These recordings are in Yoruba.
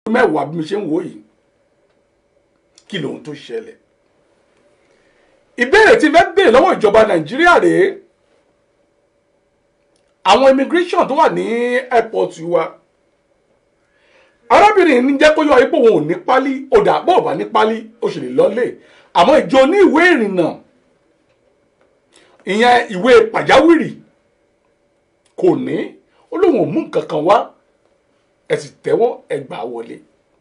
mẹ́wàá bí mi ṣe ń wò yìí kí lóhun tó ṣẹlẹ̀ ìbéèrè tí fẹ́ béèrè lọ́wọ́ ìjọba nàìjíríà rèé àwọn immigration tó wà ní airport wa arábìnrin ní jẹ́ kó yọ ipò òun ò ní pálí ọ̀dà bó ò bá ní pálí ó sì lè lọ́lé àmọ́ ìjọ ní ìwé ìrìnnà ìyẹn ìwé pàjáwìrì kò ní ó lóun ò mú nǹkan kan wá ẹ sì tẹ́wọ́ ẹ gbà wọlé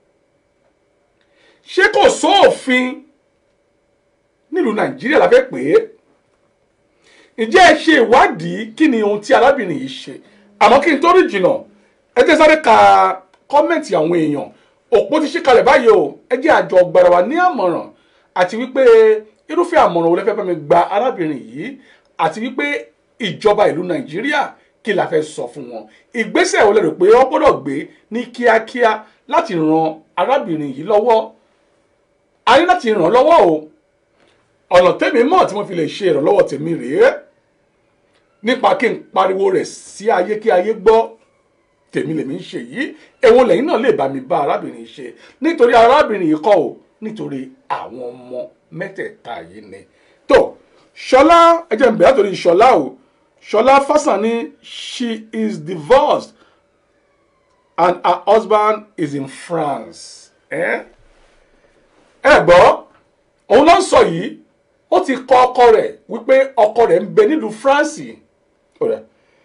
ṣé kò sóòfin nílùú nàìjíríà la fẹ́ pè é ǹjẹ́ ẹ ṣe ìwádìí kí ni ohun tí arábìnrin yìí ṣe àmọ́ kí n tó rí jìnnà ẹ jẹ́ sáré ka kọ́mẹ̀ntì àwọn èèyàn òpó ti ṣí kalẹ̀ báyìí o ẹ jẹ́ àjọ gbàrà wa ní àmọ̀ràn àti wípé irúfẹ́ àmọ̀ràn wo lẹ fẹ́ bá mi gba arábìnrin yìí àti wípé ìjọba ìlú nàìjíríà kí la fẹ́ sọ fún wọn ìgbésẹ̀ wo lẹ rò pé wọ́n gbọ́dọ̀ gbé ní kíákíá láti ran arábìnrin yìí lọ́wọ́ a ní láti ràn án lọ́wọ́ o ọ̀nà tèmi mọ̀ tí wọ́n fi lè ṣe ìrànlọ́wọ́ tèmi rèé nípa kí n pariwo rẹ̀ sí ayé kí ayé gbọ́ tèmi lèmi ń ṣe yìí èwo lẹ́yìn náà lè bá mi bá arábìnrin ṣe nítorí arábìnrin yìí kọ́ o nítorí àwọn ọmọ mẹ́tẹ̀ẹ̀ta yìí ni tó ṣọlá ẹ jẹ́ n bẹ̀rẹ̀ torí ṣọlá o ṣọlá fásánì she is divorced and her husband is in France ẹ ẹ gbọ́ òun ló ń sọ yìí ó ti kọ ọkọ rẹ̀ wípé ọkọ rẹ̀ ń bẹ nílùú France ọ̀rẹ́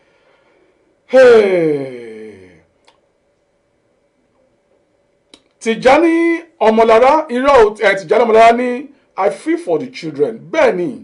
Tìjání ọmọlára irọ́ ẹ̀ Tìjání ọmọlára ní I feel for the children bẹ́ẹ̀ ni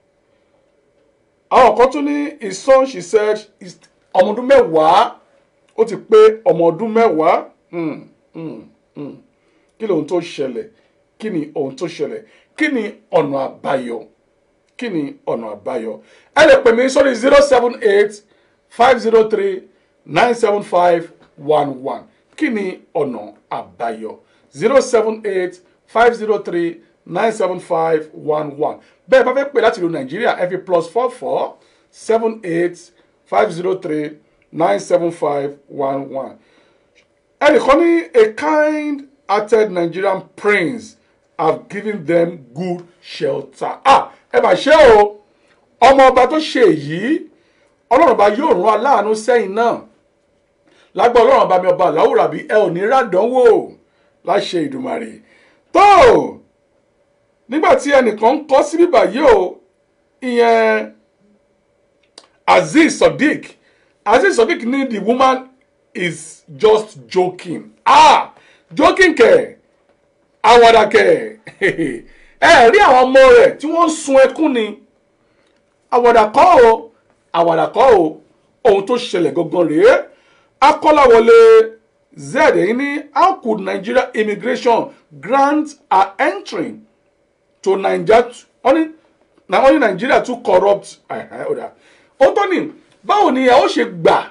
àwọn kan tún ní his son she said is ọmọ ọdún mẹ́wàá ó ti pé ọmọ ọdún mẹ́wàá Hmm, hmm, hmm. kí lóhun tó ṣẹlẹ̀ kí ni ohun tó ṣẹlẹ̀ kí ni ọ̀nà àbáyọ kí ni ọ̀nà àbáyọ ẹ lè pè mí sórí zero seven eight five zero three nine seven five one one kí ni ọ̀nà àbáyọ zero seven eight five zero three nine seven five one one bẹ́ẹ̀ bá fẹ́ pè láti ìlú nàìjíríà ẹ fi plus four four seven eight five zero three nine seven five one one ẹnìkan ní a kind-hearted Nigerian prince have given them good shelter. ah ẹ mà ṣe o ọmọ ọba tó ṣe èyí ọlọ́run ọba yóò rán aláàánú sẹ́yìn náà lágbà ọlọ́run ọba mi ọba àláwùrà bí ẹ ò ní ràdánwò láṣẹ ìdùmarè tó nígbà tí ẹnìkan ń kọ́ sí bíbà yìí o ìyẹn Azeez Sodiq Azeez Sodiq ní the woman is just joking ah joking kẹ̀ àwàdà kẹ̀ ẹ rí àwọn ọmọ rẹ̀ tí wọ́n ń sun ẹkún ni àwàdà kọ́ o àwàdà kọ́ o ohun tó ṣẹlẹ̀ gangan rèé akọ́láwọlé zed èyí ní how could Nigeria immigration grant her entry to Nigeria wọ́n ní wọ́n ní Nigeria too corrupt ó tọ́ ni báwo ni ẹ ó ṣe gbà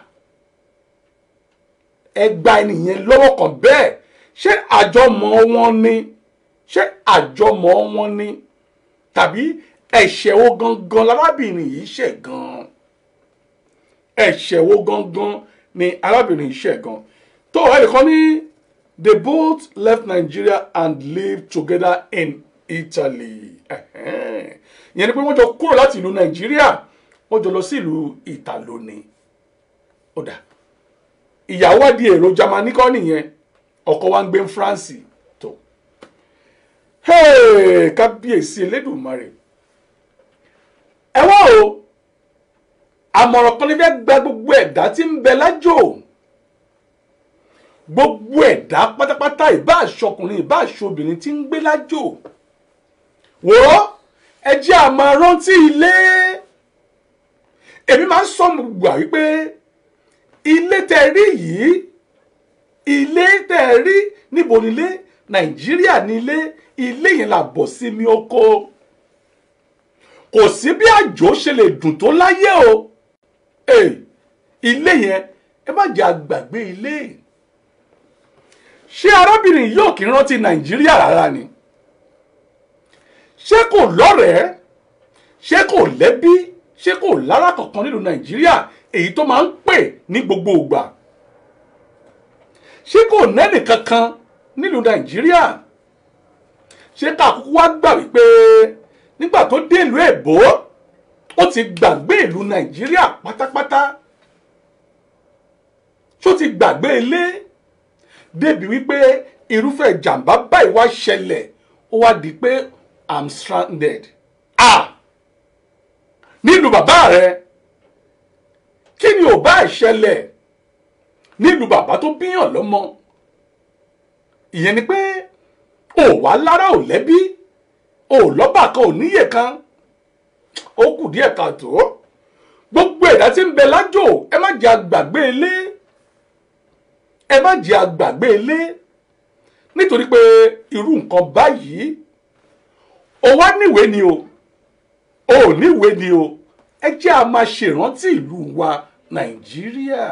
ẹ gba ènìyàn lọ́wọ́ kan bẹ́ẹ̀ ṣé àjọmọ̀ wọn ni ṣé àjọmọ̀ wọn ni tàbí ẹ̀ṣẹ̀ wo gangan lárábìnrin yìí ṣẹ̀ gan ẹ̀ṣẹ̀ wo gangan ni arábìnrin yìí ṣẹ̀ gan tó ẹnìkan ní they both left Nigeria and lived together in Italy ìyẹn ni pé wọ́n jọ kúrò láti ìlú Nàìjíríà wọ́n jọ lọ sí ìlú Ìtàló ni ó dà ìyàwó di èrò Jámánì kọ́ nìyẹn ọkọ wa ń gbé France tó kábíyèsí Elédùmarè ẹ wá o àmọ̀ràn kan ní fẹ́ gba gbogbo ẹ̀dá tí ń bẹ lájò gbogbo ẹ̀dá pátápátá ìbá àṣọkùnrin ìbá àṣọbìnrin tí ń gbé lájò wò ó ẹ jẹ́ a máa rántí ilé èmi máa ń sọ gbogbo à wípé ilé tẹ́ rí yìí ilé tẹ́ ẹ rí níbo nílé nàìjíríà nílé ilé yẹn là bọ̀ sí mi oko kò sí bí àjò ṣe lè dùn tó láyé o ilé yẹn ẹ má jẹ́ àgbàgbé ilé ṣé arábìnrin yóò kí rántí nàìjíríà rárá ni ṣé kò lọ́rẹ̀ẹ́ ṣé kò lẹ́bí ṣé kò lára kankan nílùú nàìjíríà èyí tó máa ń pè ní gbogbo ìgbà ṣé kò nẹ́nì kankan nílùú nàìjíríà ṣé ká kúkú wá gbà wípé nígbà tó dé ìlú èbó ó ti gbàgbé ìlú nàìjíríà pátápátá ṣó ti gbàgbé ilé débi wípé irúfẹ́ ìjàmbá báyìí wá ṣẹlẹ̀ ó wá di pé i'm stranded ah nílùú bàbá rẹ kí ni ò bá ìṣẹ̀lẹ̀ nílùú bàbá tó bíyàn lọ́mọ ìyẹn ni pé ò wá lára ò lẹ́bí ò lọ́bà kan ò níyè kan ó kù díẹ̀ káàtó gbogbo ẹ̀dá tí ń bẹ lájò ẹ má jẹ́ àgbàgbé ilé ẹ má jẹ́ àgbàgbé ilé nítorí pé irú nǹkan báyìí ó wá níwèé ni o ò níwèé ni o ẹ jẹ́ a máa ṣèrántí ìlú wa nàìjíríà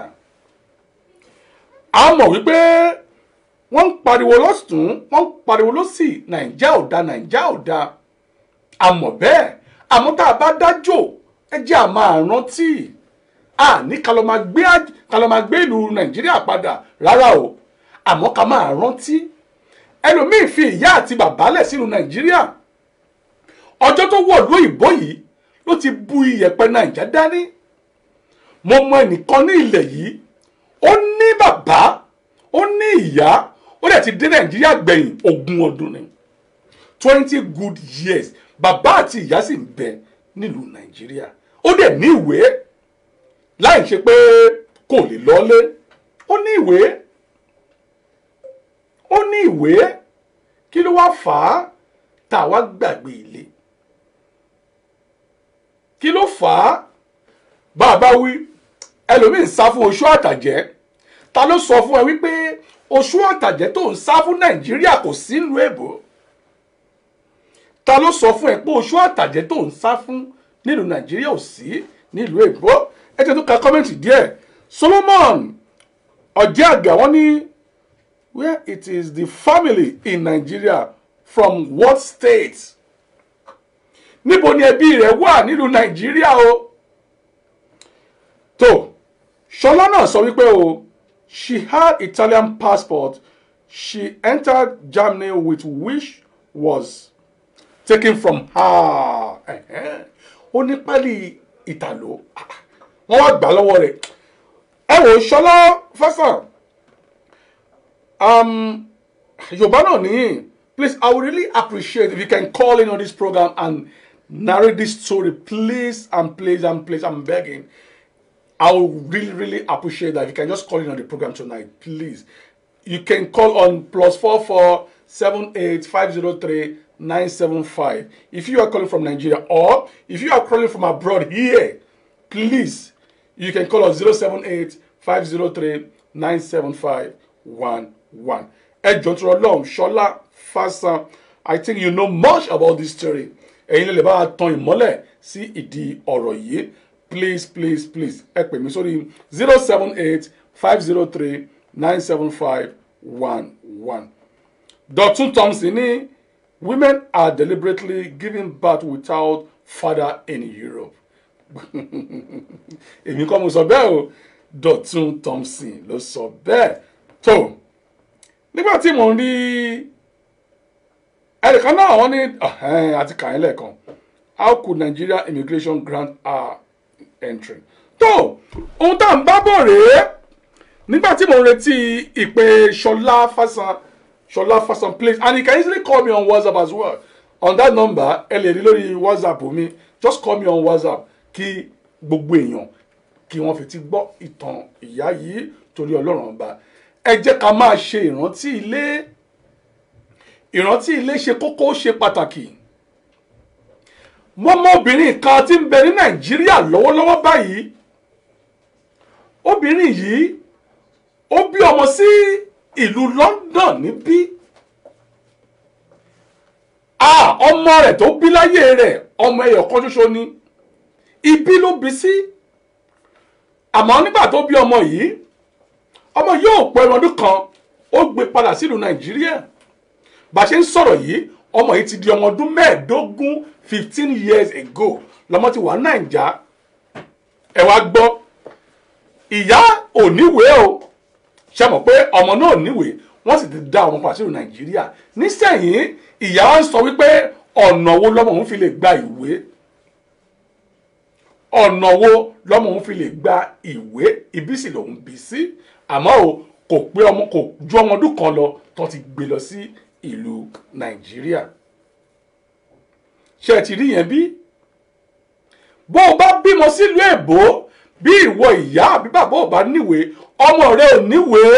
a mọ̀ wípé wọ́n ń pariwo lọ́sùn wọ́n ń pariwo lọ́sì nàìjà ò da nàìjà ò da a mọ̀ bẹ́ẹ̀ àmọ́ tá a bá dájò ẹ jẹ́ a máa rántí a ní ká lọ máa gbé ká lọ máa gbé ìlú nàìjíríà padà rárá o àmọ́ ká máa rántí ẹlòmíì fi ìyá àti bàbá lẹ̀ sínú nàìjíríà ọjọ́ tó wọ̀lú òyìnbó yìí ló ti bu iyẹ̀pẹ̀ nàìjà dání mo mọ ẹnìkan ní ilẹ̀ yìí ó ní bàbá ó ní ìyá ó dẹ̀ ti dé nàìjíríà gbẹ̀yìn ogún ọdún ni twenty good years bàbá àti ìyá sì ń bẹ nílùú nàìjíríà ó dẹ̀ ní ìwé láì ṣe pé kò lè lọ́lé ó ní ìwé ó ní ìwé kí ló wá fà á tá a wá gbàgbé ilé kí ló fà á bàbá wí ẹlòmíín sá fún oṣù àtàjẹ́ ta ló sọ fún ẹ wípé oṣù àtàjẹ́ tó ń sá fún nàìjíríà kò sí ìlú èbó ta ló sọ fún ẹ pé oṣù àtàjẹ́ tó ń sá fún nílùú nàìjíríà ò sí nílùú èbó ẹ jẹ́ tó ka kọ́mẹ́ǹtì díẹ̀ solomon ọ̀jẹ́ àgbà wọ́n ní where it is the family in nigeria from what state níbo ni ẹbí rẹ̀ wà nílùú nàìjíríà o tó ṣọlá náà sọ wípé o she had italian passport she entered germany with which was taken from her ó ní pálí ìtàló wọ́n wá gbà lọ́wọ́ rẹ̀ ẹ wò ṣọlá fẹsàn um, yorùbá náà nìyí please i would really appreciate if you can call in on this program and narrate this story please and please and please i'm begging i would really really appreciate that if you can just call in on the program tonight please you can call on plus four four seven eight five zero three nine seven five if you are calling from nigeria or if you are calling from abroad here please you can call us zero seven eight five zero three nine seven five one one ẹ jọ tó lọ́hùn ṣọlá fásán i think you know much about this story ẹ̀yin lè lè bá a tan ìmọ́lẹ̀ sí ìdí ọ̀rọ̀ yìí please please please ẹ pè mí sórí zero seven eight five zero three nine seven five one one. Dọ̀tún Thompson ní women are deliberately giving birth without father in Europe. èmi kọ́ mo sọ bẹ́ẹ̀ o Dọ̀tún Thompson ló sọ bẹ́ẹ̀ tó nígbà tí mò ń rí ẹnìkan náà wọ́n ní àti kàyín lẹ́ẹ̀kan how could Nigeria immigration grant our entry tó ohun tá à ń bá bọ̀ rèé nígbà tí mò ń retí ìpè Ṣọlá Fásán Ṣọlá Fásán please and you can easily call me on WhatsApp as well on that number ẹ lè rí lórí WhatsApp mi just call me on WhatsApp kí gbogbo èèyàn kí wọ́n fi ti gbọ́ ìtàn ìyá yìí torí Ọlọ́run ọba ẹ jẹ́ ká máa ṣe ìrántí ilé ìrántí ilé ṣe kókó ó ṣe pàtàkì wọ́n mọ obìnrin kan tí ń bẹ ní Nàìjíríà lọ́wọ́lọ́wọ́ báyìí obìnrin yìí ó bí ọmọ sí ìlú London níbí ah ọmọ rẹ̀ tó bí láyé rẹ̀ ọmọ ẹyọ kan ṣoṣo ni ibi ló bí sí àmọ́ nígbà tó bí ọmọ yìí ọmọ yóò pẹ́ ọdún kan ó gbé padà sílùú Nàìjíríà bá a ṣe ń sọ̀rọ̀ yìí ọmọ yìí ti di ọmọ ọdún mẹ́ẹ̀ẹ́dógún fifteen years ago lọ́mọ ti wà Nàìjà ẹ wá gbọ́ ìyá ò níwèé o ṣe mọ̀ pé ọmọ náà níwèé wọ́n sì ti dá ọmọ padà sílùú nàìjíríà nísẹ̀yìn ìyá wa ń sọ wípé ọ̀nà wo lọ́mọ òun fi lè gba ìwé ọ̀nà wo lọ́mọ òun fi lè gba ìwé ibi sì lòun bí sí àmọ́ o kò pé ọmọ kò ju ọmọ ọdún kan lọ tó ti gbé lọ sí ìlú nàìjíríà ṣé ẹ ti rí yẹn bí bó o bá bímọ sílùú èbó bí ìwọ ìyá àbí bàbá ò bá níwèé ọmọ rẹ ò níwèé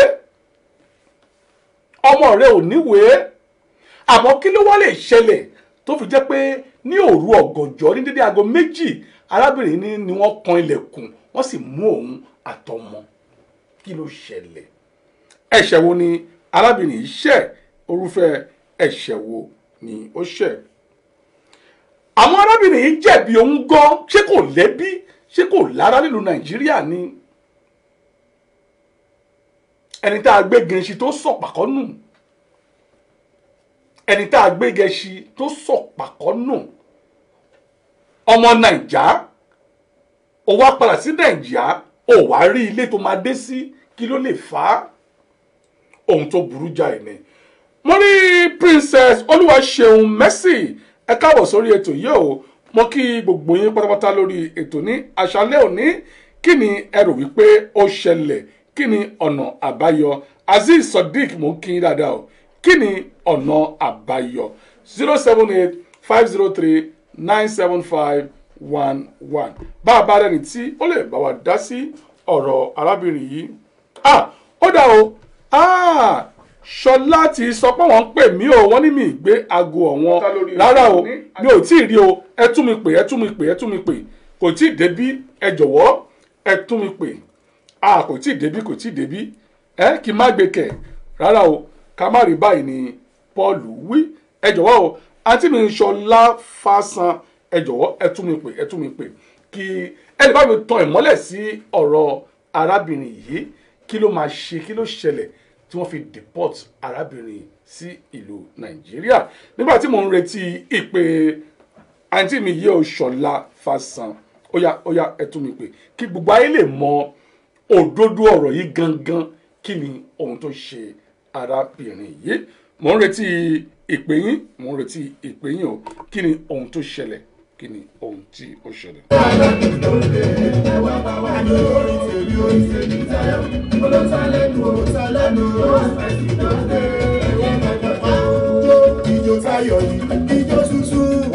ọmọ rẹ ò níwèé àmọ́ kí ló wá lè ṣẹlẹ̀ tó fi jẹ́ pé ní òru ọ̀gànjọ́ ní dédé aago méjì arábìnrin ní ni wọ́n kan ilẹ̀kùn wọ́n sì mú òun àtọmọ kí ló ṣẹlẹ̀ ẹ̀ṣẹ̀ wo ni arábìnrin yìí ṣẹ̀ orúfẹ́ ẹ̀ṣẹ̀ wo ni ó ṣẹ̀ àwọn arábìnrin yìí jẹ̀bi òun gan ṣé kò lẹ́bí ṣé kò lára nílùú nàìjíríà ni ẹni tá a gbé gẹ̀ẹ́sì tó sọ̀pàkọ́ nù ẹni tá a gbé gẹ̀ẹ́sì tó sọ̀pàkọ́ nù ọmọ nàìjà ó wá padà sí nàìjà ó wá rí ilé tó máa dé sí kí ló lè fà á ohun tó burú jáì ni mo rí princess olúwaṣeun mercy ẹ káàbọ̀ sórí ètò yìí o mo kí gbogbo yín pátápátá lórí ètò ní àṣálẹ́ òní kí ni ẹ rò wípé ó ṣẹlẹ̀ kí ni ọ̀nà àbáyọ azeez sadiq mo ń kí yín dáadáa o kí ni ọ̀nà àbáyọ zero seven eight five zero three nine seven five one one bá a bá rẹni tí ó lè bá wa dá sí ọ̀rọ̀ arábìnrin yìí ah ó dà o ah ṣọlá ti sọ pé wọ́n ń pè mí o wọ́n ní mi gbé aago ọ̀wọ́n rárá o mi ò tí ì rí o ẹ tún mi pè ẹ tún mi pè ẹ tún mi pè kò tí ì débí ẹ jọ̀wọ́ ẹ tún mi pè a kò tí ì débí kò tí ì débí ẹ kí n má gbé kẹ̀ rárá o ká má rí báyìí ni paul wí ẹ jọ̀wọ́ o àǹtí mi ṣọlá fásán ẹ jọ̀wọ́ ẹ tún mi pè ẹ tún mi pè kí ẹ lè bá mi tan ìmọ́lẹ̀ sí ọ̀rọ̀ arábìnrin yìí kí ló máa ṣe kí ló ṣẹlẹ̀ tí wọ́n fi deport arábìnrin sí ìlú nàìjíríà nígbà tí mò ń retí ìpè àǹtí mi yìí ò ṣọlá fásán óyá óyá ẹ tún mi pè kí gbogbo ayé lè mọ òdodo ọ̀rọ̀ yìí gangan kí ni ohun tó ṣe arábìnrin yìí mò ń retí ìpè yín mò ń retí ìpè yín o kí ni ohun tó ṣẹlẹ̀ kí ni ohun tí ó ṣẹlẹ̀. Ijó tayọ̀ ni ijó tuntun.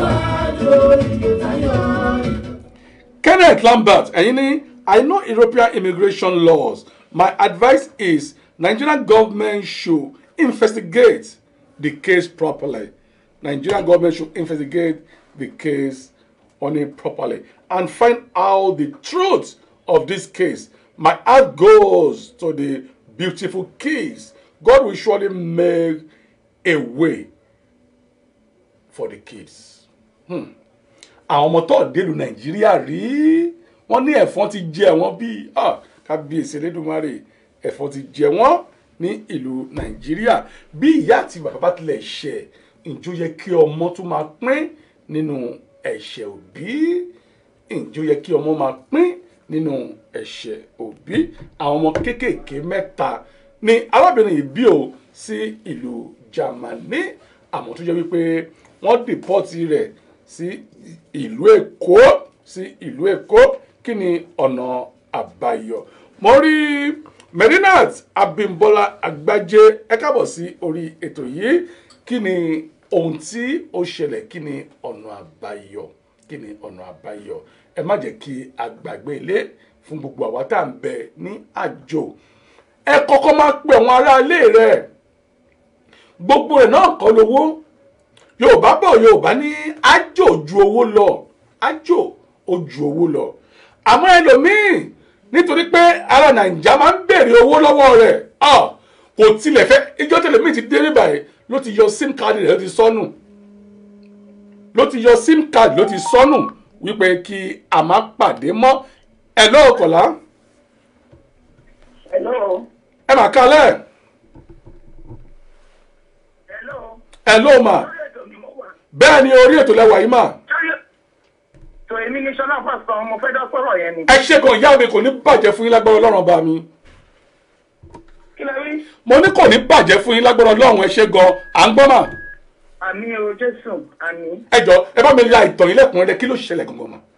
Kenneth Lambert ẹ̀yin ní I know European immigration laws my advice is Nigerian government should investigate the case properly Nigerian government should investigate the case on it properly and find out the truth of this case my heart goes to the beautiful kids God will surely make a way for the kids. Hmm àwọn ọmọ tó délùú nàìjíríà rí wọn ní ẹ̀fọn ti jẹ wọn bíi kábíyèsí elédùnmarè ẹ̀fọn ti jẹ wọn ní ìlú nàìjíríà bí ìyá àti bàbá bá tilẹ̀ ṣẹ̀ ǹjọ́ yẹ kí ọmọ tún máa pín nínú ẹ̀ṣẹ̀ òbí ǹjọ́ yẹ kí ọmọ máa pín nínú ẹ̀ṣẹ̀ òbí àwọn ọmọ kéékèèké mẹ́ta ni arábìnrin yìí bí o sí ìlú Jámánì àmọ́ tó jẹ́ wípé wọ́n dìpọ́tì rẹ̀ sí ìlú èkó sí ìlú èkó kí ni ọ̀nà àbáyọ mo rí Merinat Abímbọ́lá Àgbájé ẹ káàbọ̀ sí orí ètò yìí kí ni ohun tí ó ṣẹlẹ̀ kí ni ọ̀nà àbáyọ kí ni ọ̀nà àbáyọ ẹ má jẹ́ kí a gbàgbé ilé fún gbogbo àwa tá à ń bẹ ní àjò ẹ kọ́kọ́ máa pe àwọn aráalé rẹ̀ gbogbo ẹ̀ náà kọ́ lówó yorùbá bọ̀ yorùbá ní ájò ju owó lọ ájò ó ju owó lọ àmọ́ ẹlòmíì nítorí pé ara nàìjà máa ń béèrè owó lọ́wọ́ rẹ̀ kò tilẹ̀ fẹ́ ijó tẹlẹmíì ti dé báyìí ló ti yọ sim card rẹ̀ ló ti sọnù ló ti yọ sim card ló ti sọnù wípé kí a má pàdé mọ́ ẹ lọ́ọ̀kọ̀lá Hello. ẹ mà kálẹ̀ Hello. ẹ ló mà Lórí ètò ni mo wà. bẹ́ẹ̀ ni orí ètò lẹ́wà yìí mà Sórí- Tò èmi ní Ṣọlá Pásítọ̀ mo fẹ́ dá sọ̀rọ̀ yẹn ni. ẹ ṣe kan ìyá mi kò ní bàjẹ́ fún yín lágbára ọlọ́run ọba mi kí lẹ rí mo ní kò ní bàjẹ́ fún yín lágbára ọlọ́run ẹ ṣe gan à ń gbọ́ mà àmì o jésù àmì. ẹ jọ ẹ bá mi la ìtàn yín lẹ́kùnrin kí ló ṣẹlẹ̀ gangan mà.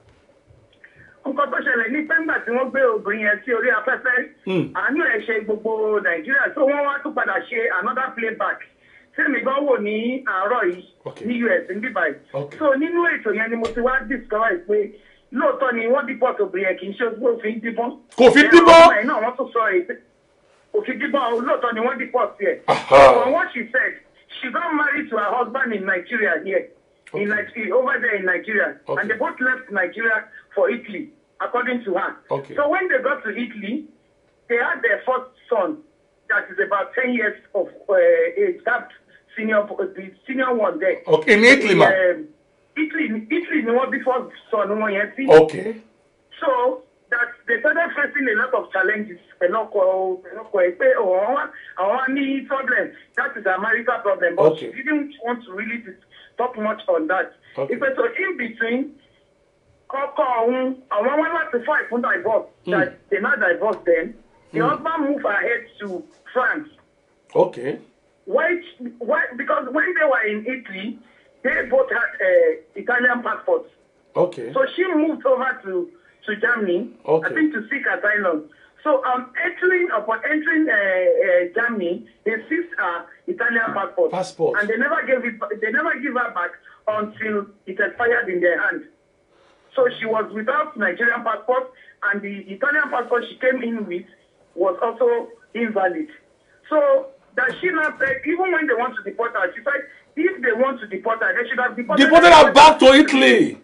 nǹkan tó ṣẹlẹ̀ ní pé ńgbà tí wọ́n gbé obìnrin yẹn sí orí afẹ́fẹ́ Mm. àánú ẹ̀ ṣe gbogbo nàìjíríà tó wọ́n wá tún padà ṣe another playback tèmi gan wò ní àárọ̀ yìí Okay. ní us ní bíbá yìí Okay. so nínú ètò yẹn ni mo ti wá discover pé lóòótọ́ ni wọ́n deport obìnrin yẹn kì í ṣe pé òfin díbọ́n Kò fi díbọ́n? ọmọ ẹ̀ náà wọ́n tún sọ èyí pé òfin díbọ́n lóòótọ́ ni wọ́n deport yẹ Aha. from what she said she got married to her husband in nigeria here in Nigeria, over there in Nigeria, Okay. and they both left Nigeria for Italy, according to her. Okay. So when they got to Italy, they had their first son, that is about ten years of uh, age, that senior, the senior one there. Okay, in Italy, ma. Um, Italy, Italy, ni wọ́n bí first son wọn yẹn sí. okay So that they started facing a lot of challenges. Pẹ̀lọ́kọ̀ pẹ̀lọ́kọ̀ ẹ̀ pé àwọn wá àwọn wá ní problem. That is a marital problem. But Okay. she didn't want to really dis- talk much on that. Okay. Ìpè so in between, kọ́kọ́ ọ̀hún àwọn wá láti fight fún divorce. That they now divorce them. The husband moved ahead to France. okay Why, why, because when they were in Italy, they both had uh, Italian passports. okay So she moved over to, to Germany, Okay. I think to seek asylum. So um, entering upon entering uh, uh, Germany, they seized her Italian passport, Passport. and they never gave it. They never give her back until it expired in their hand. So she was without Nigerian passport, and the Italian passport she came in with was also invalid. So that she now said, even when they want to deport her, she said, if they want to deport her, they should have deported, deported her back to italy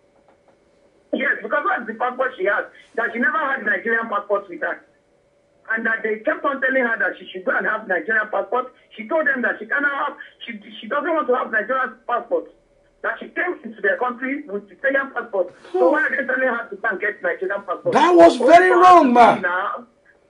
Yes, because that's the passport she has. That she never had Nigerian passport with her. And that they kept on telling her that she should go and have Nigerian passport. She told them that she cannot have, she, she doesn't want to have Nigerian passport. That she came into their country with Italian passport. So why are they telling her to go and get Nigerian passport? That was Only very for her wrong, to ma. be Now.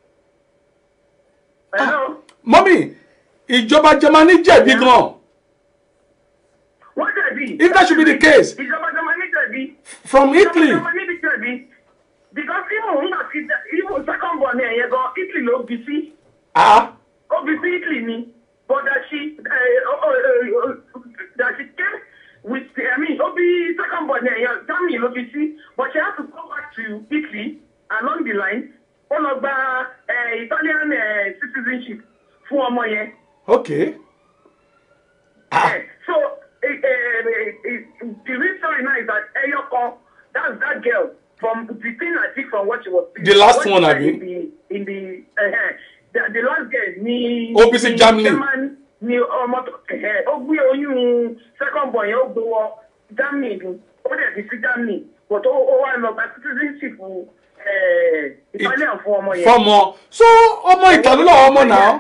Hello? mọ́mì ìjọba germany jẹ̀bi gan What did If that should be the case. Ìjọba Germany jẹ̀bi. from italy Ìjọba Germany jẹ̀bi. Because even nígbà tí even second born ẹ̀ yẹn gan Italy ló bí sí. ah Obviously, Italy ni, but that she, uh, uh, uh, uh, that she came with, I mean, Obi second born there, yeah, Germany, obviously, but she had to go back to Italy along the line, all of the uh, Italian uh, citizenship fún ọmọ yẹn. okay ah Eh, So, uh, uh, uh, the real story now is that Eyoko, that's that girl from the thing I think from what she was. The last what she one, said abi? In the, in the, uh, the, the last girl ni. OPC ni Germany. German ni ọmọ tó ẹ̀ ó gbé oyún second boy yẹn ó gbé wọ Germany ni ó dẹ̀ fi sí Germany but ó ó wá lọ gba citizenship eh, Italian fún ọmọ yẹn. fọmọ so ọmọ ìtàlú lọ ọmọ náà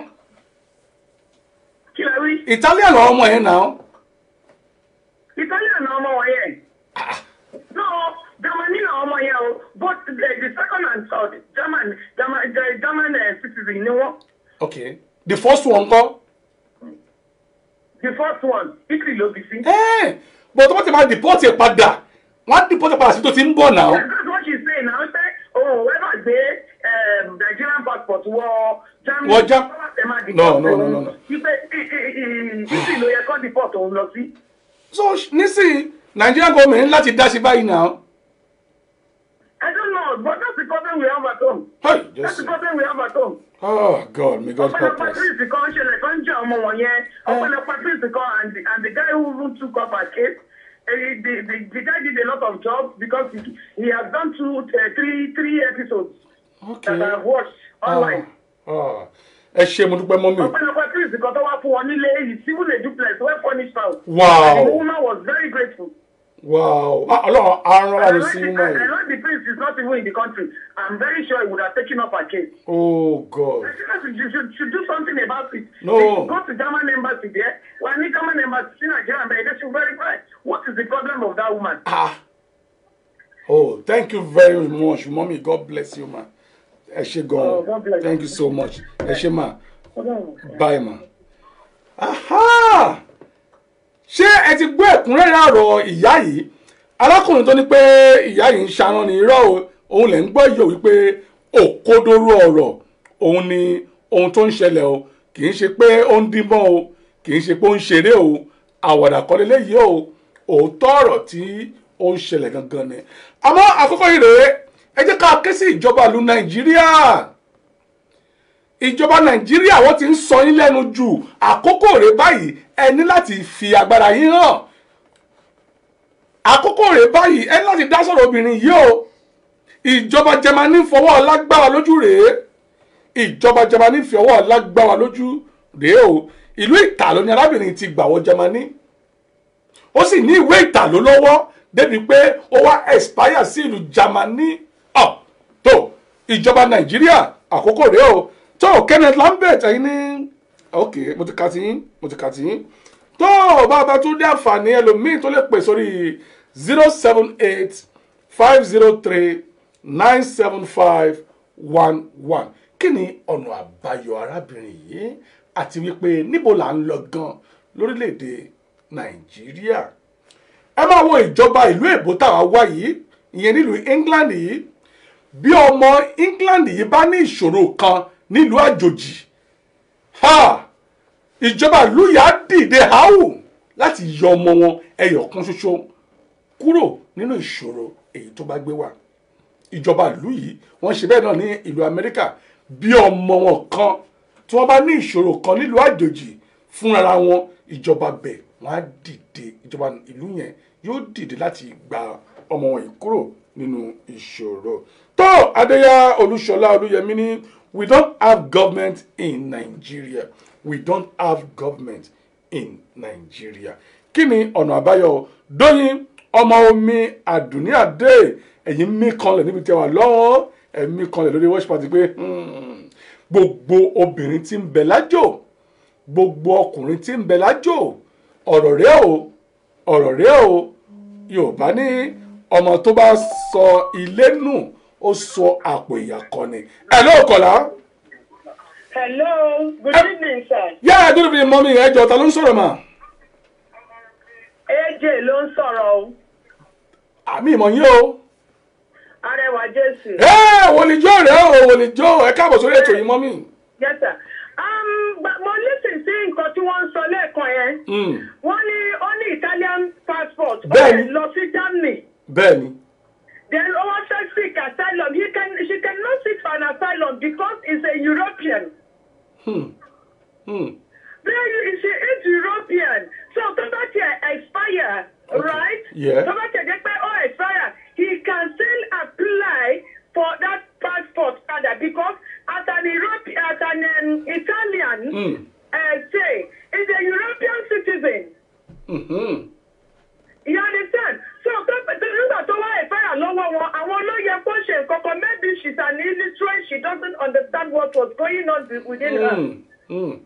Kí lẹ rí? italian lọ ọmọ yẹn náà Italian na ọmọ wọn yẹn. No, Germany na ọmọ yẹn o. Both the, the second and third German German the German uh, citizen ni wọ́n. okay the first one kọ́ The first one Italy ló bí sí. ẹ́ẹ̀ but wọ́n ti máa deport ẹ̀ padà wọ́n á deport ẹ̀ padà sí tó ti ń bọ̀ náà That's what she's saying now. Say, oh, whoever gbé um, Nigerian passport wọ Germany. Wọ Jam- wọ́n tẹ̀ máa No, deport no, no, òun. no, no. Ipe Italy ló yẹ kó deport òun lọ sí. so nísìnyí nigerian government ní láti dá sí báyìí náà I don't know, but that's the problem we have at home. hey That's the jesus problem we have at home. oh god may god help ọpọlọpọ us prince kan ṣẹlẹ̀ kan jẹ́ ọmọ wọn yẹn ọpọlọpọ prince kan and the and the guy who even took up her case eh, the the the guy did a lot of jobs because he he has done two uh, three three episodes okay that I have watched online. Ah, ẹ ṣe mo dúpẹ́ mọ́mí ọpọlọpọ prince kan tó wá fún wọn nílé yìí civil a duplex well furnished house. Wow. and the woman was very grateful. wow Ah, ọlọ́run arán I láti know sí the, mọ́ I ẹ̀ know the prince is not even in the country. I'm very sure he would have taken up her case. oh god You should, should do something about it. No. They go to German embassy there. When the German embassy in Nigeria, but they should verify what is the problem of that woman. ah oh thank you very much mommy god bless you ma ẹ ṣe Oh, God gan bless thank you. you so much ẹ ṣe ma Hold on. bye ma aha ṣé ẹ ti gbọ́ ẹ̀kúnrẹ́rẹ́ ọ̀rọ̀ ìyá yìí arákùnrin tó ní pé ìyá yìí ń ṣarán ní irọ́ o òun lẹ̀ ń gbọ́ yìí ò wípé òkodoro ọ̀rọ̀ òun ni ohun tó ń ṣẹlẹ̀ o kì í ṣe pé ó ń dín mọ́ o kì í ṣe pé ó ń ṣeré o àwàdà kọ́ leléyìí o òótọ́ ọ̀rọ̀ tí ó ń ṣẹlẹ̀ gangan ni àmọ́ àkọ́kọ́ yìí rèé ẹ jẹ́ ká ké sí ìjọba ìlú nàìjíríà ìjọba nàìjíríà wọ́n ti ń sọ yín lẹ́nu jù àkókò rèé báyìí ẹ ní láti fi agbára yín hàn àkókò rèé báyìí ẹ ní láti dá sọ̀rọ̀ obìnrin yìí o ìjọba Jámánì fọwọ́ lágbára lójú rèé ìjọba Jámánì fi ọwọ́ lágbára lójú rèé o ìlú ìtàló ni arábìnrin ti gbà wọ Jámánì ó sì ní ìwé ìtàló lọ́wọ́ débi pé ó wá expire sí ìlú Jámánì ọ̀ tó ìjọba Nàìjíríà àkókò rèé o tó Kenneth Lambert ẹ̀yin ní ok mo ti ka ti yín mo ti ka ti yín tó bàbá tó dé àǹfààní ẹlòmíín tó lè pè sórí zero seven eight five zero three nine seven five one one kí ni ọ̀nà àbáyọ arábìnrin yìí àti wípé níbo là ń lọ gan lórílẹ̀‐èdè nàìjíríà ẹ máa wo ìjọba ìlú èbó táwa wá yìí ìyẹn nílùú england yìí bí ọmọ england yìí bá ní ìṣòro kan nílùú àjòjì ha ìjọba ìlú yà á dìde háwù láti yọ ọmọ wọn ẹyọ kan ṣoṣo kúrò nínú ìṣòro èyí tó bá gbé wá ìjọba ìlú yìí wọ́n ṣe bẹ́ẹ̀ náà ní ìlú amẹ́ríkà bí ọmọ wọn kan tí wọ́n bá ní ìṣòro kan nílùú àjòjì fúnra wọn ìjọba bẹ̀ wọ́n á dìde ìjọba ìlú yẹn yóò dìde láti gba ọmọ wọn yìí kúrò nínú ìṣòro tó adéyà olúṣọlá olúyẹmí ní we don't have government in nigeria we don't have government in nigeria kí ni ọ̀nà àbáyọ dóyin ọmọ omi àdùnní àdé ẹ̀yin mí kanlẹ̀ níbi tí a wà lọ́wọ́ ẹ̀mí kanlẹ̀ lórí watch party pé hmm, gbogbo obìnrin tí ń bẹ lájò gbogbo ọkùnrin tí ń bẹ lájò ọ̀rọ̀ rẹ̀ o ọ̀rọ̀ rẹ̀ o yorùbá ní ọmọ tó bá sọ ilé nù ó sọ àpò ìyàkọ́ ni ẹ̀ ló kọ̀lá. Hello, good evening, sir. yára dúró bí mọ́mí ẹ̀jọ̀ ta ló ń sọ̀rọ̀ mà. AJ ló ń sọ̀rọ̀ o. àmì ìmọ̀ yín o. Arẹwà Jésù. ẹ wòlíjọ́ rẹ̀ o wòlíjọ́ ẹ káàbọ̀ sórí ètò yìí mọ́mí. Yes, sir. Um, but mo listen sí nǹkan tí wọ́n ń sọ lẹ́ẹ̀kan yẹn. Mm, Wọ́n ní ó ní Italian passport. Ó Bẹ́ẹ̀ni. lè lọ sí Germany. bẹ́ẹ̀ ni. Then ó wá fẹ́ seek asylum. He can, she cannot seek for an asylum because he's a European. Hmm, hmm. Then she is European. So tó bá tiẹ̀ expire, right? Yeah. Tó bá tiẹ̀ jẹ́ pé ó expire, he can still apply for that passport rather because as an European, as an um, Italian, Mm. uh, say, is a European citizen. Mhm. You understand? So tó tó- nígbà tó wá expire lọ́wọ́ wọn, àwọn ló yẹ kó ṣe nǹkan kan. Maybe she's an illiterate, she doesn't understand what was going on within her. Mm, mm.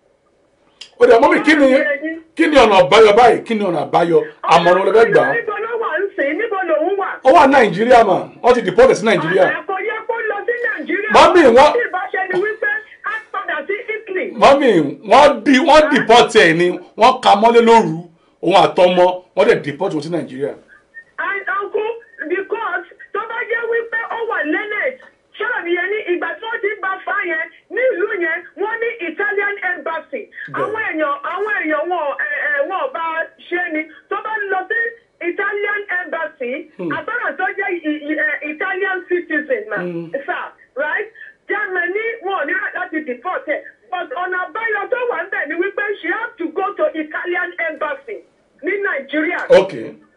ó dẹ̀ mọ́mí kí ni kí ni ọ̀nà àbáyọ báyìí kí ni ọ̀nà àbáyọ àmọ̀ràn olùfẹ́ gbà á. Níbo ló wà ń sìn? Níbo lòun wà? ó wà nàìjíríà mà wọ́n ti dìpọ́tẹ̀ sí nàìjíríà. Kò yẹ kó lọ sí Nàìjíríà. Mọ́mì, wọ́n- Tí ìbáṣẹ ni wípé á padà sí Italy. mọ́mí wọ́n di wọ́n dìpọ́tẹ̀ ẹ̀ ni wọ́n ka mọ́lé lóru òun àtọmọ wọ́n dẹ̀ dìpọ́tẹ̀ wọn sí nàìjíríà. And uncle because tó bá jẹ́ wípé ó wà Lenet ṣọ́ọ̀bù yẹn ní ìgbà tí wọ́n ti bá fa yẹn nílùú yẹn wọ́n ní Italian embassy. Àwọn èèyàn àwọn èèyàn wọn ẹ̀ ẹ̀ wọn ò bá ṣe ni tó bá lọ sí Italian embassy àtọ́nà tó jẹ́ i- i- ẹ̀, Italian citizen ma sir right Germany wọn ò ní láti deport ẹ̀ but ọ̀nà àbáyọ tó wà ń bẹ̀ ni wípé she have to go to Italian embassy ní Nàìjíríà ok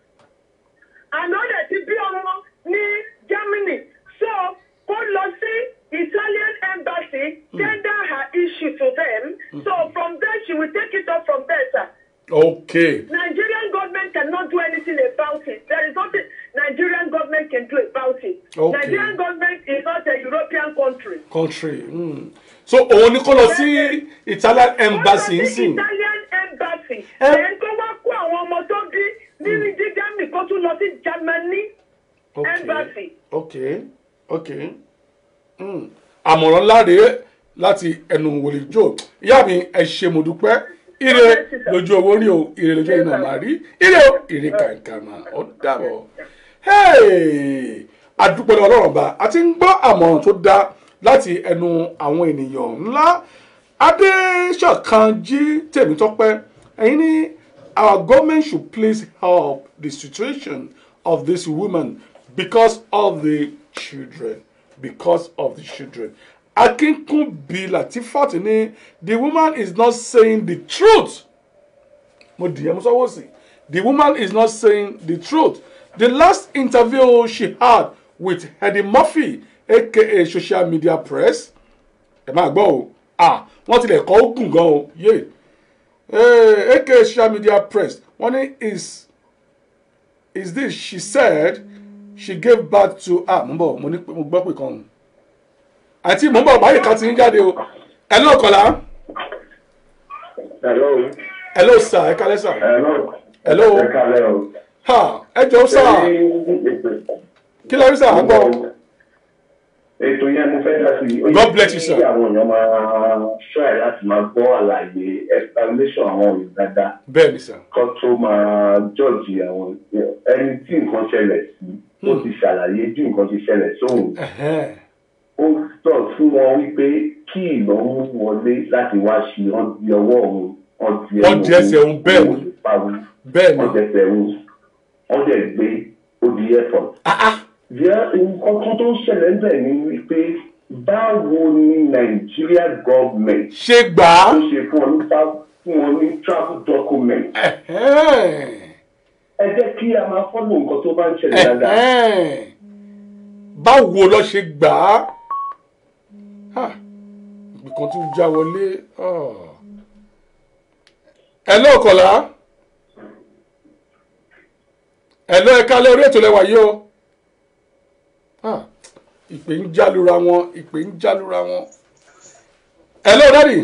àná dẹ̀ ti bí ọmọ ní Germany so kó lọ sí Italian embassy tender her issue to them so from there she will take it up from there sir. ok Nigerian government cannot do anything about it. There is nothing Nigerian government can do about it. Okay. Nigerian government is not a European country. country mm. so òun ni kó lọ sí italian embassy Ó lọ sí nsìn. Italian embassy. Ẹ- Ẹ̀ ń kó wá kó àwọn ọmọ tó bí nínú jíjámì kó tún lọ sí Germany. ok Embassy. ok ok mm. àmọ̀ràn láre láti ẹnu wòlíjò ìyá mi ẹ ṣe mo dúpẹ́ ire Yes, sir. lójú owó rí o ire lójú iná máa rí ire o ire kàǹkà máa ó dàbọ̀ hey! àdúpẹ́ lọ́wọ́ ọlọ́run bá a ti ń gbọ́ àmọ̀ràn tó dáa láti ẹnu àwọn ènìyàn ńlá adéṣọ̀kanjí tèmítọ́pẹ́ ẹ̀yin ní our government should please help the situation of this woman because of the children because of the children akínkúnbi latifat ní the woman is not saying the truth mo dìyẹ mo sọwọ́ sí the woman is not saying the truth the last interview she had with Eddie Murphy aka social media press ẹ máa gbọ́ o ah wọ́n tilẹ̀ kọ́ ó gùn gan o yé eh, aka social media press wọ́n ní is is this she said she gave birth to ah mo ń bọ̀ mo ní mo gbọ́ pé kan àti mo ń bọ̀ báyìí kan ti ń jáde o ẹ ló kọ̀lá Hello. ẹ ló sà ẹ kálẹ́ sà Hello. Hello. Ẹ kálẹ̀ o. ha ẹ jọ sà kí lè rí sà á gbọ́ Ètò yẹn mo fẹ́ dá sí. Ó yẹ God bless you, sir. Kí àwọn èèyàn máa try láti máa gbọ́ àlàyé explanation àwọn òyìn dáadáa. bẹ́ẹ̀ ni sà Kọ́ tó máa jọ́ọ̀jì àwọn ẹni tí nǹkan ṣẹlẹ̀ sí. Ó ti ṣàlàyé bí nǹkan ṣe ṣẹlẹ̀ sóhun. Ẹ̀hẹ́n. Ó sọ fún wọn wípé kí ìnáwó wọlé láti wá ṣe wọ́n di ọwọ́ òun. Wọ́n di ẹsẹ̀ òun, bẹ́ẹ̀ ni. bẹ́ẹ̀ ni Wọ́n dẹsẹ̀ òun. Wọ́n dẹ̀ gbé ó di airport. ah ah Jẹ́ nǹkan kan tó ń ṣẹlẹ̀ ń bẹ̀ ni wípé báwo ni Nigeria government ṣe gbà á tó ṣe fún ọ ní tra- fún ọ ní travel document. Ẹ̀hẹ́n. Ẹ jẹ́ kí a máa fọ́lọ̀ nǹkan tó bá ń ṣẹlẹ̀ dáadáa. Ẹ̀hẹ́n. báwo lọ ṣe gbà á Ah, nǹkan tún já wọlé Ah. ẹ ló kọ̀lá ẹ ló ẹ̀ka lórí ètò lẹ́wà yìí o Ah, ìpè ń jálura wọn ìpè ń jálura wọn ẹ ló dádì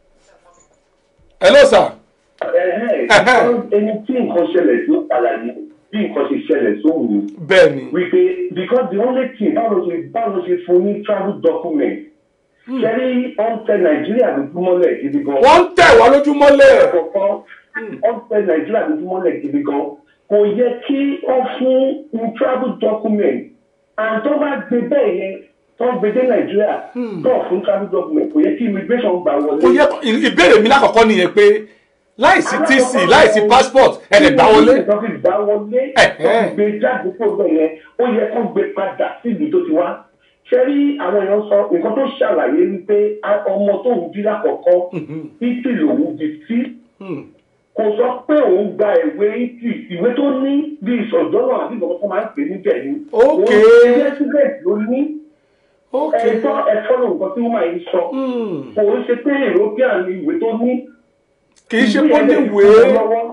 ẹ ló sà Ẹ̀hẹ́n, Ẹ̀hẹ́n. Ẹni tí nǹkan ṣẹlẹ̀ tó ṣàlàyé bí nǹkan ṣe ṣẹlẹ̀ sóhun bẹ́ẹ̀ ni wípé because the only thing báwo ṣe báwo ṣe fún ní travel document. Ṣẹ́rí ọ̀ntẹ Nàìjíríà lójú mọ́lẹ̀ gidi gan. wọ́n ń tẹ̀ wá lójúmọ́lẹ̀ àkọ́kọ́ ọ̀fẹ́ nàìjíríà lójú mọ́lẹ̀ gidi gan kò yẹ kí wọ́n fún un travel document and tó bá gbé bẹ́ẹ̀ yẹn tó gbé dé nàìjíríà tó fún travel document kò yẹ kí immigration gbà wọlé. kò yẹ kó- ìbéèrè mi lákọ̀ọ́kọ́ nìyẹn pé láìsí tc láìsí passport ẹ̀rẹ̀ gbà wọlé tó fi gbà wọlé tó Ẹ̀hẹ́n. fi gbé jáde kó bẹ́ẹ̀ yẹn ó yẹ kó gbé padà síbi tó ti wá. ṣé rí àwọn èèyàn sọ nǹkan tó ṣàlàyé wípé a- ọmọ tó ń bí lákọ̀ọ́kọ́ ìtì lòun di sí Hmm. kò sọ pé òun gba ìwé ìtì ìwé tó ní bí ìsọdọ́nà àbí ìgbọ̀ngàn tó máa ń pè níbẹ̀ ni. Ok. òun president ló ní ok ẹ̀tọ́ ẹ̀fọ́ ló nǹkan tí wọ́n máa ń sọ. Hmm. kò ń ṣe pé european ni ìwé tó ní. kì í ṣe Ìwé kó yẹn ní ti kú ìwé mọ́ lọ́wọ́.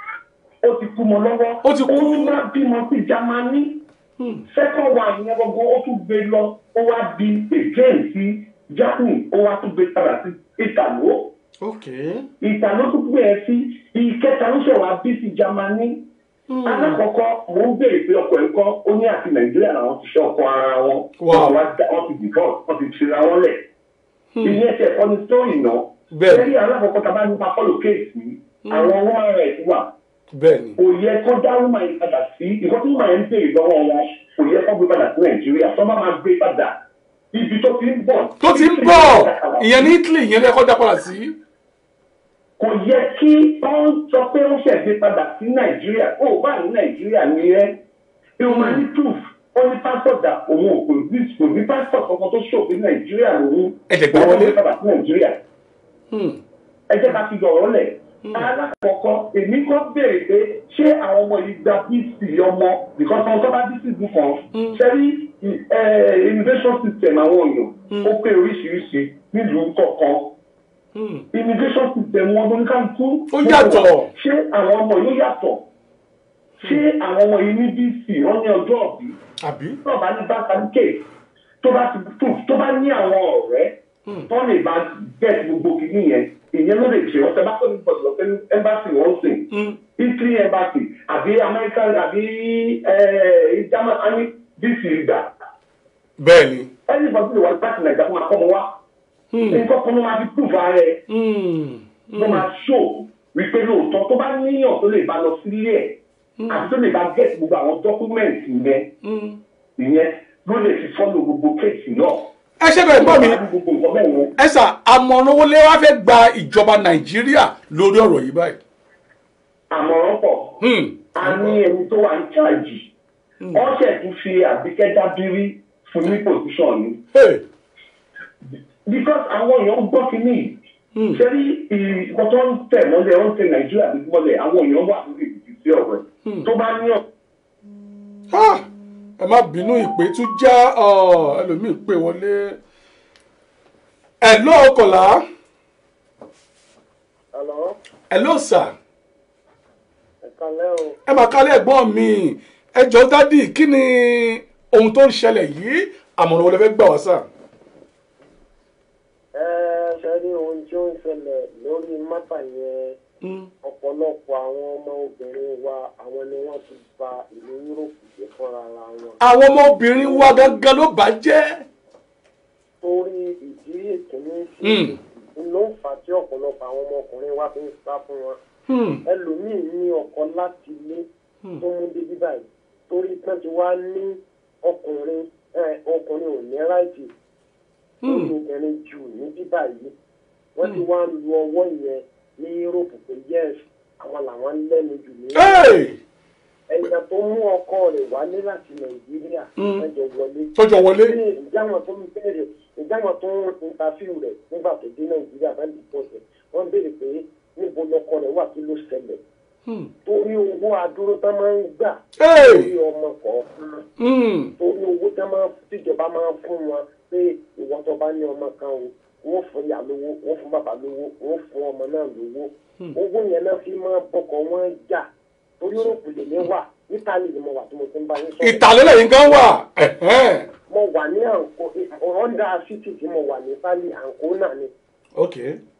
ó ti kú mọ́ lọ́wọ́. Ó ti kú. ó tún wá bímọ sí Jámánì. second one yẹn gbogbo ó tún gbé lọ ó wá di again sí Germany ó wá tún gbé padà sí Ìtàló ok ìta ló tún gbé ẹ sí ìkẹta ló ṣe wá bí sí Jámánì alákọ̀ọ́kọ́ mò ń béèrè pé ọkọ ẹ̀ ń kọ́ ó ní àti Nàìjíríà làwọn ti ṣe ọkọ ara wọn Wow. wọn wá dá- wọn ti divorce wọn ti ṣera wọn lẹ̀ ìyẹn ti ẹ̀kọ́ ní sítórì náà Bẹ́ẹ̀. lẹ́yìn alákọ̀ọ́kọ́ tá a bá nípa fọ́lọ̀ kéèsì àwọn woman rights wà bẹ́ẹ̀ ni kò yẹ kó dá woman yìí padà sí ìkọ́ tí woman yẹn ń béèrè lọ́wọ́ wọn kò yẹ kó gbé padà sí Nàìjíríà tó bá máa gbé padà ibi tó ti ń bọ̀ tó ti ń bọ̀ ìyẹn ní Italy ìyẹn lẹ́kọ́ dá padà sí kò yẹ kí wọ́n sọ pé ó ṣẹ̀gbé padà sí nàìjíríà ó bá ní nàìjíríà ní ẹ́ bí wọ́n máa ní proof ó ní passport dà òun ò kò ní kò ní passport kankan tó ṣò pé nàìjíríà lòun Ẹ̀jẹ̀ gbà wọlé. ó padà sí nàìjíríà Hmm. ẹ jẹ́ ká fi yọ̀rọ̀ lẹ̀ alákọ̀ọ́kọ́ èmi kọ́ béèrè pé ṣé àwọn ọmọ yìí gba bc ọmọ because àwọn tó bá bc dùn kan ṣẹ́rí immigration system àwọn èèyàn ó pé oríṣiríṣi nílùú kọ̀ọ̀kan Hmm. immigration system wọn ló ní ká kú. Ó yàtọ̀. ṣé àwọn ọmọ yóò yàtọ̀ ṣé àwọn ọmọ yìí ní bc wọn ní ọjọ́ ọ̀bí àbí tó bá ní bákàlùkè tó bá ti proof tó bá ní àwọn ọ̀rẹ́ tó lè bá get gbogbo kìíní yẹn ìyẹn ló lè ṣe ọ̀sẹ̀ bá tó ní bọ̀dọ̀ lọ́sẹ̀ embassy wọ́n sìn Hmm. italy embassy àbí america àbí german àní bc gbà bẹ́ẹ̀ ni ẹni bọ́sí lè wá láti nàìjíríà fún akọ́mọ wa Hmm. nǹkan kan ló máa fi proof ara ẹ̀ Hmm. ló máa ṣó wípé lóòótọ́ tó bá níyàn tó lè bá lọ sílé ẹ̀ àti tó lè bá get gbogbo àwọn dọ́kúmẹ̀ntì yẹn Hmm. ìyẹn ló lè fi fọ́lọ̀ gbogbo kéèsì náà ẹ ṣe bẹ̀rẹ̀ gbọ́ mi gbogbo nǹkan bẹ́ẹ̀ yẹn ẹ sà àmọ̀ràn owó lé wá fẹ́ gba ìjọba nàìjíríà lórí ọ̀rọ̀ yìí báyìí. àmọ̀ràn pọ̀ Hmm. a ní ẹni tó wà ní cháàjì ọ̀sẹ̀ tún fi àbíkẹ́ dábírí fún ní pòsíṣàn ni Hey. because àwọn èèyàn gbọ́ kínní ṣé rí nǹkan tó ń tẹ̀ mọ́lẹ̀ ó ń tẹ nàìjíríà bí mọ́lẹ̀ àwọn èèyàn wà lórí ìdí sí ọ̀rọ̀ ẹ̀ tó bá ní ọ̀ Ah, ẹ má bínú ìpè tún já ọ, ẹlòmíì pè wọlé ẹ ló ọkọlá Hello, ẹ ló sà ẹ̀kálẹ́ o. ẹ máa kálẹ̀ ẹ̀gbọ́n mi ẹ jọ dádì kí ni ohun tó ń ṣẹlẹ̀ yìí àmọ̀ràn wo lẹ fẹ́ gbà wá sà. Ẹ ṣe rí ohun tí ó ń ṣẹlẹ̀ lórí mátà yẹn ọ̀pọ̀lọpọ̀ àwọn ọmọ obìnrin wa àwọn ni wọ́n ti ba ìlú Yúróòpù jẹ́ fúnra ara wọn. àwọn ọmọbìnrin wa gangan ló bà jẹ́. Torí ìdí ìkíní Hmm. sí ló ń fà á tí ọ̀pọ̀lọpọ̀ àwọn ọmọkùnrin wa fi ń sá fún wọn. Hmm. Ẹlòmíì ní ọkọ láti ilé tó mú débi báyìí torí pé ti wá ní ọkùnrin ẹ, ọkùnrin ò ní ráìtì lórí obìnrin jù ní bíbá yìí wọ́n ti wá lu ọwọ́ yẹn ní yúróòpù pé yes àwọn làwọn ń lẹ́nu jù ní. Hey! ẹ̀yà tó mú ọkọ rẹ̀ wálé láti nàìjíríà ẹjọ wọlé. tọjọ wọlé. ní ìjáwọn tó ń bẹ̀rẹ̀ ìjáwọn tó ń interview rẹ̀ nígbà tó dé nàìjíríà bá lè pọ̀ sẹ̀ wọ́n béèrè pé níbo lọkọ rẹ̀ wà kí ló ṣẹlẹ̀ Hmm. torí owó adúró tán máa ń gbà Hey! lórí ọmọ kọ̀ọ̀kan Hmm. torí owó tí wọ́n tíjọba máa ń fún wọn pé ìwọ tó bá ní ọmọ kan o wọ́n fún ìyá lówó wọ́n fún bàbá lówó wọ́n fún ọmọ náà lówó owó yẹn náà fi máa bọkọ wọn jà torí òròpù lèmi wà nítàlí ni mo wà tí mo ti ń bá yín sọ̀rọ̀ ìtàlélẹ̀ yìí gan wà. Ẹ̀hẹ́n. mo wà ní àǹkó ọ̀ndà city tí mo wà ní sálí àǹkó náà ni ok.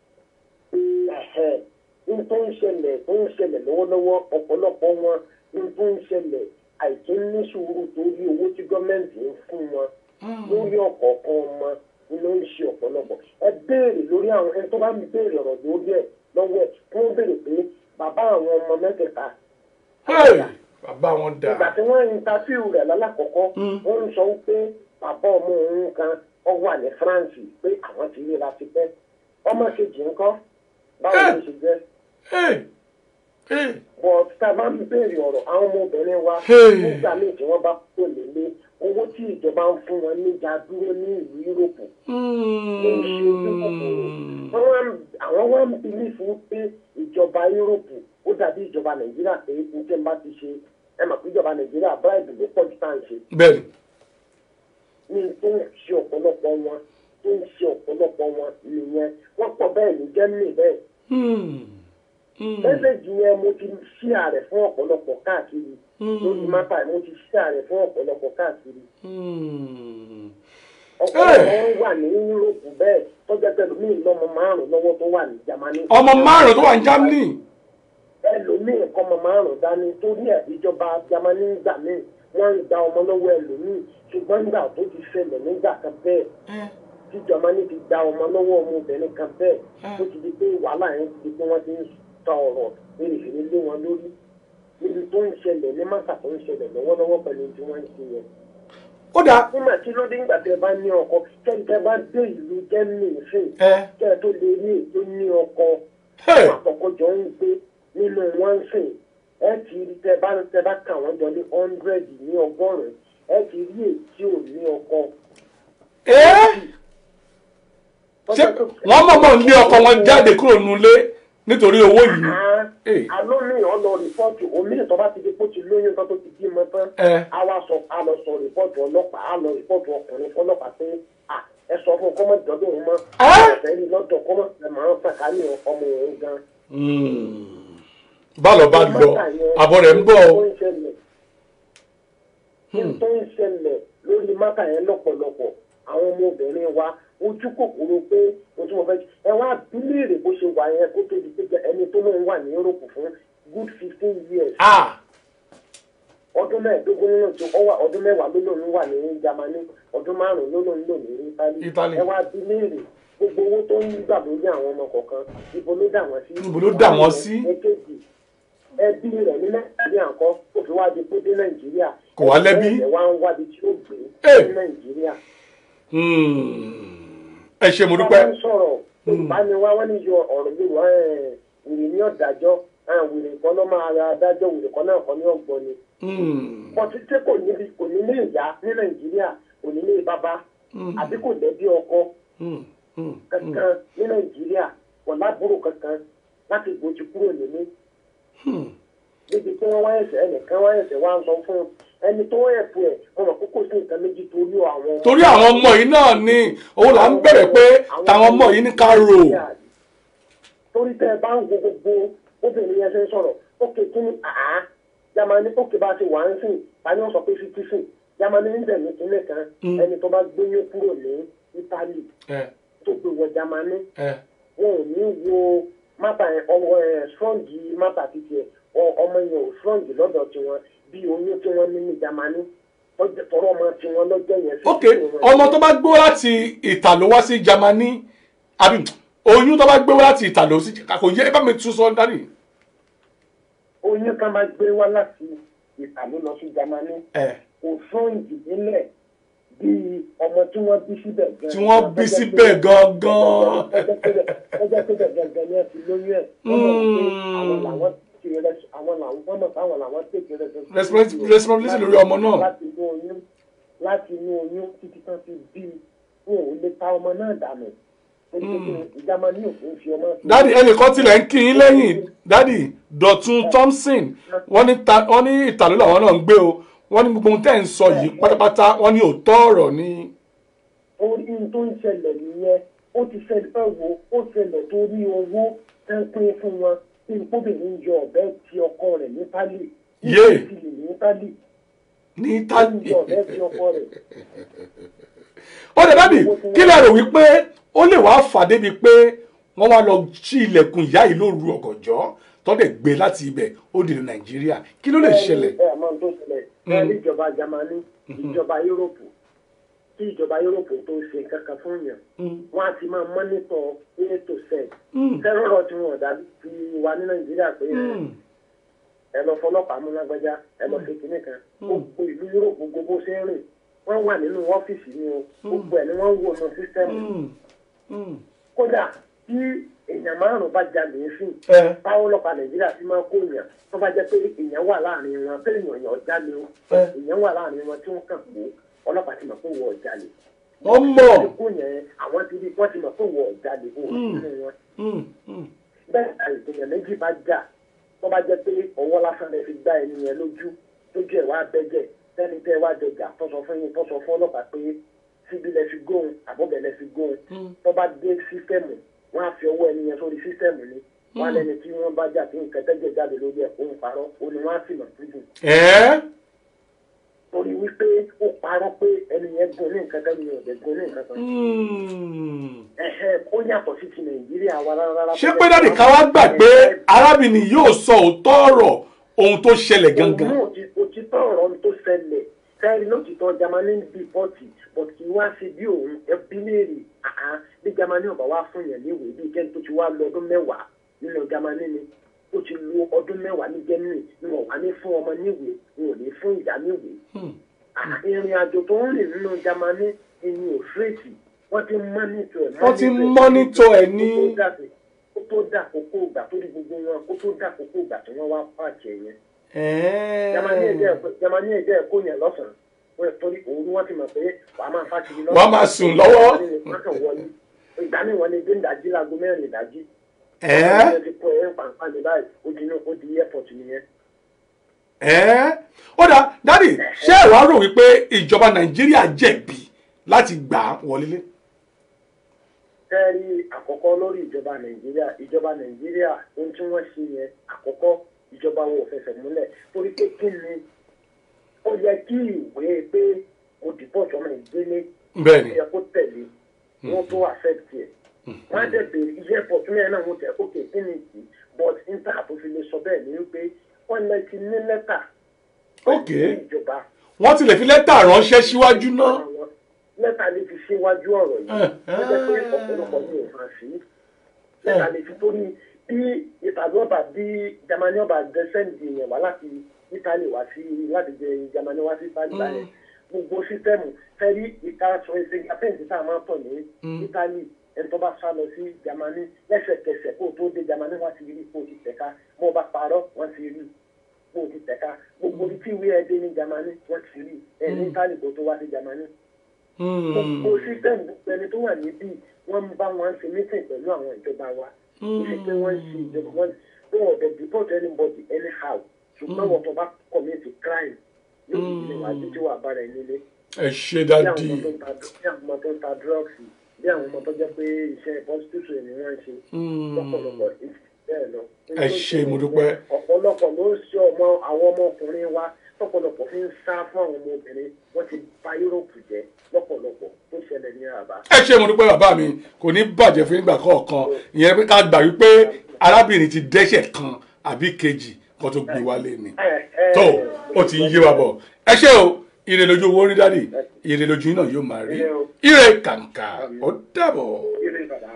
ẹ̀hẹ́ n tó ń ṣẹlẹ̀ tó ń ṣẹlẹ̀ lọ́wọ́lọ́wọ́ ọ̀pọ̀lọpọ̀ wọn n tó ń ṣẹlẹ̀ àìkí ní sùúrù torí owó tí gọ́ọ̀mẹ̀ntì ń fún wọn lórí ọ̀kọ̀ọ̀kan ọmọ ni ló ń ṣe ọ̀pọ̀lọpọ̀ ẹ béèrè lórí àwọn ẹni tó bá ń béèrè ọ̀rọ̀ lórí ẹ̀ lọ́wọ́ ẹ̀ kí wọ́n béèrè pé bàbá àwọn ọmọ mẹ́tẹ̀ẹ̀ta Hey! bàbá wọn ìgbà dà. tí wọ́n ń interview rẹ̀ lálàkọ́kọ́ wọ́n ń sọ pé bàbá ọmọ òun kan ọ wà ní France pé àwọn ti ríra ti pẹ́ ọmọ kejì ńkọ́ báwo ló ṣe jẹ́ Hey! Hey! but tá a bá ń béèrè ọ̀rọ̀ àwọn ọmọbìnrin wa Hey. nígbà míì tí wọ́n bá kó lélé owó tí ìjọba ń fún wọn níjà dúró ní ìlú Yúróòpù Hmm. wọ́n wá ń- àwọn wá ń bilí fún pé ìjọba Yúróòpù ó dàbí ìjọba Nàìjíríà pé ní tí n bá ti ṣe ẹ mọ̀ pé ìjọba Nàìjíríà bribe ló pọ̀ jù tá à ń ṣe Bẹ́ẹ̀ni. ní tó ń ṣe ọ̀pọ̀lọpọ̀ wọn tó ń ṣe ọ̀pọ̀lọpọ̀ wọn nìyẹn wọ́n pọ̀ bẹ́ẹ̀ ní Germany bẹ́ẹ̀ Hmm. Hmm. mẹ́sẹ̀gì yẹn mo ti ṣí ààrẹ fún ọ̀pọ̀lọpọ̀ káàkiri lórí mápá mo ti ṣí ààrẹ fún ọ̀pọ̀lọpọ̀ káàkiri Hmm. ọ̀pọ̀lọpọ̀ wọn wà ní Yúróòpù bẹ́ẹ̀ tọ́jà tẹlómìn lọ́mọ márùn-ún lọ́wọ́ tó wà ní Jámánì ọmọ márùn-ún tó wà ní Germany. ẹlòmíì kọ́mọ márùn-ún dání torí ẹ̀ ìjọba Jámánì ń gbà míì wọ́n ń gba ọmọ lọ́wọ́ ẹlòmíì ṣùgbọ́n nígbà tó ti ṣẹlẹ̀ nígbà kan bẹ́ẹ̀ tí Jámánì ti gba ọmọ lọ́wọ́ ọmọbìnrin kan bẹ́ẹ̀ tó ti di pé wàhálà yẹn ti di pé wọ́n ti ń ta ọ̀rọ̀ fèrèfèrè lé wọn lórí níbi tó ń ṣẹlẹ̀ ní mọ́tà tó ń ṣẹlẹ̀ lọ́wọ́lọ́wọ́ pẹ̀lú tí wọ́n ń ṣe yẹn. ó dáa. nígbà tí ló dé nígbà tí ẹ bá ní ọkọ kẹ́ńtẹ́ bá dé ìlú Germany fún ẹ. kẹ́ ẹ tó lè rí ètò ní ọkọ Hey! àtọkọjọ ń gbé nínú wọn sìn ẹ ti rí tẹ bá tẹ bá kà wọn jọ ní hundred ní ọgọ́rùn ẹ ti rí ètí ò ní ọkọ. Ẹ́ ṣé wọ́n mọ̀mọ́ lé ọkọ wọn jáde kúrò nulé nítorí owó yìí. Hey. àlọ́ mi ò lọ rìpọ́ọ̀tù omi ìtọ́ bá ti di kó ti lóyún kan tó ti bímọ tán Ẹ. a wá sọ a lọ sọ rìpọ́ọ̀tù ọlọ́pàá a lọ rìpọ́ọ̀tù ọkùnrin fọlọ́pàá pé à ẹ sọ fún kọ́mọ dọ́dún òun mọ́ Ẹ́. ẹ̀fẹ́ rí lọ́dọ̀ kọ́mọ ẹ̀ máa ń sàkání ọmọ òun gan. Hmm. bálọ̀ bá lọ àbọ̀ rẹ̀ ń bọ̀ Tó o. ń ṣẹlẹ̀ kí n tó ń ṣẹlẹ̀ lórí mákà yẹn lọ́pọ̀lọpọ̀ àwọn ọmọbìnrin wa ojú kòkòrò pé o tún wọn fẹ́ ẹ wá bíléèrè bó ṣe wà yẹn kó tó di pé ẹni tó náà wà ní Europe fún good fifteen years Ah! ọdún mẹ́ẹ̀ẹ́dógún nínú tí ó wà ọdún mẹ́wàá ló lòun wà ní Jámánì ọdún márùn-ún ló lòun lò ní Italy Italy. ẹ wá bíléèrè gbogbo owó tó ń gbà lórí àwọn ọmọ kọ̀ọ̀kan ibo ló dà wọ́n sí. Ibo ló dà wọ́n sí? èkejì ẹbí rẹ̀ ní Nàìjíríà ńkọ́ kò fi wá di pé dé Nàìjíríà Kò wá lẹ́bí? ẹ̀ wá ń wábi tí ó gbé Ẹ̀. ní Nàìjíríà Hmm. ẹ ṣe mo dúpẹ́. wọ́n ń sọ̀rọ̀ yorùbá ni wá wọ́n ní yọ ọ̀rọ̀ yorùbá ẹ̀ wèrè ní ọ̀dájọ́ ẹ̀ wèrè kan ló máa ra adájọ́ wèrè kan náà kan ní ọ̀gbọ́n ni. Hmm. bọ́tí tí kò ní kò ní lé ìyá ní nàìjíríà kò ní lé bàbá àbí kò lẹ́bí ọkọ Hmm. Hmm. kankan ní nàìjíríà kò lábúrò kankan láti gbòjì kúrò nílé. Hmm. níbi tí wọ́n wá ẹ̀sẹ̀ ẹnìkan wá ẹ̀sẹ̀ wá ń sọ fún un ẹni tó ẹ̀pù ẹ̀ wọ́n mọ̀ kókò sí nǹkan méjì torí àwọn ọmọ. torí àwọn ọmọ yìí náà ni òun là ń bẹ̀rẹ̀ pé táwọn ọmọ yìí ní ká rò. torí tẹ ẹ bá ń wo gbogbo obìnrin yẹn ṣe ń sọ̀rọ̀ ókè kí ni àá yamani ókè bá ti wà ń sìn tani wọ́n sọ pé fifty sìn yamani ń bẹ̀ ní kílẹ̀ kan ẹni tó bá gbóyún kúrò ní italy ẹ tó gbé wọ jamani ẹ wọn ò ní wo mata yẹn ọwọ ẹ strong mata títí ẹ ọ- ọmọ yẹn ò strong lọ́dọ̀ tiwọn bí oyún tí wọ́n ní ní jamani tọ́jú- tọrọ ọmọ tiwọn lọ́jọ́ yẹn. sí ok tí wọn- ọmọ tó bá gbé wá láti ìtàló wá sí Jámánì àbí oyún tó bá gbé wá láti ìtàló sí kò yẹ ẹ bá mi tún sọ dání. oyún kan máa gbé wá láti ìtàló lọ sí jamani ẹ kò strong nílẹ̀ bí ọmọ tí wọ́n bí síbẹ̀ gan. tí wọ́n bí síbẹ̀ gangan. ọjọ́ pé gangan ni ẹ ti lóyún ẹ̀ wọ́n mọ̀ pé àwọn làwọn ti rẹ àwọn làwọn wọ́n mọ̀ pé àwọn làwọn tètè rẹ Responsi- responsibility lórí ọmọ náà. láti inú oyún láti inú oyún títí tán fi bí wọn ò lè ta ọmọ náà dànù ìjàmọ ní òfin fi ọmọ sí. dádì ẹnìkan tilẹ̀ ń kí yín lẹ́yìn dádì Dọ̀tun Thompson wọ́n ní ta- wọ́n ní ìtàló làwọn náà ń gbé o wọ́n ní gbogbo ohun tẹ́ ń sọ yìí pátápátá wọ́n ní òótọ́ ọ̀rọ̀ ni. orí tó ń ṣẹlẹ̀ nìyẹn ó ti ṣẹlẹ̀ fẹ́ wo ó ṣẹlẹ̀ torí owó tẹ́ ń pín fún wọn bí kóbìnrin yọ ọ̀bẹ ti ọkọ rẹ̀ ní pálí Yé. ti lè ní pálí ní ó ń tálí. yọ ọ̀bẹ ti ọkọ rẹ̀ ó lè dádì kí lè rò wípé ó lè wá fà débi pé wọ́n wá lọ sí ilẹ̀kùn ìyá yìí lóru ọ̀gànjọ́ tọ́dẹ̀ gbé láti ibẹ̀ ó dìde Nàìjíríà kí ló lè ṣẹlẹ̀. ẹ ẹ mọ ohun tó ṣẹlẹ̀ ẹ ní ìjọba Jámánì ìjọba Yúróòpù kí ìjọba Yúróòpù tó ṣe kankan fún yàn wọn á ti máa mọ́nítọ̀ a to z tẹ́rọ̀rọ̀ tí wọn dá ti wà ní Nàìjíríà pé ẹ lọ fọlọ́pàá mú lágbájá ẹ lọ ṣe kinní kan gbogbo ìlú Yúróòpù gbogbo ṣe ń rìn wọ́n wà nínú ọ́fíìsì ni o gbogbo ẹ̀ ni wọ́n ń wò nù sísẹ́mù kódà tí èèyàn márùn bá jalè ń sìn ẹ báwo ọlọ́pàá nàìjíríà ti máa kó èèyàn tó bá jẹ́ pé èèyàn wà láàrin wọn pé èèyàn yàn jalè o Ẹ. èèyàn wà láàrin wọn tí wọ́n kàn kó ọlọ́pàá ti mọ̀ pé wọ́n jalè. wọ́n mọ̀. ti kó yẹn àwọn ti rí wọ́n ti mọ̀ pé wọ́n jalè o nínú wọn. Mm, mm. bẹ́ẹ̀ ni èèyàn méjì bá jà tó bá jẹ́ pé ọwọ́ lásán lè fi gbá ẹni yẹn lójú lójú ẹ̀ wá bẹ́jẹ̀ tẹ́ni tẹ́ wá jọjà tó sọ fún yín tó sọ fún ọlọ́pàá pé síbi lẹ fi góun àbọ̀bẹ̀ lẹ fi góun tó bá dé sísítẹ́ẹ̀mù wọ́n á fi ọwọ́ ẹni yẹn sórí sísítẹ́ẹ̀mù ni wọ́n á lẹ́ni tí wọ́n bá jà tí nǹkan tẹ́jẹ̀ jáde lórí ẹ̀ òun parọ́ òun ni wọ́n á sì mọ̀ prison ẹ torí wípé ó parọ́ pé ẹni yẹn gun ní nǹkan tẹ́ni yẹn ò dẹ̀ gun ní nǹkan kan Mm. ẹ̀hẹ́ ó yàtọ̀ sí ti nàìjíríà wa rárá ṣé pé dáàdì ká wá gbà pé arábìnrin yóò sọ òótọ́ ọ̀rọ̀ ohun tó ṣẹlẹ̀ gangan. òun náà òtítọ́ ọ̀rọ̀ tó ṣẹlẹ̀ kẹ́rin lótìtọ́ jamani ń bí pọ́ọ̀tì but kì í wá sí bí òun ẹbí léèrè àá bí jamani ọba wá fún yẹn níwèé bí kẹ́ni tó ti wá lọ ọdún mẹ́wàá nínú jamani ni ó ti lo ọdún mẹ́wàá ní germany ni wọ́n wá ní fún ọmọ níwèé wọn ò ní fún ìyá níwèé àà, ìrìn àjò tó ń rìn nínú jamani ẹni ò fírètì wọ́n ti mọ́nítọ̀ ẹ̀ wọ́n ti mọ́nítọ̀ ẹ̀ ní. kó tó dà kókó ìgbà tó di gbogbo wọn kó tó dà kókó ìgbà tí wọ́n wá pàṣẹ yẹn jamani ẹjẹ jamani ẹjẹ ẹkọ yẹn lọ́sàn wọn torí òun wọn ti mọ̀ pé wàá máa fa kiri lọ́sàn Wàá máa sùn lọ́wọ́. wọn kàn wọlé ìgbà mi wọn lè dé ìdájí láago mẹ́rin ìdájí ẹ wọn ti kọ ẹ pàǹpà ní báyìí ó di inú ó di airport nìyẹn. ẹ ó dà dáàdì ṣé ẹ wá rò wípé ìjọba nàìjíríà jẹ̀bi láti gbà á wọlé. kẹ́rí àkọ́kọ́ lórí ìjọba nàìjíríà ìjọba nàìjíríà ohun tí wọ́n ṣe yẹn àkọ́kọ́ ìjọba wọn ò fẹsẹ̀ múlẹ̀ torí pé kí ni ó yẹ kí ìwé pé mo dìbò sọmọ ìgbélé bẹ́ẹ̀ ni ó yẹ kó tẹ̀lé wọ́n tó accept ẹ̀ wọ́n á dẹ̀ bèrè iṣẹ́ pọ̀ tún yẹn náà wọ́n tẹ̀ ókè kí ni ìdí but níta àtòfin lè sọ bẹ́ẹ̀ ni wípé wọ́n lẹ ti ní lẹ́tà ok sí ìjọba wọ́n ti lè fi lẹ́tà ránṣẹ́ síwájú náà. àwọn lẹ́tà lè fi síwájú ọ̀rọ̀ yìí Eh, ó jẹ́ pé ọ̀pọ̀lọpọ̀ ní òfin sí lẹ́tà lè fi torí bí ìtàgé ọba bí jamani ọba dẹ́sẹ̀ǹdì yẹn wá láti italy wá sí láti jẹ jamani wá sí italy báyẹn gbogbo sísẹ́mù fẹ́rí ìta tracing apẹ́ǹtì tá a máa tọ̀ ní italy ẹni tó bá sá lọ sí germany lẹ́sẹ̀kẹsẹ̀ kó o tó dé germany wọ́n ti rí kó o ti tẹ̀ka mo bá parọ́ wọ́n ti rí kó o ti tẹ̀ka gbogbo ibi tí ìwé ẹ dé ní germany wọ́n ti rí ẹ ní italy kó o tó wá sí germany gbogbo system gbogbo ẹni tó wà níbí wọ́n ń bá wọn ṣe meeting pẹ̀lú àwọn ìjọba wa ṣe pé wọ́n ṣe ìjọba wọn wọn ò dẹ̀ deport anybody anyhow ṣùgbọ́n wọ́n tó bá commit crime yóò fi ilé wa títí wà bára ẹ nílé ẹ ṣe bí dádì àwọn ọmọ tó ń ta bí àwọn ọmọ tó ń ta drugs bí àwọn ọmọ tó jẹ́ pé iṣẹ́ prostitution ni wọ́n ń ṣe lọ́pọ̀lọpọ̀ bẹ́ẹ̀ lọ. Ẹ ṣé, mo dúpẹ́. ọ̀pọ̀lọpọ̀ ló ń ṣe ọmọ àwọn ọmọkùnrin wa lọ́pọ̀lọpọ̀ fi ń sá fún àwọn ọmọbìnrin wọ́n ti bà Yúróòpù jẹ́ lọ́pọ̀lọpọ̀ tó ṣẹlẹ̀ ní àbá. ẹ ṣe mo dúpẹ́ bàbá mi kò ní bàjẹ́ fún ìgbà kọ̀ọ̀kan ìyẹn pé ká gbà wípé arábìnrin ti dẹ́ṣẹ̀ kan àbí kejì kan tó gbé wálé ni tó ó ti ń yé wa bọ̀ ẹ ṣé o ire lójú owó rí dádì ire lójú yín náà yóò máa rí ire kàǹkà ó dàbọ̀. Ilé ìbàdàn.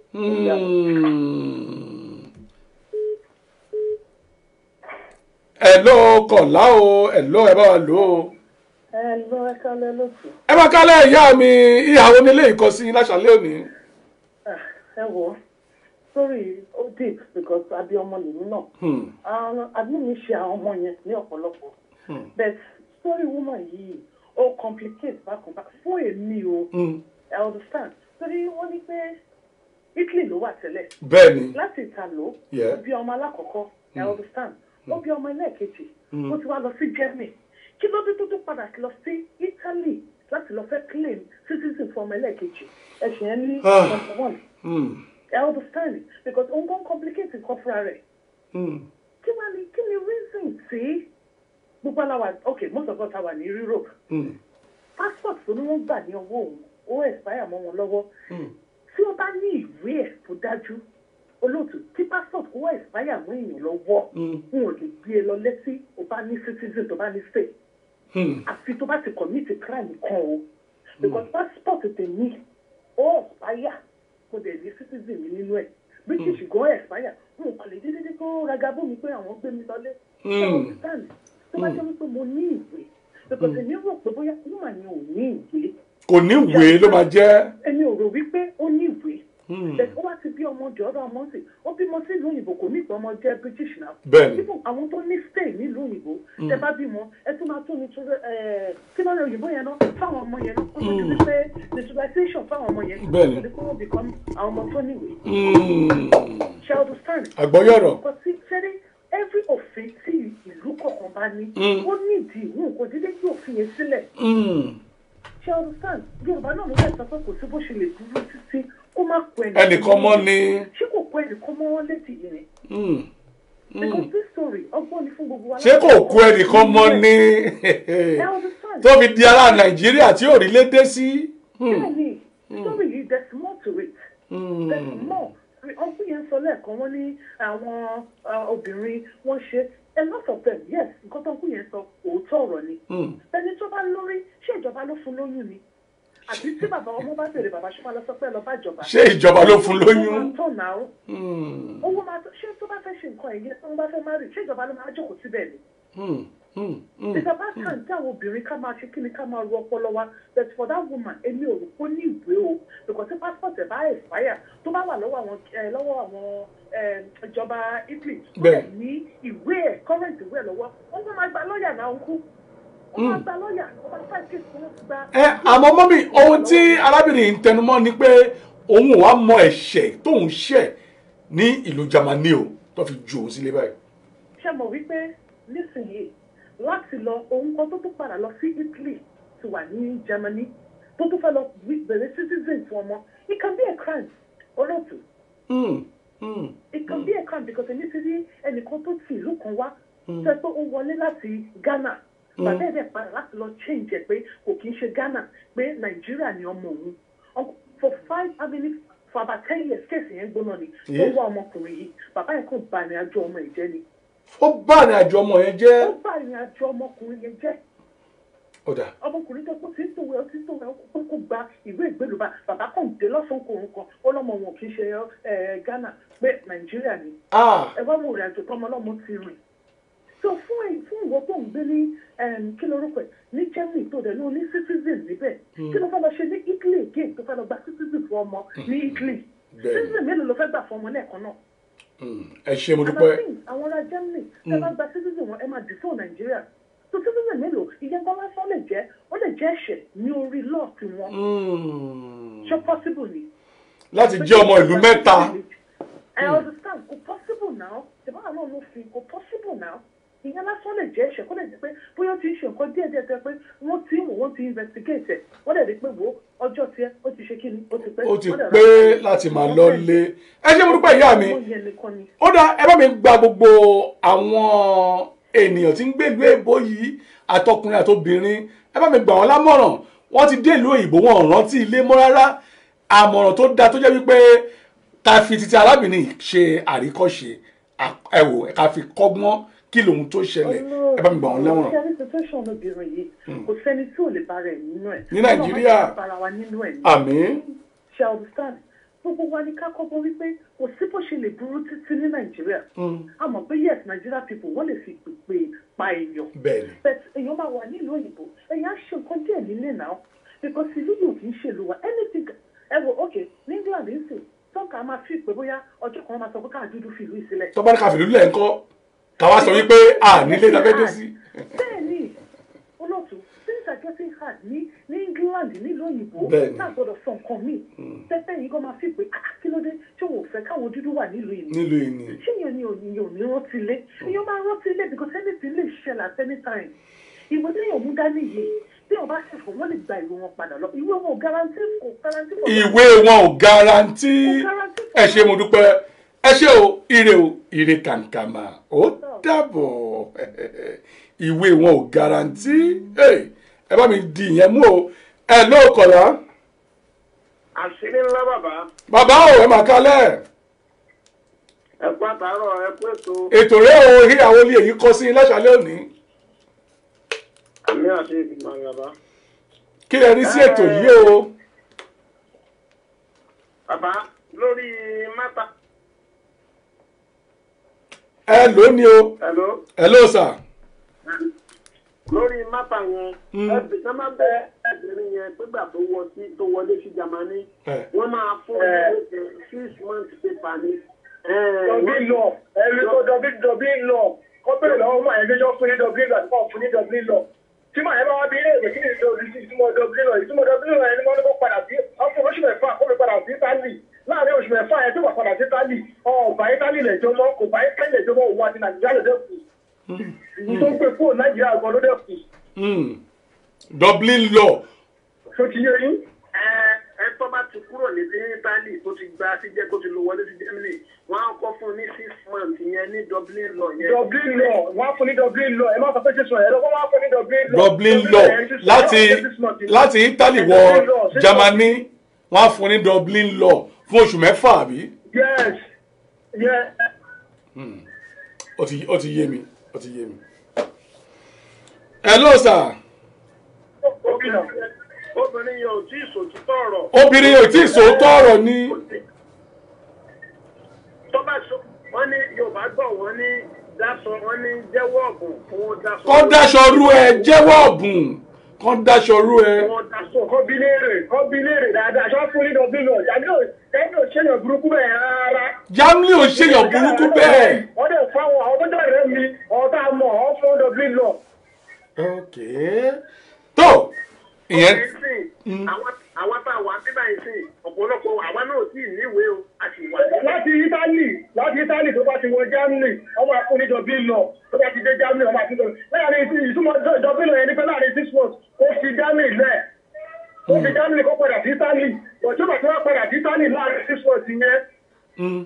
Hmm. Hello kọ̀lá o hello ẹ bá wa lò ó. ẹ lọ ẹ kálẹ́ lóṣù ẹ bá kálẹ̀ ìyá mi ìyàwó nílé ìkọsí láṣàlẹ̀ òní. ẹ wò ó sórí ó deep because abiyamọ lèmi náà Hmm. àwọn àbí mi ṣe àwọn ọmọ yẹn ní ọ̀pọ̀lọpọ̀ but story woman yìí ó complicate bákan bákan fún èmi o Hmm. I understand torí wọ́n ní pé Italy ló wà tẹ́lẹ̀ bẹ́ẹ̀ ni láti ìtàló Yeah. ó bí ọmọ alákọ̀ọ́kọ́ I understand ó bí ọmọ ẹlẹ́ẹ̀kejì ó ti wá lọ sí Germany kí ló dé tó tó padà lọ sí Italy láti lọ fẹ́ claim citizen fún ọmọ ẹlẹ́ẹ̀kejì ẹ̀sìn ẹ̀ ní Ah. number one Hmm. I understand because òun gan complicate nǹkan fúnra rẹ̀ Hmm. kí wàá ní kí ni reason tí gbogbo aláwa ok most of us wà ní Europe Hmm. passport tó ní wọ́n gbà ní ọwọ́ òun ó expire mọ́ wọn lọ́wọ́ tí ó bá ní ìwé ẹ̀ tó dájú olóòtú tí passport kó expire mọ́ èèyàn lọ́wọ́ wọn ò lè gbé e lọ létí ó bá ní citizen tó bá ní stay Hmm. àfi tó bá ti commit crime kan o because passport tèmi ó expire kò dẹ̀ ní citizen mi nínú ẹ̀ british gan expire wọn ò kàn lè dédé kó ragabó mi pé àwọn gbé mi lọlé ṣé o understand tó bá jẹ́ wípé mo ní ìwé because èmi rò pé bóyá woman ni ò ní ìwé kò ní ìwé ló máa jẹ́. èmi ò rò wípé ó ní ìwé bẹ́ẹ̀ ó wá ti bí ọmọ jọ ọ̀dọ̀ ọmọ sí ó bímọ sí ìlú òyìnbó kò ní ìpè ọmọ jẹ́ british náà Bẹ́ẹ̀ni. Even àwọn tó ní stay nílùú òyìnbó tẹ bá bímọ ẹ tún máa tún ní kí lọ́nà òyìnbó yẹn náà fáwọn ọmọ yẹn náà ó tó di wípé naturalization fáwọn ọmọ yẹn Bẹ́ẹ̀ni. ó tó di pé wọ́n become àwọn ọmọ tó níwèé Hmm. ṣe understand. àgbọ́yọ̀rọ̀. Kò sí sẹ́ni every òfin tí ìlú kọ̀ọ̀kan bá ní ó nídìí ìwọ̀n kò dídé kí òfin yẹn sílẹ̀ Hmm. ṣe understand yorùbá náà ló fẹ́ sọ pé kò sí bó ṣe lè dúró títí kó má kó ẹnìkan mọ́ ni. ṣé kò kó ẹnìkan mọ́ wọn létí yìí ni Hmm. because this story ọgbọ́n ni fún gbogbo wa. ṣé kò kú ẹnìkan mọ́ ni. ẹ understand. tó fi di ará nàìjíríà tí ò rí lédè sí. bẹ́ẹ̀ni story yìí there's more to it. there's more ọkùnrin yẹn sọ lẹ́ẹ̀kan wọ́n ní àwọn uh, obìnrin wọ́n ṣe a lot of them yes nǹkan tó ọkùnrin yẹn sọ òótọ́ ọ̀rọ̀ ni. ẹni tó bá lórí ṣé ìjọba ló fún lóyún ni àbí tí bàbá ọmọ bá bèrè bàbá ṣọlá lọ sọ pé ẹ lọ bá ìjọba. ṣé ìjọba ló fún owó lóyún. máa tọ̀ náà Hmm. owó máa tọ̀ ṣé tó bá fẹ́ ṣe nǹkan ẹ̀yẹ tó bá fẹ́ má rí ṣé ìjọba ló máa jókòó síbẹ̀ ni. Hmm. Hmm. Hmm. ìjọba kàn tí àwọn obìnrin ká máa ṣe kí ni ká máa ru ọpọlọ wa but for that woman èmi ò rò pé ó ní ìwé o because tí passport ẹ̀ bá expire tó bá wà lọ́wọ́ àwọn ẹ, lọ́wọ́ àwọn ẹ, ìjọba Italy tó Bẹ́ẹ̀. lè ní ìwé ẹ̀ current ìwé ẹ̀ lọ́wọ́ wọ́n máa gba lọ́ọ̀yà náà ń kú wọ́n máa gba lọ́ọ̀yà wọ́n máa fight case wọ́n ti gba. ẹ àmọ́ mọ́mí ohun tí arábìnrin yìí ń tẹnumọ́ ni pé òun ò wá mọ ẹ̀ṣẹ̀ tóun ṣẹ̀ ní ìlú Jámánì o tó fi ju òun sílé báyìí. ṣe mọ̀ wípé nísìnyìí láti lọ ohun kan tó tún padà lọ sí Italy ti wà ní Germany tó tún fẹ́ lọ wí- bẹ̀rẹ̀ citizen fún ọmọ it can be a crime olóòtú Hmm. Hmm. it can be a crime because èmi ti rí ẹnìkan tó ti ìlú kan wá sọ pé ó wọlé láti Ghana bàbá ẹ̀ dẹ̀ padà láti lọ change ẹ̀ pé kò kí ń ṣe Ghana pé Nàìjíríà ni ọmọ òun Uncle- for five I mean for about ten years kéèsì yẹn gbóná ni ó Yeah. wá ọmọkùnrin yìí bàbá yẹn kàn bà ní àjọ ọmọ ìjẹ́ ni ó bá àrìn àjò ọmọ yẹn ó jẹ́ bà ní àjọ ọmọkùnrin yẹn jẹ́ ọ̀dà ọmọkùnrin tó kó tí ń tòwé ọtí tòwé ó kó gba ìwé ìgbélú bá bàbá kan dé lọ́sàn-án kò ń kan ó lọ́mọ wọn kì í ṣe ẹ Ghana pé Nàìjíríà ni ah ẹ wá wo ìrìn àjò tọmọ ọlọ́mọ ti rìn so fún ẹ fún ìwọ tó ń gbé ní em, kí lorúkọ ẹ ní Germany tó dẹ̀ ló ní citizen níbẹ̀ kí ló fẹ́ lọ ṣe ní Italy again tó fẹ́ lọ gba citizen fún ọmọ ní Italy Bẹ́ẹ̀ni. citizen mélòó ló fẹ́ gbà fún ọmọ lẹ́ẹ̀kan náà Mm, ẹ ṣe mo dúpẹ́ Amazing, àwọn ará Germany ẹ bá gba citizen wọn ẹ máa dì fún Nàìjíríà so citizen mélòó ìyẹn kan lásán lè jẹ́ ó lè jẹ́ ẹ̀ṣẹ̀ ní orí lọ́ọ̀tì wọn Mm, ṣé possible ni. láti jẹ́ ọmọ ìlú mẹ́ta I understand kò possible now ìbára náà ló fi kò possible now ìyẹn lásán lè jẹ́ ẹ̀ṣẹ̀ kó lè jẹ́ pé bóyá ó ti ń ṣe nǹkan díẹ̀ díẹ̀ tẹ́ pé wọ́n ti ń wò wọ́n ti investigate ẹ̀ wọ́n dẹ̀ rí pé wò ó ọjọ́ tiẹ̀ ó ti ṣe kí ni ó ti pé ó ti wọ́n dẹ̀ pé rà- láti máa lọ lé ẹ ṣe mo dúpẹ́ ìyá mi Ọmọ yẹn nìkan ni. ó dá ẹ bá mi gba gbogbo àwọn ènìyàn tí ń gbé ìlú èbó yìí àtọkùnrin àtobìnrin ẹ bá mi gbà wọn lámọ̀ràn wọ́n ti dé ìlú òyìnbó wọn ò rántí ilé mọ́ rárá àmọ̀ràn tó dáa tó jẹ́ wípé ká fi titi arábìnrin yìí ṣe àríkọ́ṣe à- ẹ wò ká fi kọ́gbọ́n kí lòun tó ṣẹlẹ̀ ẹ bá mi gbà wọn lẹ́wọ̀n. ṣe ní situation obìnrin yìí kò sẹ́ni tí ò lè bára ẹ̀ nínú ẹ̀. Ní Nàìjíríà. Ọlọ́run máa ń bára wa nínú ẹ̀ ní. àmín ṣe understand gbogbo wa ní ká kọ́kọ́ wípé kò sí bó ṣe lè burú títí ní nàìjíríà a mọ̀ pé yes nigeria people wọ́n lè fi pèpè pa èèyàn bẹ́ẹ̀ ni but èèyàn máa wà nílùú òyìnbó èèyàn á ṣe nǹkan díẹ̀ nílé náà because ìlú yìí ò kì í ṣèlú wa anything ẹ wo ok ní england ń sè tọ́ka máa fi pé bóyá ọjọ́ kan wọ́n máa sọ pé káà dúdú fi ìlú yìí sílẹ̀. tó bá ní ká fìlú lẹ̀ ńkọ́ káwá sọ wípé à nílé la fẹ́ dé sí. bẹ́ẹ̀ni olóòtú things are getting hard ní ní england nílùú òyìnbó Bẹ́ẹ̀ni. náà gbọ́dọ̀ sọ nǹkan míì tẹ́tẹ́ yìí gan máa fi pé "Ah, kí ló dé tí òun ò fẹ́ káwọn dúdú wà nílùú yìí ni?" nílùú yìí ni ṣé yẹn ni òní òní rántí ilé èèyàn máa rántí ilé because anything lè ṣẹlẹ̀ at any time ìwé tí èèyàn mú dání yìí tí wọn bá ṣe fún wọn lè gba ìwé wọn padà lọ ìwé wọn ò garanti kò garanti kò ìwé wọn ò garanti Kò garanti fún ẹ ṣé mo dúpẹ́ ẹ ṣé o ire o ire kàǹkàmà ó dàbọ̀ ìwé wọn ò garanti Hey, ẹ bá mi di ìyẹn mú o ẹ ló kọ̀lá àṣírí ńlá bàbá bàbá ò ẹ mà kalẹ̀ ẹ kú àtàárọ̀ ẹ kú ètò ètò rẹ o ìyàwó ilé yìí kọ sí láṣálẹ́ òní àmì àti ìgbìmọ̀ bàbá. kí lẹ rí sí ètò yìí o bàbá lórí mátà ẹ ló ní o hello ẹ ló sà lórí mátà yẹn ẹbí ká má bẹ ẹbìnrin yẹn pégbà tó wọ sí tó wọlé sí jamani ẹ wọn máa fún ẹ six months paper ni. Dublin law ẹni tó Dublin Dublin law kọ́ bẹ̀rẹ̀ lọ́wọ́ máa ẹgbẹ́ jọ fún ní Dublin law àti kọ́ fún ní Dublin law tí màá yẹn bá wá bí ilé ìwé kí ni ìdọ̀bí ìtumọ̀ Dublin law ìtumọ̀ Dublin law ẹni wọ́n ní kó padà sí ọkọ̀ oṣù mẹ́fà kó mi padà sí Italy láàrin oṣù mẹ́fà yẹn tó wà padà sí Italy ọ̀bà Italy lẹ́jọ́ mọ́ kò bá Italy lẹ́jọ́ mọ́ òun àti Nàìjíríà lẹ́jọ́ kù ìyí tó ń gbé kúrò Nàìjíríà gan ló dẹ̀ kù Hmm. Dublin law tó ti yé yín. ẹ ẹ tó bá ti kúrò ní ní Italy tó ti gba sí jẹ́ kó ti lọ wọlé sí Germany wọ́n á kọ́ fún un ní six months yẹn ní Dublin law yẹn. Dublin law wọ́n á fún ní Dublin law ẹ má sọ pé ṣe sọ ẹ̀ lọ́wọ́ wọ́n á fún ní Dublin law. Dublin law láti láti Italy wọ Germany wọ́n á fún ní Dublin law fún oṣù mẹ́fà àbí yes yes. ó ti ó ti yé mi ó ti yé mi. hello sir obìnrin obìnrin yẹn ò tí ì sòtítọ́ ọ̀rọ̀. obìnrin yóò tí ì sòótọ́ ọ̀rọ̀ ni tó bá sọ wọ́n ní Yorùbá gbọ́ wọ́n ní dáṣọ wọ́n ní jẹ́wọ́ ọ̀bùn fún dáṣọ. kọ́ dáṣọ rú ẹ jẹ́wọ́ ọ̀bùn kọ́ dáṣọ rú ẹ. wọ́n dáṣọ. kọ́ bí léèrè kọ́ bí léèrè dáadáa ṣọ́ fún ní Dublin law yàtí ò ẹni ò ṣèyàn burúkú bẹ́ẹ̀ rárá. Germany ò ṣèyàn burúkú bẹ́ẹ̀. wọ́n dẹ̀ fún àwọn àwọn tó dọ̀rẹ́ mi ọ̀hún tá a mọ̀ ọ́ fún Dublin law. ok tó ìyẹn Ìsìn, àwọn àwọn tá a wà nígbà yìí sìn ọ̀pọ̀lọpọ̀ àwa náà ò tí ì níwèé o a sì wà nílẹ̀. láti Italy láti Italy tó bá ti wọ Germany wọ́n máa fún ní Dublin law tó bá ti dé Germany wọ́n máa fún Dublin láàrin ìsìn ìtumọ̀ Dublin law yẹn ní pé láàrin six months ó fi Germany lẹ̀ ó fi Germany kó padà sí Italy ọ̀tún bàtí wọ́n padà sí Italy láàrin six months yẹn.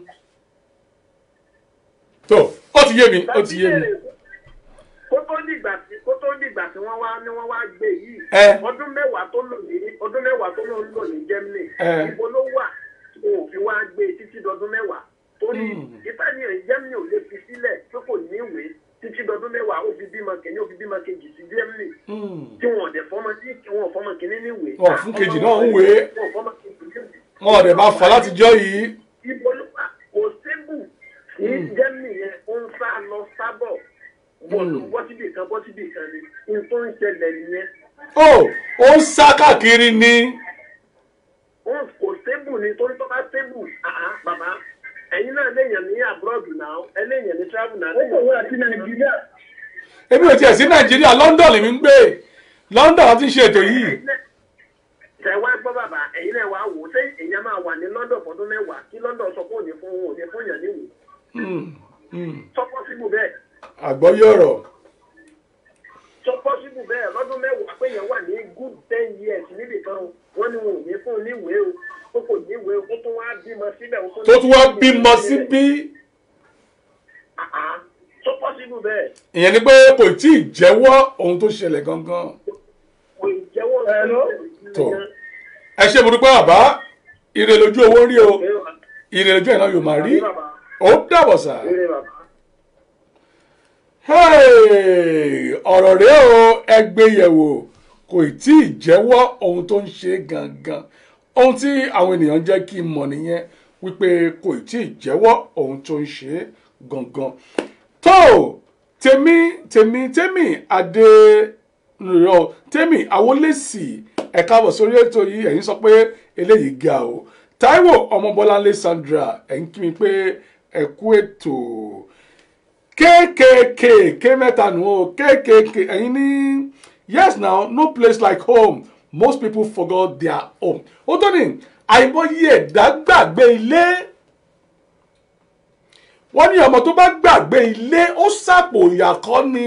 tó ó ti yé mi ó ti yé mi kó tó dìgbà tí kó tó dìgbà tí wọ́n wá ní wọ́n wá gbé yìí Ẹ. ọdún mẹ́wàá tó lò ní ọdún mẹ́wàá tó lò ń lò ní Germany Ẹ. ibo ló wà tí wọn ò fi wá gbé títí dọdún mẹ́wàá torí ìtàníyàn Germany ò lè fi sílẹ̀ pé kò ní ìwé títí dọdún mẹ́wàá ó fi bímọ kìíní ó fi bímọ kejì sí Germany tí wọn ò dẹ̀ fọmọ tí wọn ò fọmọ kìíní ní ìwé. Wọn ò fún kejì náà ń wé. wọn ò fọmọ kejì ní ìwé wọn ò dẹ̀ bá fà látijọ́ yìí ibo ló wà kò sébù ní Germany yẹn ó ń sá lọ sábọ̀ bọ̀ bọ́ síbi kan bọ́ síbi kan ni nǹkan ń ṣẹlẹ̀ nìyẹn ó ó ń sá káàkiri ni wọn kò stable ni torí tó bá stable àá bàbá ẹ̀yin náà léèyàn ní abroad náà ẹ léèyàn ní travel náà ó kò wá sí nàìjíríà èmi ò tiẹ̀ sí nàìjíríà london lèmi ń gbé london láti ń ṣe ètò yìí tẹ wá gbọ́ bàbá ẹ̀yin náà wá wò ó ṣé èèyàn máa wà ní london fọdún mẹ́wàá kí london sọ pé òní fún òní fún yàn níwèé Hmm, hmm. sọ possible bẹ́ẹ̀ àgbọ́yé ọ̀rọ̀ sọ possible bẹ́ẹ̀ lọ́dún mẹ́wàá pé èèyàn wà ní good ten years níbì kan wọ́n ní wọn ò ní fún un níwèé o ó kò níwèé o ó tún wá bímọ síbẹ̀ ó tó tún wá bímọ síbí Àá, sọ possible bẹ́ẹ̀ ìyẹn ni pé kò tí ì jẹ́wọ́ ohun tó ṣẹlẹ̀ gangan kò ì jẹ́wọ́ tó ẹ ṣe mo dúpẹ́ bàbá ire lójú owó rí o ire lójú ẹ̀ náà yóò máa rí ó dàbọ̀ sà. Hey, ọ̀rọ̀ rẹ̀ o ẹgbẹ́ yẹ̀wò kò tí ì jẹ́wọ́ ohun tó ń ṣe gangan ohun tí àwọn ènìyàn jẹ́ kí n mọ̀ nìyẹn wípé kò tí ì jẹ́wọ́ ohun tó ń ṣe gangan tó tèmi tèmi tèmi adé rọ tèmi àwọlẹ́sì ẹ káàbọ̀ sórí ètò yìí ẹ̀yin sọ pé eléyìí ga o Táíwò ọmọbọ́láńlé Sandra ẹ̀ ń kí mi pé ẹ kú ètò kkk k mẹ́ta nù o kkk ẹ̀yin ní yes now no place like home most people forgot their home ó tó ní àìmọye ẹ̀dá gbàgbé ilé wọ́n ní ọmọ tó bá gbàgbé ilé ó sàpò ìyàkọ́ ni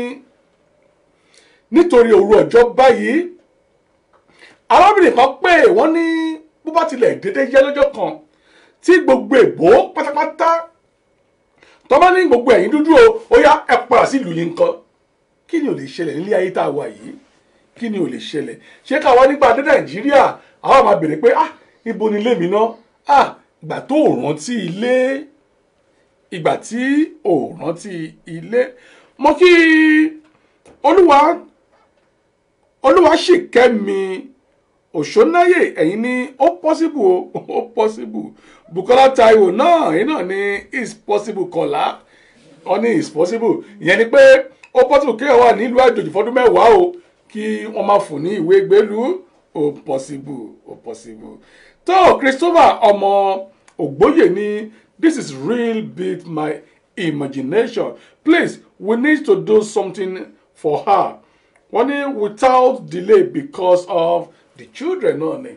nítorí òru ọjọ́ báyìí arábìnrin kan pé wọ́n ní bó bá tilẹ̀ dédé yẹ lọ́jọ́ kan tí gbogbo èbó pátápátá tọ́ba ní gbogbo ẹ̀yin dúdú o ó yá ẹ padà sí ìlú yìí nǹkan kí ni ò lè ṣẹlẹ̀ nílé ayé tá a wà yìí kí ni ò lè ṣẹlẹ̀ ṣé káwa nígbà dé nàìjíríà àwa máa bèrè pé ah ibo ni ilé mi ná ah ìgbà tó ò rántí ilé ìgbà tí ò rántí ilé mo kí olúwa olúwa sì kẹ́ mi òṣónáyè ẹ̀yin ní ó possible o ó possible Bukola Taiwo náà ẹ̀yin náà ní is possible kọ̀lá wọ́n ní is possible ìyẹn ni pé ó possible kéèyàn wà nílùú àjòjì fọdún mẹ́wàá o kí wọ́n máa fún ní ìwé gbélú ó possible ó possible tó Christopher ọmọ ògbóyè ní this is real beat my imagination please we need to do something for her wọ́n ní without delay because of the children náà ni.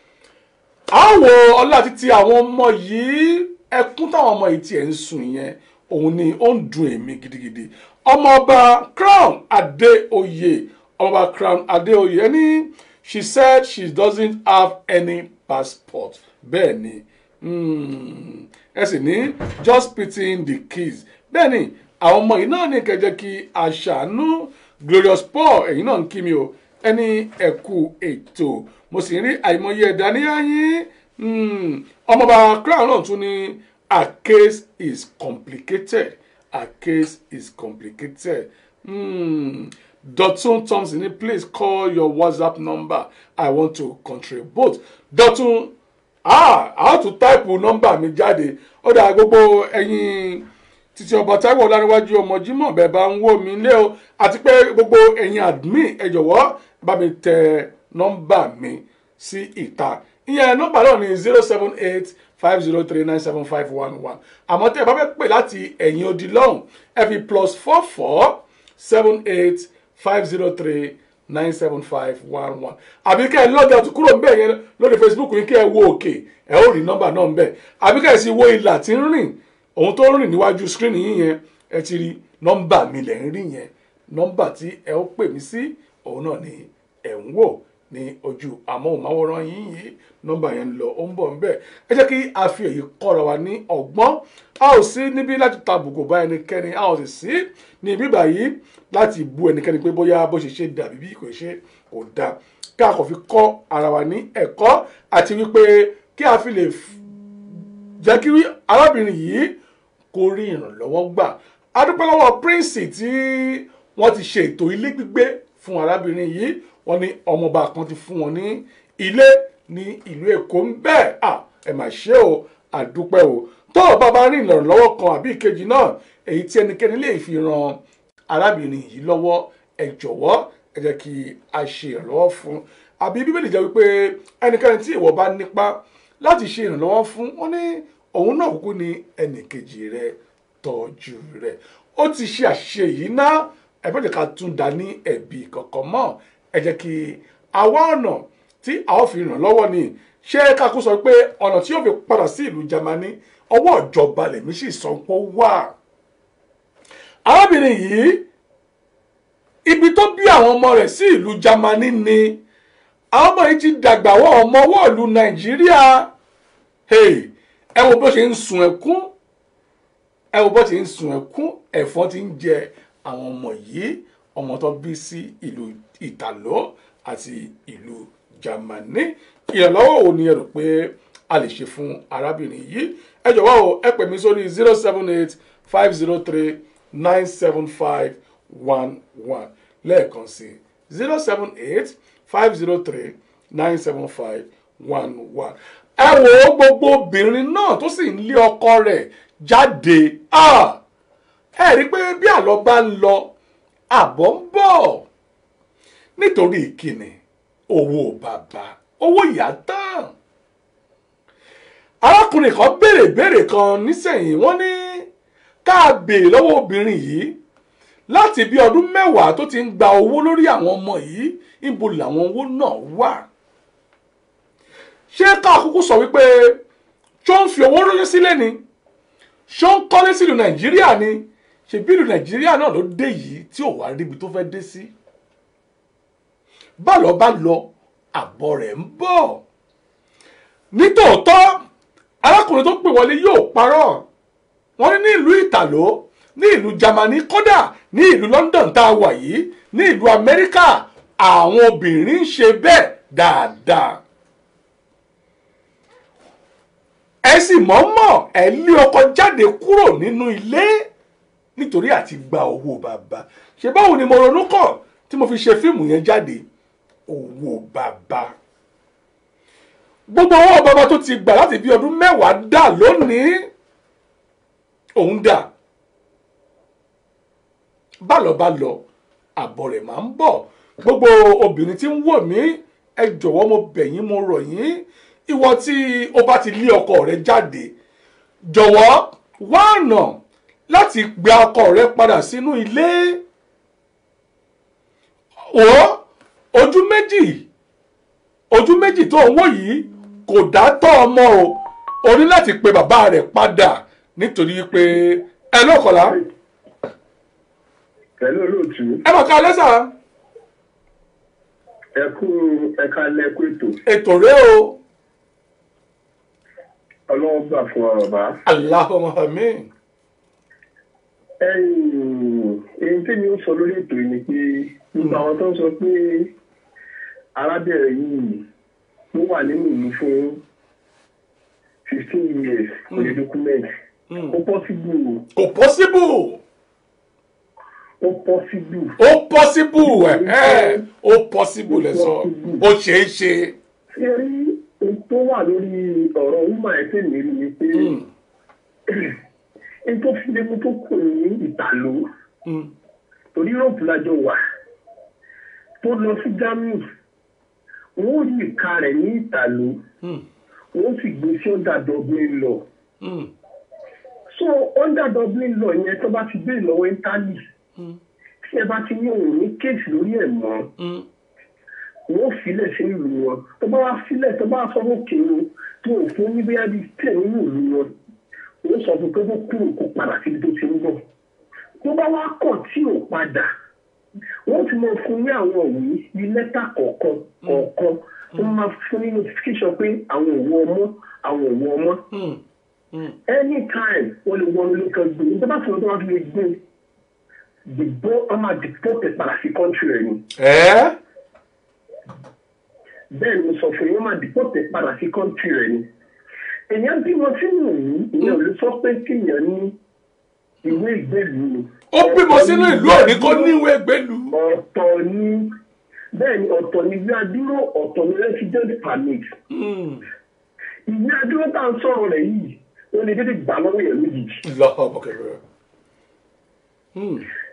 àwọ̀ ọlá títí àwọn ọmọ yìí ẹkún táwọn ọmọ yìí tiẹ̀ ń sùn yẹn òun ni ó ń dùn èmi gidigidi ọmọọba crown adéoyè ọmọọba crown adéoyè ẹni she said she doesn't have any passport bẹ́ẹ̀ ni mm, ẹ sì ní just pitying the kids bẹ́ẹ̀ ni àwọn ọmọ yìí náà ní kẹjẹ kí aṣàánú glorious paul ẹ̀yin náà ń kí mi o ẹni ẹ̀kú ètò mo sì ń rí àìmọye ẹ̀dá ní ayín ọmọọba crown náà tún ní a case is complicated a case is complicated mm. Dotun Thompson ní please call your WhatsApp number I want to contribute Dotun ah how to type nọ́mbà mi jáde ó dà gbogbo ẹ̀yin títí ọba Táíwò Ọláníwájú ọmọ Jímọ̀ bẹ́ẹ̀ bá ń wò mí lé o àti pé gbogbo ẹ̀yin admin ẹ jọ̀wọ́ bá mi tẹ nọ́mbà mi sí ìta ìyẹn nọ́mbà náà ní zero seven eight five zero three nine seven five one one àmọ́ tẹ́ ẹ bá fẹ́ pè láti ẹ̀yìn odi lọ́hùn ẹ fi plus four four seven eight five zero three nine seven five one one àbí kẹ́ ẹ lọ́jà tó kúrò ńbẹ̀ yẹn lórí Facebook yín kẹ́ ẹ wo òkè ẹ ó rí nọ́mbà náà ńbẹ̀ àbí kẹ́ ẹ sì wo ìlà tí ń rìn òun tó ń rìn níwájú skírínì yín yẹn ẹ ti rí nọ́mbà mi lẹ̀ ń rí yẹn nọ́mbà tí ẹ ó pè mí sí òun náà ni ẹ̀ ń wò ní ojú amóhùnmáwòrán yín yìí nọ́mbà yẹn ń lọ ó ń bọ̀ ńbẹ̀ ẹ jẹ́ kí a fi èyí kọ́ra wa ní ọgbọ́n a ò sí níbí láti tàbùkù bá ẹnikẹ́ni a ò sì sí ní ibi báyìí láti bu ẹnikẹ́ni pé bóyá bó ṣe ṣe dàbí bí kò ṣe kò dáa kí a kò fi kọ́ ara wa ní ẹ̀kọ́ àti wípé kí a fi lè jẹ́ kí arábìnrin yìí kó rí ìrànlọ́wọ́ gbà a dúpẹ́ lọ́wọ́ prince tí wọ́n ti ṣe ètò ilé gbígbé fún arábìnrin yìí wọ́n ní ọmọọba kan ti fún wọn ní ilé ní ìlú èkó ń bẹ́ẹ̀ à ẹ mà ṣe o àdúpẹ́ o tó o bá bá rí ìrànlọ́wọ́ kan àbí ìkejì náà èyí tí ẹnikẹ́ni lè fi ran arábìnrin yìí lọ́wọ́ ẹ jọ̀wọ́ ẹ jẹ́ kí a ṣe ìrànlọ́wọ́ fún àbí bíbélì jẹ́ wípé ẹnikẹ́ni tí ìwọ bá nípa láti ṣe ìrànlọ́wọ́ fún wọn ní òun náà kúkú ní ẹnìkejì rẹ tọ́jú rẹ ó ti ṣe àṣìṣe yìí ná ẹ bẹ́ẹ̀ jẹ́ ká tún dá ní ẹ̀bi kankan mọ́ ẹ jẹ́ kí àwa ọ̀nà tí a ó fi ràn lọ́wọ́ ni ṣé kákú sọ pé ọ̀nà tí yóò fi padà sí ìlú Jámánì ọwọ́ ìjọba lèmi sì sọ pé ó wà arábìnrin yìí ibi tó bí àwọn ọmọ rẹ̀ sí ìlú Jámánì ni àwọn ọmọ yìí ti dàgbà wọ ọmọ ọwọ́ ìlú Nàìjíríà hey, ẹ wo bó ṣe ń sun ẹkún ẹ wo bó ṣe ń sun ẹkún ẹ̀fọn ti ń jẹ àwọn ọmọ yìí ọmọ tó bí sí ìlú Ìtàló àti ìlú Jámánì ìrànlọ́wọ́ wo ni ẹ rò pé a lè ṣe fún arábìnrin yìí ẹ jọ̀wọ́ o ẹ pè mí sórí zero seven eight five zero three nine seven five one one lẹ́ẹ̀kan sí zero seven eight five zero three nine seven five one one. ẹ wò ó gbogbo obìnrin náà tó sì ń lé ọkọ rẹ̀ jáde ẹ rí i pé bí àlọ́ bá ń lọ àbọ̀ ń bọ̀ nítorí ìkíni owó bàbá owó ìyá tán arákùnrin kan béèrè béèrè kan nísẹ̀yìn wọ́n ní ká béèrè lọ́wọ́ obìnrin yìí láti bí ọdún mẹ́wàá tó ti ń gba owó lórí àwọn ọmọ yìí níbo làwọn owó náà wà ṣé ká kúkú sọ wípé ṣó ń fi owó ránṣẹ́ sílẹ̀ ni ṣó ń kọ́lé sílùú nàìjíríà ni ṣèbí ìlú nàìjíríà náà ló dé yìí tí ò wá ríbi tó fẹ́ dé sí bá lọ bá lọ àbọ̀ rẹ̀ ń bọ̀ nítòótọ́ arákùnrin tó pè wọlé yóò parọ́ wọ́n ní ní ìlú ìtàló ní ìlú Jámánì kódà ní ìlú London tá a wà yìí ní ìlú Amẹ́ríkà àwọn obìnrin ń ṣe bẹ́ẹ̀ dáadáa ẹ sì mọ̀ọ́mọ̀ ẹ lé ọkọ jáde kúrò nínú ilé nítorí àti gba owó bàbá ṣe báwo ni mo ronú kàn tí mo fi ṣe fíìmù yẹn jáde owó bàbá gbogbo owó bàbá tó ti gbà láti bí ọdún mẹ́wàá dà lónìí òun dà bálọ̀bálọ̀ àbọ̀ rẹ̀ máa ń bọ̀ gbogbo obìnrin tí ń wò mí ẹ jọ̀wọ́ mo bẹ̀ yín mo rọ̀ yín ìwọ tí o bá ti lé ọkọ rẹ jáde jọ̀wọ́ wá ọ̀nà láti gba ọkọ rẹ padà sínú ilé wò ojú méjì ojú méjì tó ń wò yìí kò dá tọ́ ọmọ o o ní láti pe bàbá rẹ̀ padà nítorí pé ẹ lọ́kọ̀lá pẹ̀lú olóòtú ẹ mọ̀ ká lẹ́sà ẹ kú ẹ̀ka lẹ́kú ètò ètò rẹ o ọlọ́wọ́ gbà fún ọ̀rọ̀ bá. Allahumma amin èyí tí mi ó sọ lórí ètò yìí ni pé gbogbo àwọn tó ń sọ pé arábìnrin yìí ló wà nínú ìlú fún fifteen years kò ní document ó possible kò possible ó possible ó possible ẹ ẹ ó possible lẹ sọ ó ṣeé ṣe ṣé rí ohun tó wà lórí ọ̀rọ̀ woman ẹ̀ tẹ̀ mí rí ni pé ohun tó fi lé mu tó kù ní ìtàló torí Europe lájọ wà tó lọ sí Germany wọn ò rí ìka rẹ̀ ní ìtàló wọn sì gbé sí under Dublin law so under Dublin law yẹn tó bá ti gbé ìlọ́wọ́ Italy tí ẹ bá ti ní òun ní kéèsì lórí ẹ̀ mọ́ wọ́n filẹ̀ sí ìlú wọn tó bá wá filẹ̀ tó bá sọ fún kìnnìún tó ò fún ní bíyà bíi tẹ̀ nínú ìlú wọn wọ́n sọ fún pé kó kúrò kó padà síbi tó ti ń bọ̀ tó bá wá kọ̀ tí ò padà wọ́n ti mọ fún ní àwọn òwe ní lẹ́tà kọ̀ọ̀kan kọ̀ọ̀kan wọ́n máa fún ní notification pé àwọn òwò ọmọ àwọn òwò ọmọ anytime wọ́n lè wọnú ilé kan gbé ní tó bá sọ̀rọ̀ tó wá fi lè gbé dìbò ọmọ àdìpọ́tẹ̀ padà sí kọ́ńtì rẹ̀ ni ẹ bẹ́ẹ̀ ni mo sọ fún yín wọ́n máa dìpọ́tẹ̀ padà sí kọ́ńtì rẹ̀ ni èèyàn bímọ sínú yìí ìyẹn ò lè sọ pé kéèyàn ní ìwé ìgbélú ni. ó bímọ sínú ìlú òní kó níwèé gbélú ọ̀tọ̀ ni bẹ́ẹ̀ ni ọ̀tọ̀ ni ìwé adúró ọ̀tọ̀ ni resident permit ìwé adúró tá à ń sọ̀rọ̀ rẹ̀ yìí ó lè dédé gbà lọ́wọ́ yẹn lójijì. lọ́wọ́ bọ̀kẹ́rẹ́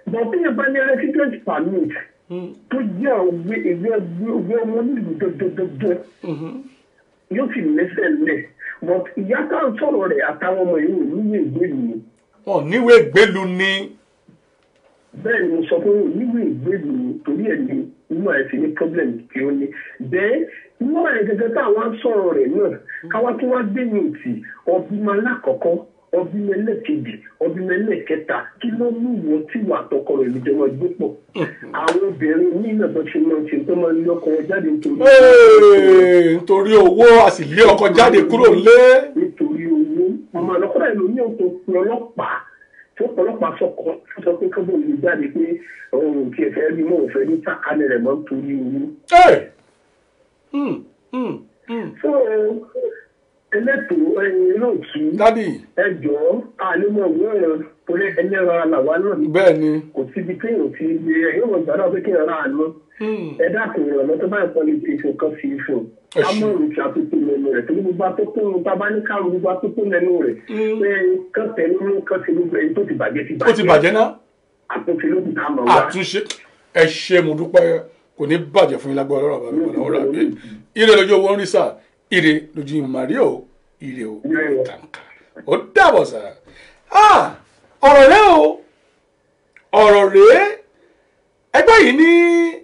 bọ̀dé yẹn bá ní resident permit tó jẹ́ òwe ìwé ìwé ọmọ nílùú dọ́dọ́dọ́dọ́ yóò sì lẹ́sẹ̀ lẹ̀ but ìyá tá à ń sọ̀rọ̀ rẹ̀ àtàwọn ọmọ yìí ò níwèé ìgbélú ni wọn níwèé gbélu ni bẹ́ẹ̀ ni mo sọ pé ò níwèé ìgbélú ni torí ẹ̀ ní inú ẹ̀ fi ní problem tí ó ní bẹ́ẹ̀ inú ẹ̀ gẹ́gẹ́ tá àwọn sọ̀rọ̀ rẹ̀ náà káwá tó wá gbé ní òtì ọbímọ alákọ̀ọ́kọ́ ọbímọ ẹlẹ́kejì ọbímọ ẹlẹ́kẹta kí ló mú ìwọ tí wà tọkọ rẹ̀ lójọmọ gbé pọ̀ àwọn obìnrin ní ìnàbọ̀ ṣe máa ń ṣe tó máa ń lé ọkọ wọn jáde nítorí Ee, nítorí owó a sì lé ọkọ jáde kúrò lé nítorí owó ọmọ ọlọ́pàá ìlú ní òtò pé ọlọ́pàá tó ọlọ́pàá sọkọ tó sọ pé kọ́bọ̀ lè jáde pé òun kì í fẹ́ rí mọ́ òfẹ́ ní sàkánì rẹ̀ mọ́ nítorí owó. Ee, hmm, hmm, hmm. so ẹlẹ́tò ẹyin náà kí dádì ẹ jọ àlemọ̀ òwe ẹ̀rọ torí ẹni ẹ̀rọ àlàwà náà bẹ́ẹ̀ ni kò síbi téèyàn ti lè ẹ̀yìn ọ̀gbọ̀n gbàdá pé kéèyàn rà á lọ ẹ dákun ìrànlọ́ tó bá ń pọ́n ní ti ìfún kan sí ìfún Ẹ ṣé. kámọ́rù ti àtúntò lẹ́nu rẹ̀ torí gbogbo atótó tá a bá ní káàrù gbogbo atótó lẹ́nu rẹ̀ pé kán tẹnu mú kán ti gbogbo ẹni tó ti bàjẹ́ ti ó ti bàjẹ́ náà àtúnṣe ló ti dá mọ̀ wá. àtúnṣe ẹ ṣe mo dúpẹ́ kò ní bàjẹ́ fún yín lágbára ọlọ́run àbámi padà ọ̀rọ̀ àbí ire lójú owó ń rí sà ire lójú ìmàrí o ire o kàǹkà ó dàbọ̀ sà Ah, ọ̀rọ̀ rẹ o ọ̀rọ̀ rẹ ẹgbẹ́ yìí ní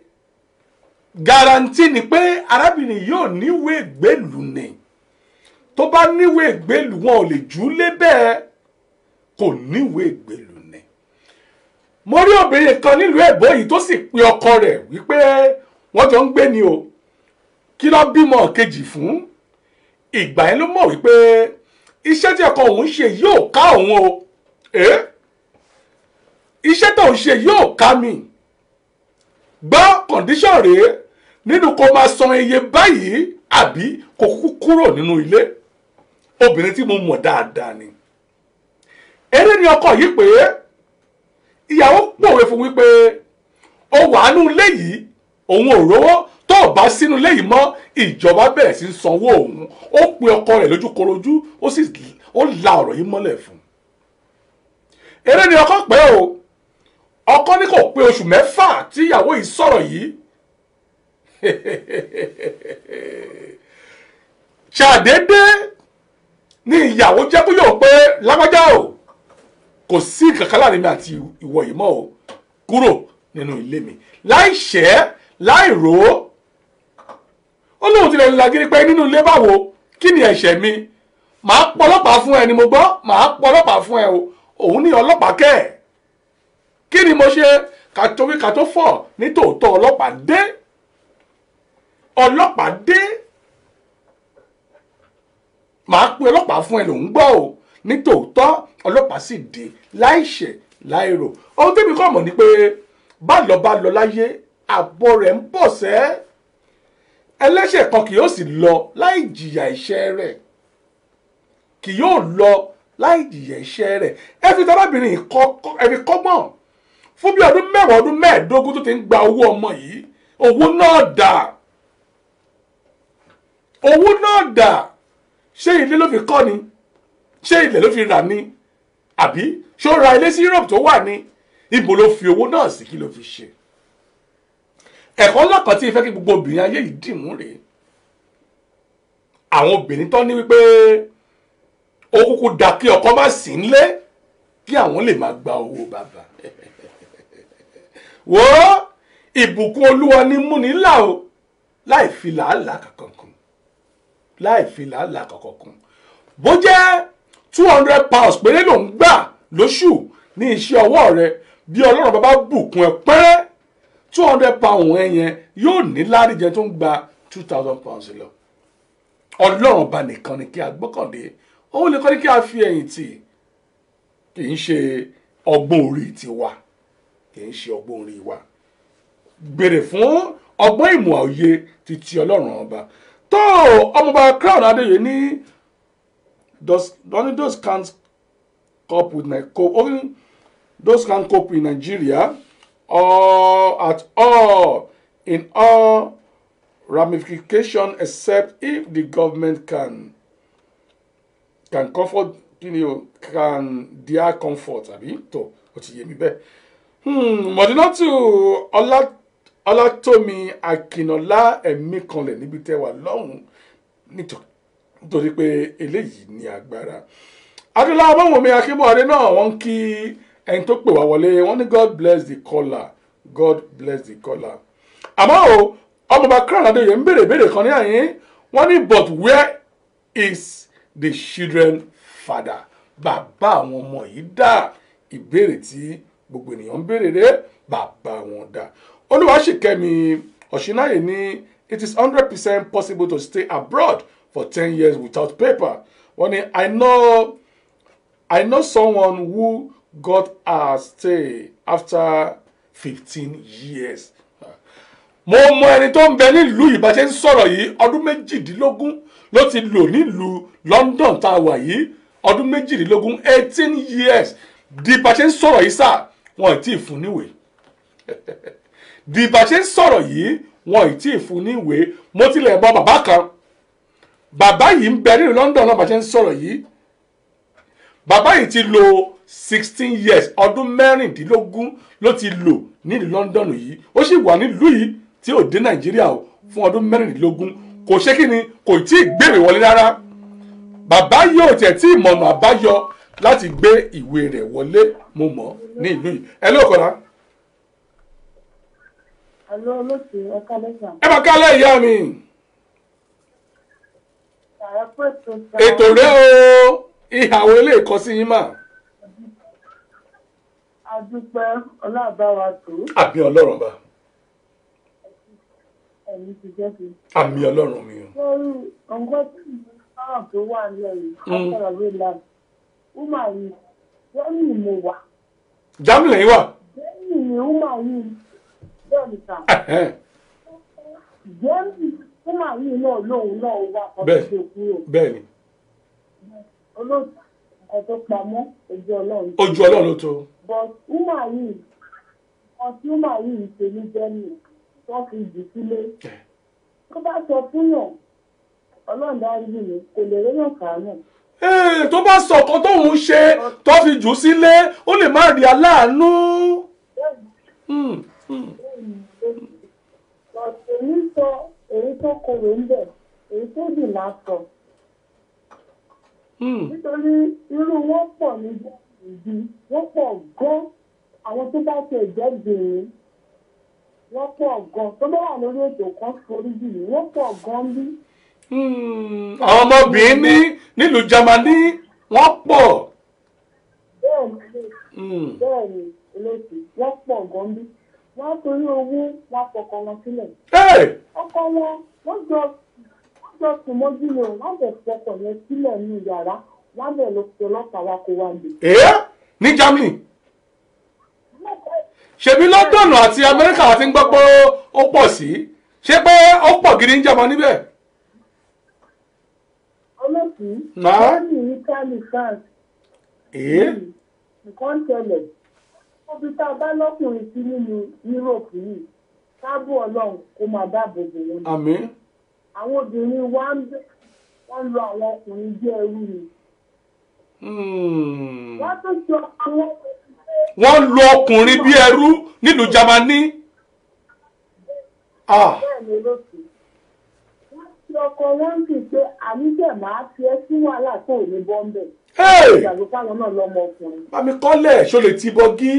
garanti ni pé arábìnrin yóò níwèé gbèlú ni tó bá níwèé gbèlú wọn ò lè jù ú lé bẹ́ẹ̀ kò níwèé gbèlú ni mo rí obìnrin kan nílùú èbó yìí tó sì pe ọkọ rẹ̀ wípé wọ́n jọ ń gbé ni o kí ló bímọ kejì fún ìgbà yẹn ló mọ̀ wípé iṣẹ́ tí ọkọ òun ṣe yóò ká òun o ẹ́ iṣẹ́ tó ń ṣe yóò ká mi gbọ́ kọ̀ǹdíṣọ̀n rèé nínú kó máa san iye báyìí àbí kó kú kúrò nínú ilé obìnrin tí mo mọ̀ dáadáa ni eré ni ọkọ yìí pé ìyàwó pòwe fún wípé ó wà nínú ilé yìí òun ò rówó tó o bá sínú ilé yìí mọ́ ìjọba bẹ̀rẹ̀ sí í sanwó òun ó pe ọkọ rẹ̀ lójúkorojú ó sì ó la ọ̀rọ̀ yìí mọ́lẹ̀ fún un eré ni ọkọ pé o ọkọ ní kò pé oṣù mẹ́fà tí ìyàwó yìí sọ̀rọ̀ yìí ṣàdédé ni ìyàwó jẹ́ kó yóò pé lágbájá o kò sí kankan láàrin mi àti ìwọ yìí mọ́ o kúrò nínú ilé mi láì ṣẹ́ láì rò ó ó lóun tilẹ̀ lagiri pé nínú ilé báwo kí ni ẹ̀ṣẹ̀ mi màá pọ̀ ọlọ́pàá fún ẹ ni mo gbọ́ màá pọ̀ ọlọ́pàá fún ẹ o òun ní ọlọ́pàá kẹ́ ẹ̀ kí ni mo ṣe kàtó wí kàtó fọ̀ ní tòótọ́ ọlọ́pàá dé ọlọ́pàá dé màá pe ọlọ́pàá fún ẹ lòún gbọ́ o ní tòótọ́ ọlọ́pàá sì dé láìṣẹ̀ láìrò ohun tẹ́mi kọ́ mọ̀ ni pé bá lọ bá lọ láyé àbọ̀ rẹ̀ ń bọ̀ sẹ́ ẹlẹ́ṣẹ̀ kan kì yóò sì lọ láì jìyà ẹ̀ṣẹ̀ rẹ̀ kì yóò lọ láì jìyà ẹ̀ṣẹ̀ rẹ̀ ẹ fi tọ́lábìnrin ẹ fi kọ́gbọ́n fún bí ọdún mẹ́wàá ọdún mẹ́ẹ̀ẹ́dógún tó ti ń gba owó ọmọ yìí owó náà dà owó náà dà ṣé ilé ló fi kọ́ ni ṣé ilẹ̀ ló fi rà ni àbí ṣó ra ilé sí Europe tó wà ní ibo ló fi owó náà sí kí ló fi ṣe ẹ̀kọ́ lọ́kàn tí ìfẹ́ kí gbogbo obìnrin ayé yìí dìmú rèé àwọn obìnrin tó ní wípé ó kúkú da kí ọkọ má sí nílé kí àwọn lè máa gba owó bàbá wo ìbùkún olúwa ní múni là o láì fi làálàá kankan kún láì fi làálàá kankan kún bó jẹ́ two hundred pounds péré ló ń gbà lóṣù ní iṣẹ́ ọwọ́ rẹ bí ọlọ́run bàbá bùkún ẹ pẹ́rẹ́ two hundred pounds ẹ yẹn yóò ní láríjẹ tó ń gba two thousand pounds lọ ọlọ́run ọba nìkan ni kí a gbọ́kànlé òun nìkan ni kí a fi ẹ̀yìn tì kì í ṣe ọgbọ́n orí tiwa kì í ṣe ọgbọ́n orí wa gbèrè fún ọgbọ́n ìmọ̀ òye ti ti ọlọ́run ọba tó ọmọọba crown adéyẹ ní does only those can't cope with my cope only those can't cope in Nigeria or at all in all ramification except if the government can can comfort you know, can their comfort àbí tó o ti yé mi bẹ́ẹ̀ Hmm, mọ̀dínátù Ọlá- ọlátómi akínọlá ẹ̀mí kanlẹ̀ níbi tẹ́ wà lọ́hùn nítò- nítorí pé eléyìí ní agbára adúlá ọmọwùnmi akínbọ̀dé náà wọ́n ń kí ẹni tó pè wá wọlé wọ́n ní god bless the caller god bless the caller àmọ́ o ọmọọba crown adéyẹ ń béèrè ìbéèrè kan ní àyín wọ́n ní but where is the children father bàbá àwọn ọmọ yìí dá ìbéèrè tí gbogbo ènìyàn ń béèrè rẹ bàbá wọn dá olúwaṣìkẹ́mi ọ̀ṣináyè ní it is hundred percent possible to stay abroad for ten years without paper wọ́n ní i know i know someone who got her stay after fifteen years mo mọ ẹni tó ń bẹ nílùú yìí bá ṣe ń sọ̀rọ̀ yìí ọdún méjìdínlógún ló ti lò nílùú London tá a wà yìí ọdún méjìdínlógún eighteen years di bá ṣe ń sọ̀rọ̀ yìí sà wọn ì tí ì fún níwèé di bá ṣe ń sọ̀rọ̀ yìí wọn ì tí ì fún níwèé mo tilẹ̀ bọ bàbá kan bàbá yìí ń bẹ nílùú London náà bá ṣe ń sọ̀rọ̀ yìí bàbá yìí ti lò sixteen years ọdún mẹ́rìndínlógún ló ti lò nílùú London yìí ó sì wà nílùú yìí tí ò dé Nàìjíríà o fún ọdún mẹ́rìndínlógún kò ṣe kí ni kò tí ì gbèrè wọlé rárá bàbá yóò tẹ̀ tí ìmọ̀nà àbáyọ láti gbé ìwé rẹ̀ wọlé mo mọ̀ ní ìlú yìí ẹ ló kọ́ra Àlọ́ olóòtú ẹ̀ka lẹ́sàn. ẹ máa kálẹ̀ ìyá mi Ààrẹ pé ètò ìta. ètò rẹ o ìhàwọ̀ ilé ìkọsí yín mà Adúpẹ́ ọlábàwà tó àmì ọlọ́run bá ẹ̀mí ti jẹ́ fi. àmì ọlọ́run mi o Lórí ọ̀gbọ́n tí mo fáwọn tó wà nílẹ̀ yìí, Akọ̀rọ̀ ló la. Wúmà yìí, lẹ́yìn mo wà. jámìlẹ̀ yín wà Lẹ́yìn ni wúmà yìí bẹ́ẹ̀ ni kà. Ẹ̀hẹ́n, Jẹ́mi wúmà yìí náà lóun náà wà Bẹ́ẹ̀. ọdún tó kúrò. bẹ́ẹ̀ ni Olóòtú nǹkan tó pamọ́ ojú ọlọ́run. ojú ọlọ́run ló tó but wúmà yìí nǹkan tí wúmà yìí ṣe ní jẹ́mi wọ́n fi jù sílé tó bá sọ fún yàn ọlọ́run dárí mi kò lè réyàn kàánù Ee, tó bá sọ ọ̀kan tóun ṣe tó fi jù ú sílé ó lè má rí aláàánú. Hmm, hmm. but èyí sọ èyí tó korò ń bẹ̀ èyí tó dùn lásọ Hmm. nítorí irú wọn pọ̀ ní ìdí wọ́n pọ̀ gan àwọn tó bá tẹ̀ jẹ́ bìnrin wọ́n pọ̀ gan tó bá wà lórí ètò kan forí jù mí wọ́n pọ̀ gan bí. Hmm. àwọn ọmọbìnrin ní nílùú Jámánì wọ́n pọ̀. bẹ́ẹ̀ ni Hmm. bẹ́ẹ̀ ni olóòtú wọ́n pọ̀ gan bí wọ́n á torí owó wọn fọkọ wọn sílẹ̀ Hey! ọkọ wọn wọ́n jọ wọ́n jọ sùn mọ́jú ni o wọ́n bẹ̀ fọkọ yẹn sílẹ̀ ní yàrá wọ́n bẹ̀ lọ sí ọlọ́pàá wa kó wá lè. Ee? ní Germany ṣebí London àti Amẹ́ríkà àti ń gbọ́ pé ó pọ̀ sí ṣé pé ó pọ̀ gidi ń Jámánì níbẹ̀. olóòtú Náà? wọ́n ní italy france Ee? nǹkan tẹlẹ̀ ọbí tá a bá lọ́kùnrin sí nínú yúróòpù yìí káàbù ọlọ́run kó máa dáàbò bò wọn. àmín. àwọn obìnrin wa ń bẹ wọ́n lo àwọn ọkùnrin bí ẹrú ni. Hmm. wọ́n tún sọ àwọn wọ́n lu ọkùnrin bí ẹrú nílùú Jámánì. Ah. bẹ́ẹ̀ ni olóòtú. wọ́n ti ọkọ wọn sì pé àníjẹ̀ máa fi ẹ́ sí wàhálà tó ò ní bọ́ńbẹ̀. Hey! ìgbàgbọ́ fáwọn náà lọ́mọ ọkùnrin. Bámi kọ́lẹ̀ ṣó lè ti bọ́gí.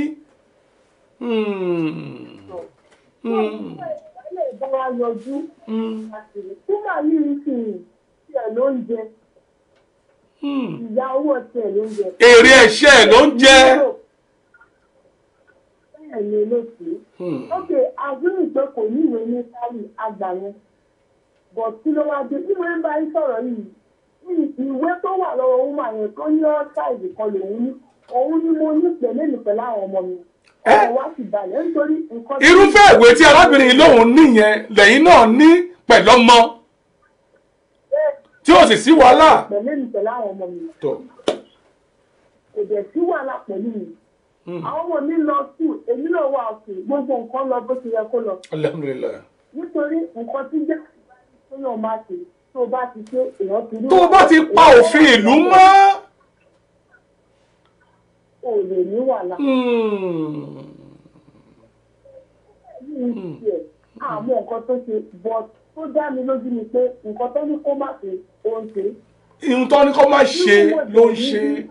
Hmm. Hmm. ilé ìbára yọjú Hmm. àṣírí tó máa yí ìsìn tiẹ̀ ló ń jẹ Hmm. ìyá owó tiẹ̀ ló ń jẹ. Èrè ẹ̀ṣẹ̀ ló ń jẹ́. bẹ́ẹ̀ ni olóòtú. Hmm. ok àgbẹ̀rù pé kò ní ìwé ní sáré àgbà yẹn but kí ló wáá dé ìwé ń bá yín sọ̀rọ̀ yìí ní ìwé tó wà lọ́wọ́ wúmà yẹn tó ní ọ́sáìdì kan lòun ní òun ni mo ní pẹ̀lú èmi pẹ̀lú àwọn ọmọ mi Ẹ́? ọ̀rọ̀ wá sì balẹ̀ nítorí nǹkan tí- Irúfẹ́ ìwé tí arábìnrin yìí lóun níyẹn lẹ́yìn náà ní pẹ̀lú ọmọ Bẹ́ẹ̀ tí ó sì sí wàhálà. pẹ̀lú èmi pẹ̀lú àwọn ọmọ mi Tó. kò dẹ̀ sí wàhálà pẹ̀lú mi Hmm. àwọn ọmọ mi lọ sùn èmi náà wà sùn gbogbo nǹkan lọ bó ti yẹ kó lọ Alhamdulillah. nítorí nǹkan tí jẹ́ tó yàn máa ṣe tó o bá ti ṣe èèyàn ti rí Tó o bá ti pa òfin ìlú mọ́. o lè ní wàhálà Hmm. ní tiẹ̀ àmọ́ nǹkan tó ṣe but tó dá mi lójú ni pé nǹkan tó ní kó má ṣe ó ń ṣe. ihun tó ní kó má ṣe ló ń ṣe.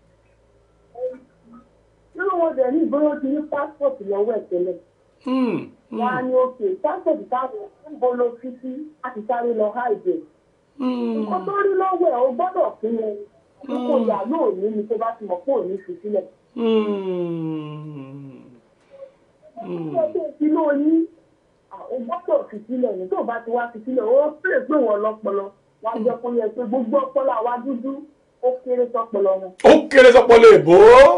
nínú wọn dẹ̀ ní ìgbóyún ti ní pásítọ̀tì lọ́wọ́ ẹ̀ tẹ́lẹ̀ Hmm, wọn á ní òkè pásítọ̀tì táwọn ń bọ́ lọ sí sí láti sáré lọ háìdè hmm, nǹkan tó rí lọ́wọ́ ẹ̀ ó gbọ́dọ̀ fún wọn kókò yà lóòní ni tó bá ti mọ̀ pé òní fi sílẹ̀. hmm, hmm. ọjọ́ ìsinú oní ó gbọ́dọ̀ fi sílẹ̀ ní tó bá ti wá fi sílẹ̀ ó pè pé wọ́n lọ́pọlọ wá jẹ́ kó yẹ pé gbogbo ọpọlọ àwa dúdú ó kéré sọpọlọ wọn ó kéré sọpọlọ èbó.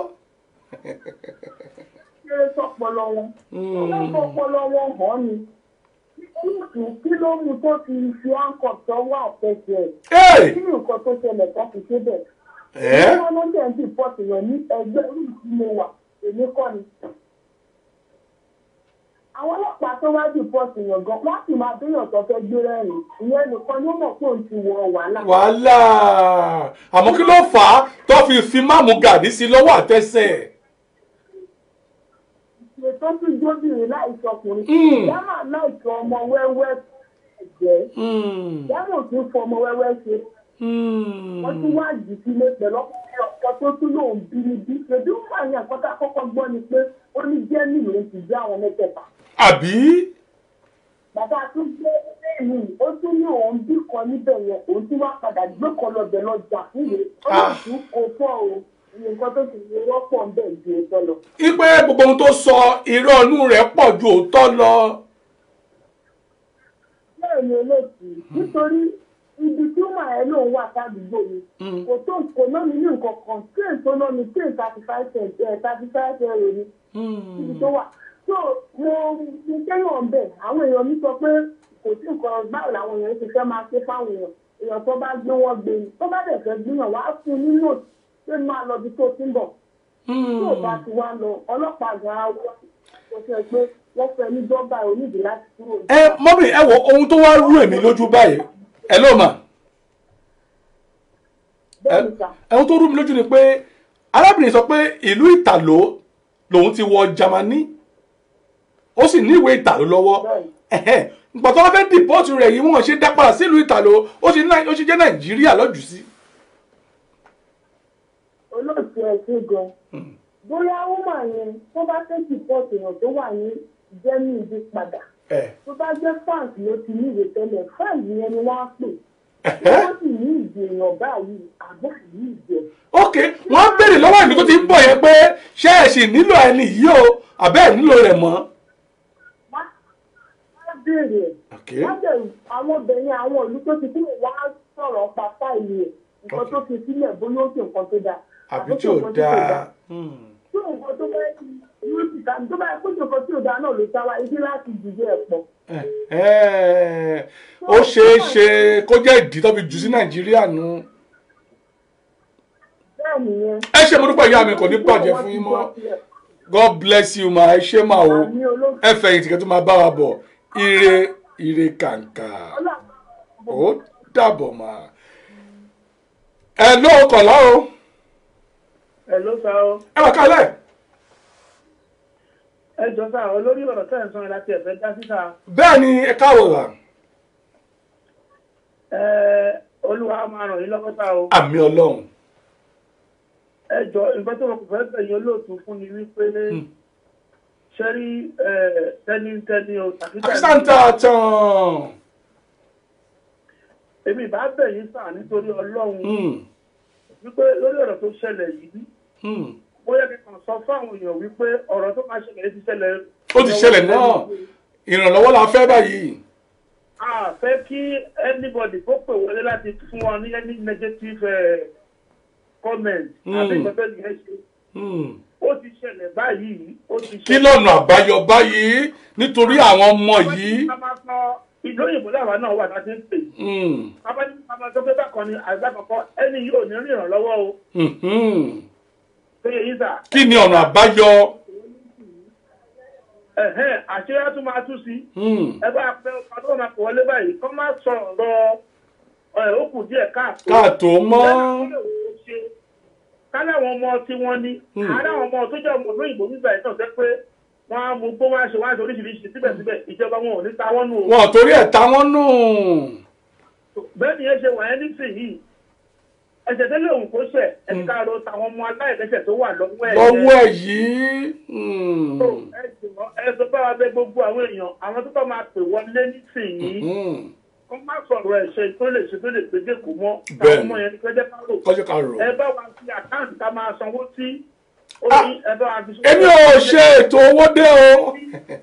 kéré sọpọlọ wọn ọlọ́pọ̀ ọpọlọ wọn hàn ni kí kí ló mú tó fi fi áńkọ̀ tọwọ́ àtẹ̀sẹ̀ Hey! kí ni nǹkan tó ṣẹlẹ̀ kan fi ṣe bẹ̀. Ẹ́? wọ́n ló dẹ̀ ń dì pọ́ọ̀tù yẹn ní ẹgbẹ́ orí tí mo wà èmi kọ́ ni. àwọn ọlọ́pàá tó wá dì pọ́ọ̀tù yẹn gan wọ́n sì máa béèyàn tó fẹ́ gbé rẹ́rìn ìyẹn nìkan ló mọ̀ pé òun ti wọ wàhálà. wàhálà àmọ́ kí ló fà á tó fi fi máàmù gàdí sí lọ́wọ́ àtẹsẹ̀. ètò tí jóbìnrin láìsọ ọkùnrin Mm. yàrá láìsọ ọmọ wẹ́wẹ́ ẹ̀jẹ̀ Hmm, yàrá ò tún fọ ọmọ wẹ́wẹ́ ṣe hmm. wọ́n tún wá jù sílé pẹ̀lú ọkùnrin ọ̀pọ̀ tó tún lòun bí ní bí ṣèbí wà ní àkọ́tà kọ́kọ́ gbọ́ ni pé ó ní jẹ́mì ló ti jẹ́ àwọn mẹ́tẹ̀ẹ̀ta. àbí. bàbá tún gbé lẹ́yìn ó tún ní òun bí kan níbẹ̀ yẹn òun tún wá padà gbé kan lọ́bẹ̀ lọ́jà nílé ó lè Ah. tún kó fọ́ o nǹkan tó ti lè wọ́pọ̀ ń bẹ̀ ju ètò lọ. ipe gbogbo ohun tó sọ irọ́ inú rẹ̀ pọ̀ ju òótọ́ lọ. bẹ́ẹ̀ ni olóòtú nítorí ibi tí màá ẹ lòun wà sádùúgbò mi Mm. kò tó kò ná mi ní nǹkan kan train tó ná mi train thirty five cent ẹ thirty five euro ni ibi tó wà so mo mo kẹ́yàn bẹ̀ àwọn èèyàn mi sọ pé kò sí nǹkan báwo làwọn èèyàn ti fẹ́ máa ṣe fáwọn èèyàn èèyàn tó bá gbé wọn gbé ni tó bá dẹ̀ fẹ́ gbéyàn wá fún un ní note pé máa lọ bí tó ti ń bọ̀ tí ò bá ti wá lọ ọlọ́pàá gan-an wá kò sọ pé wọ́n fẹ́ ní dọ́gba onídìí láti kúrò ní. ẹ mọ́mí ẹ wo ohun tó wá rú èmi lójú báyìí ẹ ló mà bẹ́ẹ̀ ni sà. ohun tó rú mi lójú ni pé arábìnrin sọ pé ìlú ìtàló lòun ti wọ Jámánì ó sì ní ìwé ìtàló lọ́wọ́ ẹ̀hẹ́. ìgbà tó wọ́n fẹ́ dìpọ́tù rẹ̀ yìí wọ́n ṣe dá padà sílùú ìtàló ó sì ní- ó sì jẹ́ Nàìjíríà lọ́jù sí. olóòtú ẹ ṣe gan bóyá wúmà yẹn tó bá fẹ́ sìpọ́ọ̀tì èèyàn tó wà ní jẹ́mí ibi padà ẹ̀ tó bá jẹ́ fáǹsì ló ti ní ìwé tẹ́lẹ̀ fáǹsì yẹn ni wọ́n á pè ẹ̀hẹ́. wọ́n sì ní ìdè èèyàn báyìí àbọ̀ sì ní ìdè ok wọ́n á béèrè lọ́wọ́ ìlú tó ti ń bọ̀ yẹn pé ṣé ẹ sì nílò ẹni yìí o àbẹ́ ẹ̀ nílò rẹ̀ mọ́. wọ́n á béèrè ẹ̀ ok wọ́n dẹ̀ àwọn obìnrin àwọn ìlú tó ti kúrò wọ́n á sọ̀rọ̀ pa fáìlì ẹ̀ nǹkan tó fi sílẹ̀ bóyá ó ṣe nǹkan tó dáa àbí ó tí ṣe ò nǹkan tí kò dáa. tí nǹkan tó bá yóò ti ta tó bá yẹ kó ṣe nǹkan tí ò dáa náà ló sáwá ibi láti dìde ẹ̀ pọ̀. Ẹ̀hẹ́. ó ṣeé ṣe kó jẹ́ ìdí tó fi jù sí Nàìjíríà nu. bẹ́ẹ̀ nìyẹn. ẹ ṣe mo dúpẹ́ ìyá mi kò ní bàjẹ́ fún yín mọ́ God bless you ma ẹ ṣé mà o Àmì olóòtú. ẹ fẹ̀yìntì kẹ́ tó máa bá wa bọ̀ ire ire kàǹkà ó dàbọ̀ mà. ẹ ló kọ̀lá o ẹ ló sá ọ ẹ wà kálẹ̀ ẹ jọ sá ọ lórí ọ̀rọ̀ tẹ́ ẹ̀ ń sọ yẹn láti ẹ̀fẹ́ dá síta bẹ́ẹ̀ ni ẹ káwọ̀ wà ẹ olúwa máa ràn yín lọ́wọ́ sá o àmì Ọlọ́run ẹ jọ nǹkan tó wọn kò fẹ́ bẹ̀yìn olóòtú fún ni wípé ṣẹ́rí tẹ́nítẹ́ní o tàbí àkísàntà tán èmi ìbá bẹ̀yìn sá nítorí ọlọ́run Hmm, wípé lórí ọ̀rọ̀ tó ṣẹlẹ̀ yìí hmm. bóyá kẹkàn sọ fáwọn èèyàn wípé ọ̀rọ̀ tó máa ṣẹlẹ̀ ti ṣẹlẹ̀ ó ti ṣẹlẹ̀ náà ìrànlọ́wọ́ la fẹ́ báyìí a fẹ́ kí anybody kó pè wọlé láti fún wọn ní any negative eh, comment Mm. àbí nǹkan tó yẹ ṣe Hmm. ó ti ṣẹlẹ̀ báyìí ó ti kí lọ́nà àbáyọ báyìí nítorí àwọn ọmọ yìí. a máa sọ ìlú òyìnbó làwa náà wà láti ń pè Hmm, bàbá ní bàbá tó pé bákan ni àgbà kọ̀ọ̀kan ẹni yìí ò ní rí ìrànlọ́wọ́ o hmm, hmm. tó yẹ yín sà kí ni ọ̀nà àbáyọ. ẹ̀hẹ́n àṣírí á tún máa tú sí Hmm, ẹ bá pẹ́ ọkọ̀ tó máa pọ̀ wọlé báyìí kọ́ máa sọ ọ̀rọ̀ ẹ̀ ó kù díẹ̀ káàtó káàtó mọ́. kálẹ̀ àwọn ọmọ tí wọ́n ní Hmm. àárẹ̀ àwọn ọmọ tó jẹ́ ọmọ lóyìnbó nígbà yìí náà jẹ́ pé wọ́n á mú gbó wọ́n á ṣe wọ́n á ṣe oríṣiríṣi síbẹ̀síbẹ̀ ìjọba wọn ò ní ta wọ́n nù o. wọn ò torí ẹ̀ ta wọ́n nù. bẹ́ẹ̀ ni ẹ ṣe wà ẹ́ nísìnyí ẹ̀ṣẹ̀ tẹ́lẹ̀ òun kò ṣẹ̀ ẹ̀ka káàró táwọn ọmọ aláìlẹ́sẹ̀ tó wà lọ́wọ́ ẹ̀ lọ́wọ́ ẹ̀ yìí. hmm, ẹ jùmọ̀ ẹ sọ bá wa bẹ gbogbo àwọn èèyàn àwọn tó bá máa pè wọlé nísìnyí hmm, kó má sọ̀rọ̀ ẹ̀ṣẹ̀ tó lè ṣe tó lè péjé kò mọ́ Bẹ́ẹ̀ni. táwọn ọmọ yẹn ní kẹjẹ ká rò kọ́jú ká rò. ẹ bá wa fi àkáǹtì ká máa sanwó sí ó Ah, ní ẹ bá wa fi èmi ò ṣe ètò owó dé o.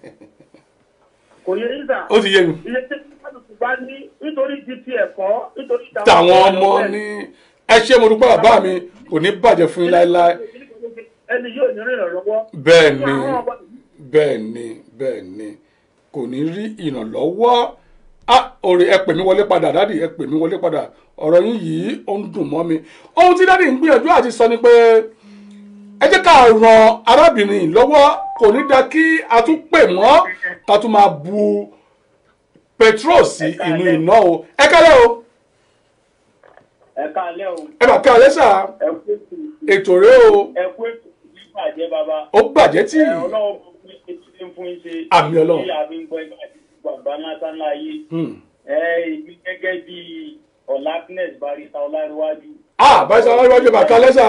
kò yẹ ìgbà ó ti yé mi. iye tí kálukú bá ní nítorí ti ti ẹ̀kọ́ nítorí tàwọn ọmọ ní ẹ ṣé mo dúpẹ́ bàbá mi kò ní bàjẹ́ fún yín láéláé. ẹni yóò ní rìn lọ́wọ́ bẹ́ẹ̀ ni Àwọn ọmọ- bẹ́ẹ̀ ni bẹ́ẹ̀ ni kò ní rí ìrànlọ́wọ́ ah òrè ẹ pè mí wọlé padà dádì ẹ pè mí wọlé padà ọ̀rọ̀ yín yìí ó ń dùn mọ́ mi ohun tí dádì ń gbìyànjú àti sọ ni pé ẹ jẹ́ ká ran arábìnrin yìí lọ́wọ́ kò ní da kí a tún pè mọ́ ká tún máa bu petrol sí inú iná o ẹ kálẹ̀ o ẹ káalẹ́ o ẹ bà ká alẹ́ sà ẹ kú ètò ètò rẹ o ẹ kú ètò nígbàjẹ́ bàbá ó bàjẹ́ tí ẹ ọlọ́run fún mi etí ní fún yín ṣe Àmì Ọlọ́run. tí a fi ń gbọ́ ẹgbẹ́ àti bàbá lásán láàyè Hmm. ẹ ìbí gẹ́gẹ́ bí ọ̀làkínẹ́s barista ọláríwájú ah báyìí sọ wájú ẹ bà ká alẹ́ sà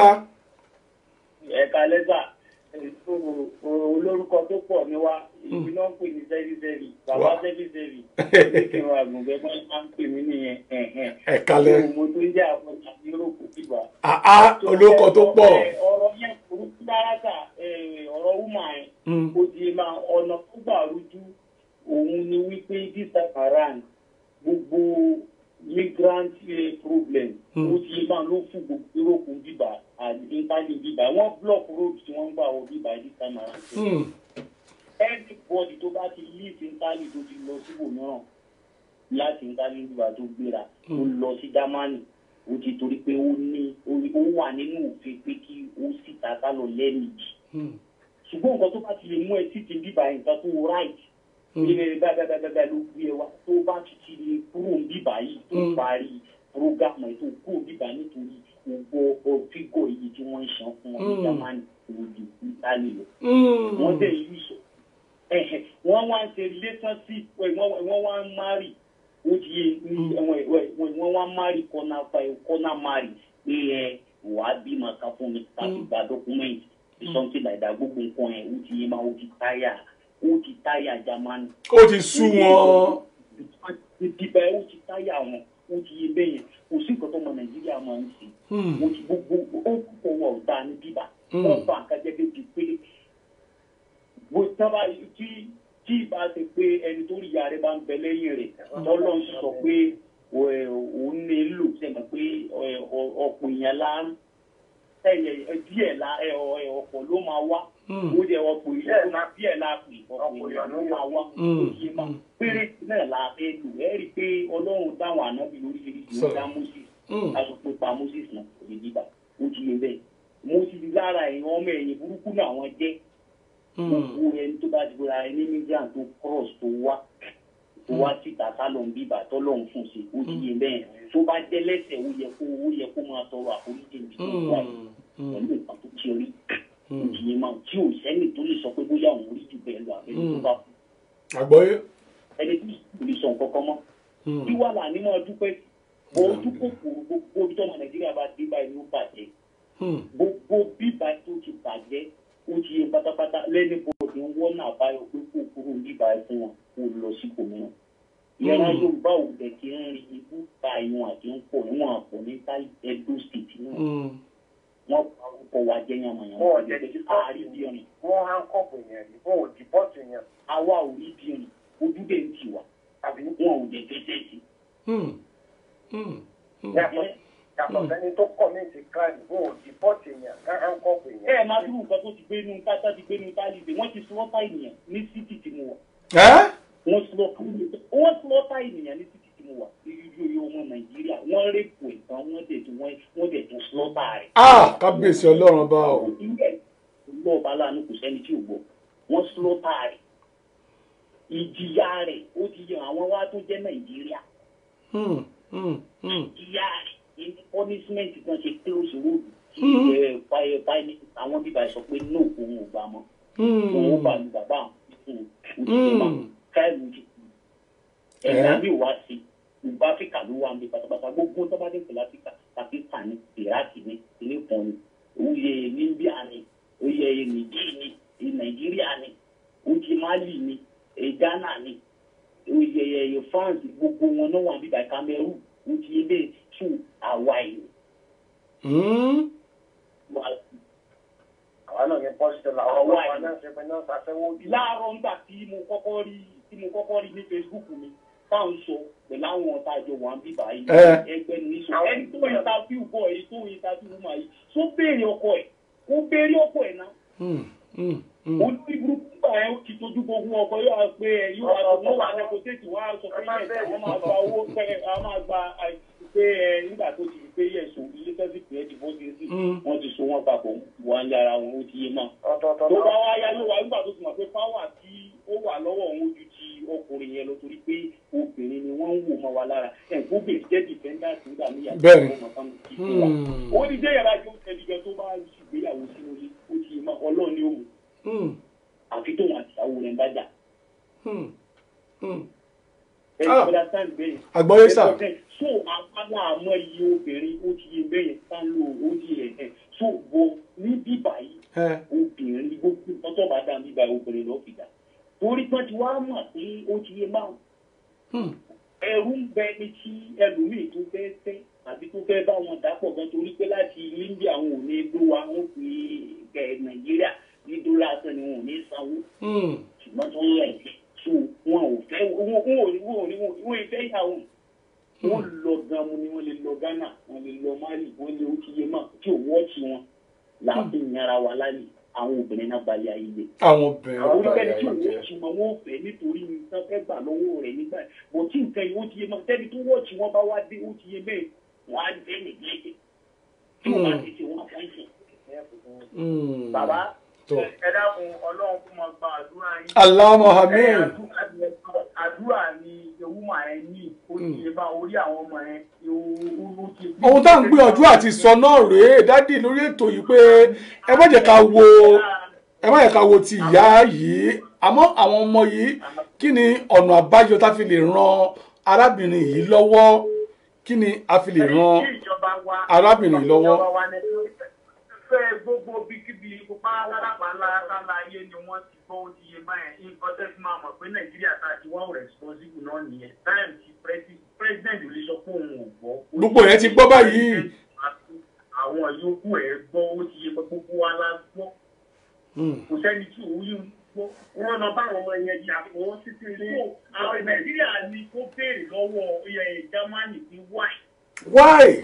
ẹ̀ka lẹ́sà ètò olórúkọ tó pọ̀ ní wa ìbí náà ń pè ní sẹ́físẹ́fì bàbá Wá. sẹ́físẹ́fì oníkìrún àgùnbẹ́ máa ń pè mí nìyẹn ẹ̀hẹ̀n. ẹ kálẹ̀ mo tó ń jẹ́ àwọn àti yúróòpù tìgbà. ah ah olóko tó pọ̀ ọ̀rọ̀ yẹn kò dáradà ọ̀rọ̀ wúmà yẹn Hmm. ó di ma ọ̀nà tó gbà rújú òun ni wípé this time around gbogbo migrant eh, problem Hmm. ó ti máa ló fún gbogbo yúróòpù bíbà àti italy bíbà wọ́n block road tí wọ́n ń gbà wọ bíbà this time around. Hmm. everybody tó bá ti leave italy tó ti lọ síbòmíràn láti italy bíbà tó gbéra tó lọ sí germany ó ti torí pé ó ní ó wà nínú òfin pé kí ó sì tàkà lọ lẹ́ẹ̀mejì Hmm. ṣùgbọ́n nǹkan tó bá ti lè mú ẹ títí bíbá nǹkan tó right ilé bábábábá ló gbé ẹ wá tó bá ti ti lè kúrò bíbá yìí tó Mm. parí programme ẹ tó kúrò bíbá nítorí gbogbo fígọ̀ yìí tí wọ́n ń san fún wọn ní Mm. germany òdì italy lọ Hmm. wọ́n dẹ̀ yí sọ ẹ̀hẹ̀ wọ́n wá ń ṣe relationship ẹ̀, wọ́n wọ́n wá ń marry ó ti yé ní ẹ̀wọ̀n ẹ̀wọ̀n ẹ̀wọ̀n wọ́n wá ń marry kọ́nà kọ́nà marry pé ẹ wà á bímọ kan fún mi láti gba document something like that gbogbo nǹkan ẹ̀ ó ti yé máa ó ti táyà ó ti táyà germany ó ti sú wọn ìdìbò ẹ̀ ó ti táyà wọn ó ti yé bẹ́ẹ̀ yẹn kò sí nǹkan tó mọ nàìjíríà máa ń ṣe Hmm. mo ti gbogbo ó kọ̀ wọ̀ ọ̀dà ní bíbá Mm. wọ́n fa nǹkan jẹ́ débi pé bó sábà tí tí ìbá ṣe pé ẹni tó rí ìyá rẹ̀ bá ń bẹ lẹ́yìn rẹ̀ tọ́lọ́ ń sọ pé ẹ, òun nílò sẹ́mi pé ẹ, ọ- ọ̀pọ̀ èèyàn la ń ẹ̀yẹ díẹ̀ la ẹ, ọ- ẹ, ọ̀pọ̀ ló máa wá Mm. ó jẹ ọ̀pọ̀ èèyàn la díẹ̀ la pè ọ̀pọ̀ èèyàn ló máa wá Mm. ó yé ma péré náà la fẹ́ lò ẹ́ rí i pé ọlọ́run táwọn ànábì lóríṣiríṣi ó Sọ. dá moses Hmm. aṣọ pé pa moses náà kò lè dìbà ó ti lè bẹ́ẹ̀ moses lára ẹ̀yìn ọmọ ẹ̀yìn burúkú náà wọ́n jẹ́ Hmm. gbogbo ẹni tó bá ti gbọ́ra ẹni migrant tó cross tó wá tó wá síta sálọ̀ ń bíbà tọ́lọ̀ ń fún sí ó ti yé bẹ́ẹ̀ tó bá jẹ́ lẹ́sẹ̀ ó yẹ kó ó yẹ kó máa tọrọ àforíjì níbi tó wà yìí Hmm. pẹ̀lú nǹkan tó ti rí ó ti yé máa tí ò sẹ́ni tó lè sọ pé bóyá òun rí jù bẹ́ẹ̀ lọ àbẹ́ni tó bá kú àgbọ́yé ẹni tí kò lè sọ nǹkan kan mọ́ Hmm. kí wà là ní máa dúpẹ́ bó ojú kòkòrò gbogbo ibi tọ́mọ nàìjíríà bá dé báyìí ló bàjẹ́ Hmm. gbogbo bíbá tó ti bàjẹ́ ó ti yẹ pátápátá lẹ́ni bọ́ọ̀dù ń wọ́n náà báyọ̀ pé kó kúrò bíbá ẹ̀ fún wọn kó lọ sí kòmíràn. ìyára yorùbá ò dẹ̀ ti ń rin ibú ta ìwọ̀n àti ń pọ̀ níwọ̀n àpọ̀ ní táì edo state náà Hmm. wọ́n pa orúkọ wa jẹ́ yànmọ̀yànmọ̀ Wọ́n jẹ́ kí àárí bí ọ̀rìn wọ́n hánkọ́pù yẹn rí wọ́n ò dìbọ́tù yẹn àwa ò rí bí ọ̀rìn ojú dẹ̀ ń tì wá àbí wọn ò dẹ̀ fẹsẹ̀ sí. Hmm. Hmm. Hmm. yàtọ̀ yàtọ̀ sẹ́ni tó commit crime wọ́n ò dìbọ́tù yẹn ká hánkọ́pù yẹn. ẹ ẹ máa dúró nǹkan tó ti gbé inú tátá ti gbé inú tálíbé wọ́n ti slọ́tà ènìyàn ní títì tí mo wà ẹ́ wọ́n slọ́tà wọ́n slọ́tà ènìyàn ní títì tí mo wà irú iye ọmọ nàìjíríà wọ́n rẹ́pù ẹ̀tàn wọ́n dẹ̀ tún wọ́n wọ́n dẹ̀ tún slọ́tà rẹ̀. ah kábíyèsí ọlọ́run bá o ilé lọ́ọ̀bá láàánú kò sẹ́ni tí ò gbọ́ wọ́n slọ́tà rẹ̀ ìjìyà rẹ̀ ó ti yan àwọn wá tó jẹ́ nàìjíríà Hmm. Hmm. Hmm. ìjìyà rẹ̀ ní punishment kan ṣe close road tí Mhm. ẹ fire fire àwọn bíbá sọ pé no òun ò gbà mọ́ wọn ó bá lu bàbá àwọn fún un ojú ma káìlú ti kú ẹ̀dá mi ò wá sí gbogbo áfíríkà ló wà ní pátápátá gbogbo tó bá dé pẹ̀lú áfíríkà pakistan ní iraq ní ilé kan ní oyè libya ní oyè nìjírí ní nàìjíríà ní oyè mali ní ghana ní oyè france gbogbo wọn náà wà bíbá cameroon oyè ilé tún hawaii àwọn náà ní pọ́sítọ̀ làwọn ọmọ wa náà ṣe pé náà ṣàfẹ́wọ́ bí. láàárọ̀ ńgbà tí mo kọ́kọ́ rí tí mo kọ́kọ́ rí ní facebook mi táwọn sọ pẹ̀lú àwọn ọ̀tá àjọ wà ń bíbá yìí ẹgbẹ́ ní sọ ẹni tó interview bọ̀ èyí tó interview mà yìí tó béèrè ọkọ ẹ̀ kó béèrè ọkọ ẹ̀ náà olórí burúkú gbà ẹ ti tójú gbogbo ọkọ yóò wá pé ẹ yóò wá tó wà nẹkọtẹ́tì wá sọ pé yẹ àwọn máa gba owó pé àwọn máa gba pé ẹ nígbà tó ti pé yẹ so ilé tẹ́sí pé ẹ ti bọ́ sí sí wọ́n ti so wọ́n papọ̀ wà ń yára wọn ó ti yé mọ́. tó bá wá yá ló wá nígbà tó ti mọ̀ pé fáwà tí ó wà lọ́wọ́ òun ojú ti ọkùnrin yẹn lọ torí pé obìnrin ni wọ́n ń wò mọ́ wa lára ẹ̀ kó bèrè jẹ́ dìfẹ́ndàtì nígbà níyà ó ní jẹ́ yàrá jó tẹ̀lé tó bá ṣùgbéyàwó sínú ilé ó ti yé mọ́ ọlọ́run ni ó mú àfi tóun àti ìyàwó rẹ̀ ń bá jà. àgbọ̀yé sà. so àwọn àmọ́ iye obìnrin ó ti yé bẹ́yẹn ká ló ó ti yẹ ẹ̀ so wọ ní bíbá yìí obìnrin gbogbo tọ́tọ́ bá dá bíbá obìnrin lọ́ọ́ fi dà torí pé tí wàá mọ̀ pé ó ti yé máa ẹrú ń bẹ ní tí ẹlòmíì tó fẹ́ fẹ́ àbí tó fẹ́ bá wọn dàpọ̀ gan torí pé láti India àwọn ò ní ló wa wọn fi kẹ Nàìjíríà ní dọ́là sàn ni wọn ò ní sanwó ṣùgbọ́n tó ń rẹ̀ so wọn ò fẹ́ wọn ò ní wọn ò ní wọn ò fẹ́ ìyàwó wọn lọ gan mu ni wọn lè lọ Ghana wọn lè lọ Mali wọn lè ó ti yé mà tí ò wọ́ọ̀tì wọn láti yàrá wa lálẹ́ àwọn obìnrin náà balẹ̀ ayé lé. àwọn obìnrin àwọn oníkẹ́ni tí òun wọ́ọ̀tì wọn wọ́n fẹ́ nítorí nǹkan fẹ́ gbà lọ́wọ́ rẹ̀ nígbà bọ̀ tí nǹkan yìí ó ti yé mà tẹ́ni tó wọ́ọ̀tì wọn bá wá dé ó ti yé bẹ́ẹ̀ wọ́n á dé nìgbẹ́jẹ́ tí wọ́n bá ti ṣe wọn àfáìsì. bàbá ẹ dákun ọlọ́run kó máa gba àdúrà yín. Allahumma amin. àdúrà ni ewúmọ̀ ẹ ní ó ti lè bá orí àwọn ọmọ ẹ ó ti. ohun tá à ń gbìyànjú àti sọ náà rèé dádì lórí ètò yìí pé ẹ má jẹ́ ká wo ẹ má jẹ́ ká wo ti ìyá yìí àmọ́ àwọn ọmọ yìí kí ni ọ̀nà àbáyọ tá a fi lè ran arábìnrin yìí lọ́wọ́ kí ni a fi lè ran arábìnrin yìí lọ́wọ́ fẹ́ gbogbo bíkíbi pupa lálápàlá lálá ayé ni wọ́n ti gbọ́ ó ti yé báyẹn nǹkan tẹ́ fi máa mọ̀ pé nàìjíríà tá a ti wá responsible náà nìyẹn táìmù tí president ò lè sọ pé òun ò gbọ́. gbogbo yẹn ti gbọ́ báyìí. àwọn yòókù ẹ̀ gbọ́ ó ti yé gbogbo wa la gbọ́. kò sẹ́ni tí òun yìí ń gbọ́. wọ́n lọ bá àwọn ọmọ yẹn jà fún títí ilé. àwọn nàìjíríà ni kó béèrè lọ́wọ́ germany ní why. why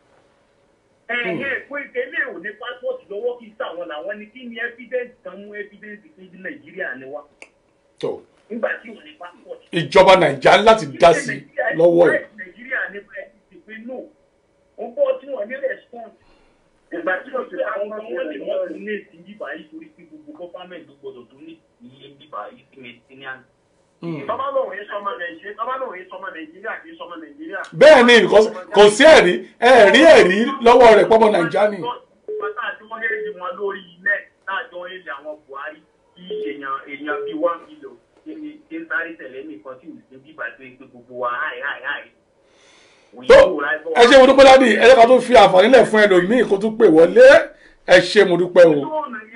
ẹ̀hẹ́ pé ilé ò ní passport lọ́wọ́ kí sàwọn làwọn ni kí ni evidence kan mú evidence pé ní nàìjíríà ni wá. tó nígbà tí ò ní passport. ìjọba nàìjíríà láti dá sí lọ́wọ́ ẹ̀. nàìjíríà ní bẹ́ẹ̀ ti pé no ó bọ́ tí wọ́n ní response. ìgbà tí ó ti àwọn ọmọ wọn lè wọ́n tún ní èsì bíbá yìí torí pé gbogbo gọ́fàmẹ̀ntì gbọdọ̀ tó ní iye bíbá yìí tó ní ní àná. Tọ́ba lòun yìí sọmọ Nàìjíríà, tọ́ba lòun yìí sọmọ Nàìjíríà kì í sọmọ Nàìjíríà. bẹ́ẹ̀ ni kò sí ẹ̀rí ẹ̀rí ẹ̀rí lọ́wọ́ rẹ̀ pọ́mọ nàìjíríà ni. Pátá àti wọ́n léèdì wọn lórí ilẹ̀ láàjọ ilẹ̀ àwọn Buhari kí èèyàn èèyàn bíi one million ní ṣe ń sáré tẹ̀lé nìkan tí ò sí bíbà tó gbé gbogbo wa háì háì háì. tó ẹ ṣe mo dúpẹ́ dádì ẹ jẹ́ ká tó fi àǹfààní lẹ̀ fún ẹlòmíì kó tún pè wọlé ẹ ṣe mo dúpẹ́ o.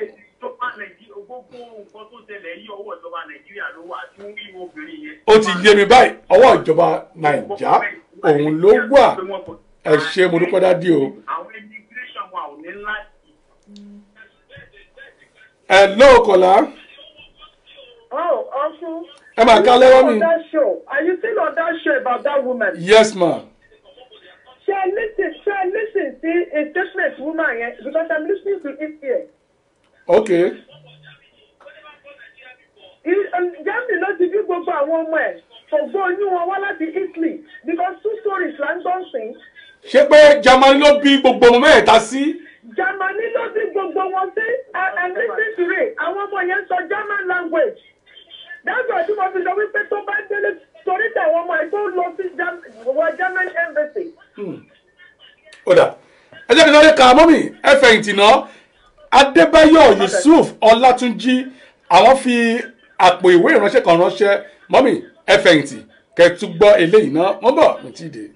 gbogbo nǹkan tó ṣẹlẹ̀ yí ọwọ́ ìjọba Nàìjíríà ló wà tí wọ́n rí obìnrin yẹn. ó ti yé mi báyìí ọwọ́ ìjọba nàìjà òun ló wà ẹ ṣe mo dúpẹ́ dádì o. àwọn immigration wa ò ní láti. ẹ lóòkọ̀lá. Oh, Ọ̀ṣun. ẹ máa ká lẹ́wọ́ mi. On that show. Are you still on that show about that woman? yes ma. Ṣé ẹ listen ṣé ẹ listen sí a statement woman yẹn because I'm listening to it here. okay. Germany ló ti bí gbogbo àwọn ọmọ ẹ̀ ògbó oyún wọn wá láti Italy because two stories là ń gbọ́n sìn. ṣé pé Germany ló bí gbogbo ọmọ mẹ́ẹ̀ta sí. Germany ló bí gbogbo wọn sí and listen to it àwọn ọmọ yẹn sọ German language. That's why tí mo fi sọ wípé tó bá délé torí tàwọn ọmọ ẹ̀ tó lọ sí wọ German embassy. ó dà ẹ jẹ́ kí n sáré ka mọ́mì ẹ fẹ̀yìntì náà Adébáyọ̀ Yusuf Ọlátúnjí àwọn fi àpò ìwé ìránṣẹ́ kan ránṣẹ́ mọ́mì ẹ fẹ̀yìntì kẹtù gbọ́ eléyìí náà wọ́n bọ̀ mi ti dé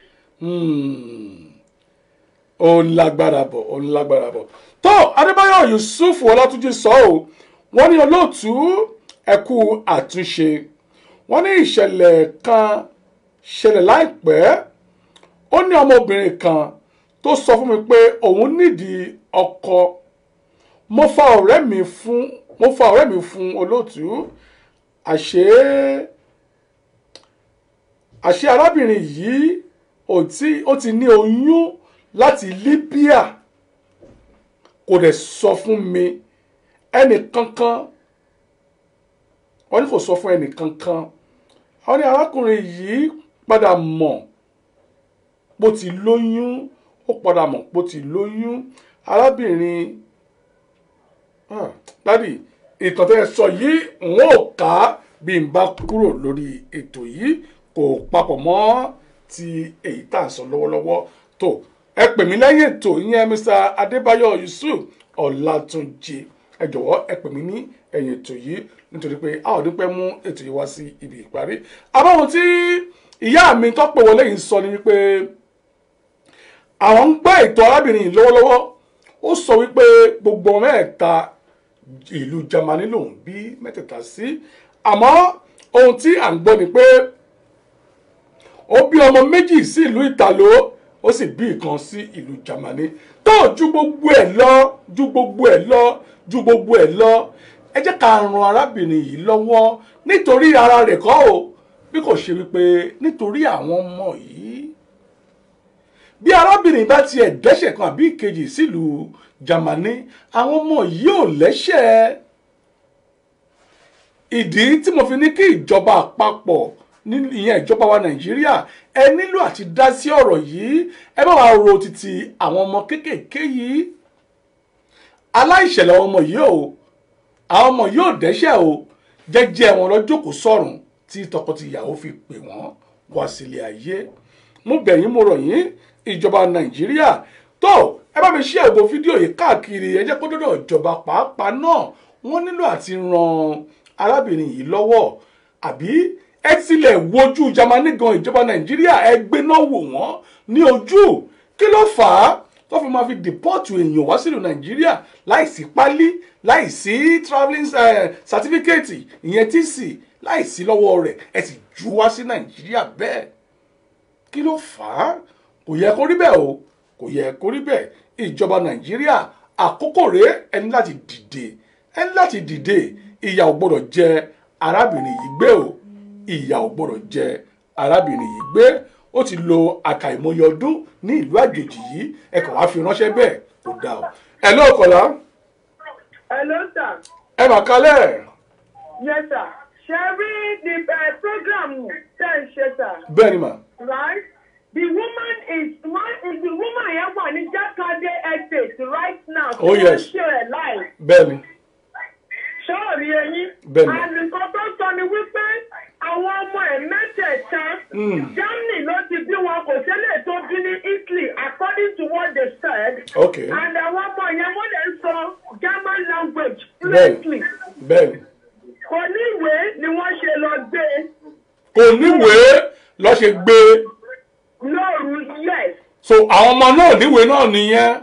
ó ń lágbára bọ̀ ó ń lágbára bọ̀ tó adébáyọ̀ yusuf ọlátúnjì sọ ọ́ wọ́n ní olóòtú ẹ̀kú àtúnṣe wọ́n ní ìṣẹ̀lẹ̀ kan ṣẹlẹ̀ láìpẹ́ ó ní ọmọbìnrin kan tó sọ fún mi pé òun nídìí ọkọ mo fa ọ̀rẹ́ mi fún mo fa ọ̀rẹ́ mi fún olóòtú àṣé àṣé arábìnrin yìí ó ti ó ti ní oyún láti Libya kò dẹ̀ sọ fún mi ẹnì kankan wọ́n ní kò sọ fún ẹnì kankan wọ́n ní arákùnrin yìí padà mọ̀ bó ti lóyún ó padà mọ̀ bó ti lóyún arábìnrin ah, dádì ìtàn tẹ́ ẹ sọ yìí n ó kà á bí n bá kúrò lórí ètò yìí kò papọ̀ mọ́ ti èyí tá à ń sọ lọ́wọ́lọ́wọ́ tó ẹ pè mí lẹ́yìn ètò ìyẹn Mr. Adébáyọ̀ Yusuf Ọlátúnjí ẹ jọ̀wọ́ ẹ pè mí ní ẹ̀yìn ètò yìí nítorí pé a ò ní pẹ́ mú ètò yìí wá sí ibi ìparí àbáwọn tí ìyá mi tó pè wọlé yìí sọ ni wípé àwọn ń gbọ́ ètò arábìnrin yìí lọ́wọ́lọ́wọ́ ó sọ wípé gbogbo ọmọ mẹ́ta ìlú Jámánì lòun bí mẹ́tẹ̀ẹ̀ta sí àmọ́ ohun tí à ń gbọ́ ni pé ó bí ọmọ méjì sí ìlú Ìtàló ó sì bí ìkan sí ìlú Jámánì tó ju gbogbo ẹ̀ lọ ju gbogbo ẹ̀ lọ ju gbogbo ẹ̀ lọ ẹ jẹ́ ká ran arábìnrin yìí lọ́wọ́ nítorí ara rẹ̀ kọ́ o bí kò ṣe wípé nítorí àwọn ọmọ yìí bí arábìnrin bá tiẹ̀ dẹ́ṣẹ̀ kan àbí ìkejì sílùú Jámánì àwọn ọmọ yìí ò lẹ́ṣẹ̀ ìdí tí mo fi ní kí ìjọba àpapọ̀ ìyẹn ìjọba wa Nàìjíríà ẹ nílò àti dá sí ọ̀rọ̀ yìí ẹ bá wa ro títí àwọn ọmọ kéékèèké yìí aláìṣẹ̀lẹ̀ ọmọ yìí o àwọn ọmọ yìí ò dẹ́ṣẹ̀ o jẹ́jẹ́ wọn lọ jókòó sọ̀rùn tí tọkọtìyàwó fi pè wọ́n wá sílé ayé mo bẹ̀ yín mo rọ̀ yín ìjọba nàìjíríà tó ẹ bá mi ṣí ẹ̀gbọ́ fídíò yìí káàkiri ẹ jẹ́ kó dọ́dọ̀ ìjọba pàápàá náà wọ́n nílò àti ran arábìnrin yìí lọ́wọ́ àbí ẹ tilẹ̀ wojú jamani gan ìjọba nàìjíríà ẹ gbé náà wò wọ́n ní ojú kí ló fà á tó fi máa fi dìpọ́ọ̀tù èèyàn wá sílùú nàìjíríà láìsí pálí láìsí travelling certificate ìyẹn tc láìsí lọ́wọ́ rẹ̀ ẹ sì jù wá sí nàìjíríà bẹ́ẹ̀ kí ló fà á kò yẹ kó rí bẹ́ẹ̀ o kò yẹ kó rí bẹ́ẹ̀ ìjọba nàìjíríà àkókò rèé ẹni láti dìde ẹni láti dìde ìyà ò gbọdọ̀ jẹ arábìnrin yìí gbé o ìyà ò gbọdọ̀ jẹ arábìnrin yìí gbé ó ti lo àkàìmọye ọdún ní ìlú àjèjì yìí ẹ kàn wá fi ránṣẹ́ bẹ́ẹ̀ kò dáa o ẹ ló kọlá Hello, sir. ẹ mà kalẹ̀ Yes, sir. Shall we the uh, program then, sir? bẹ́ẹ̀ ni mà Right? The woman is one is the woman yẹn wà ní Jakande estate right now. Oh, yes. Ṣé ẹ̀ láì? bẹ́ẹ̀ ni Ṣọ́ọ̀rì ẹyin. Bẹ́ẹ̀ni. Àlùkò tó sọ ni wípé àwọn ọmọ ẹ̀ mẹ́tẹ̀ẹ̀ta. Mm. Germany ló ti bí wọn kò ṣẹlẹ̀ tó bí ní Italy according to what they said. Okay. And àwọn ọmọ yẹn wọ́n lè sọ German language bẹ́ẹ̀ fluently. bẹ́ẹ̀ ni Kò ní ìwé ni wọ́n ṣe lọ gbé. kò níwèé lọ ṣe gbé Lóòrù yes. so àwọn ọmọ náà níwèé náà nìyẹn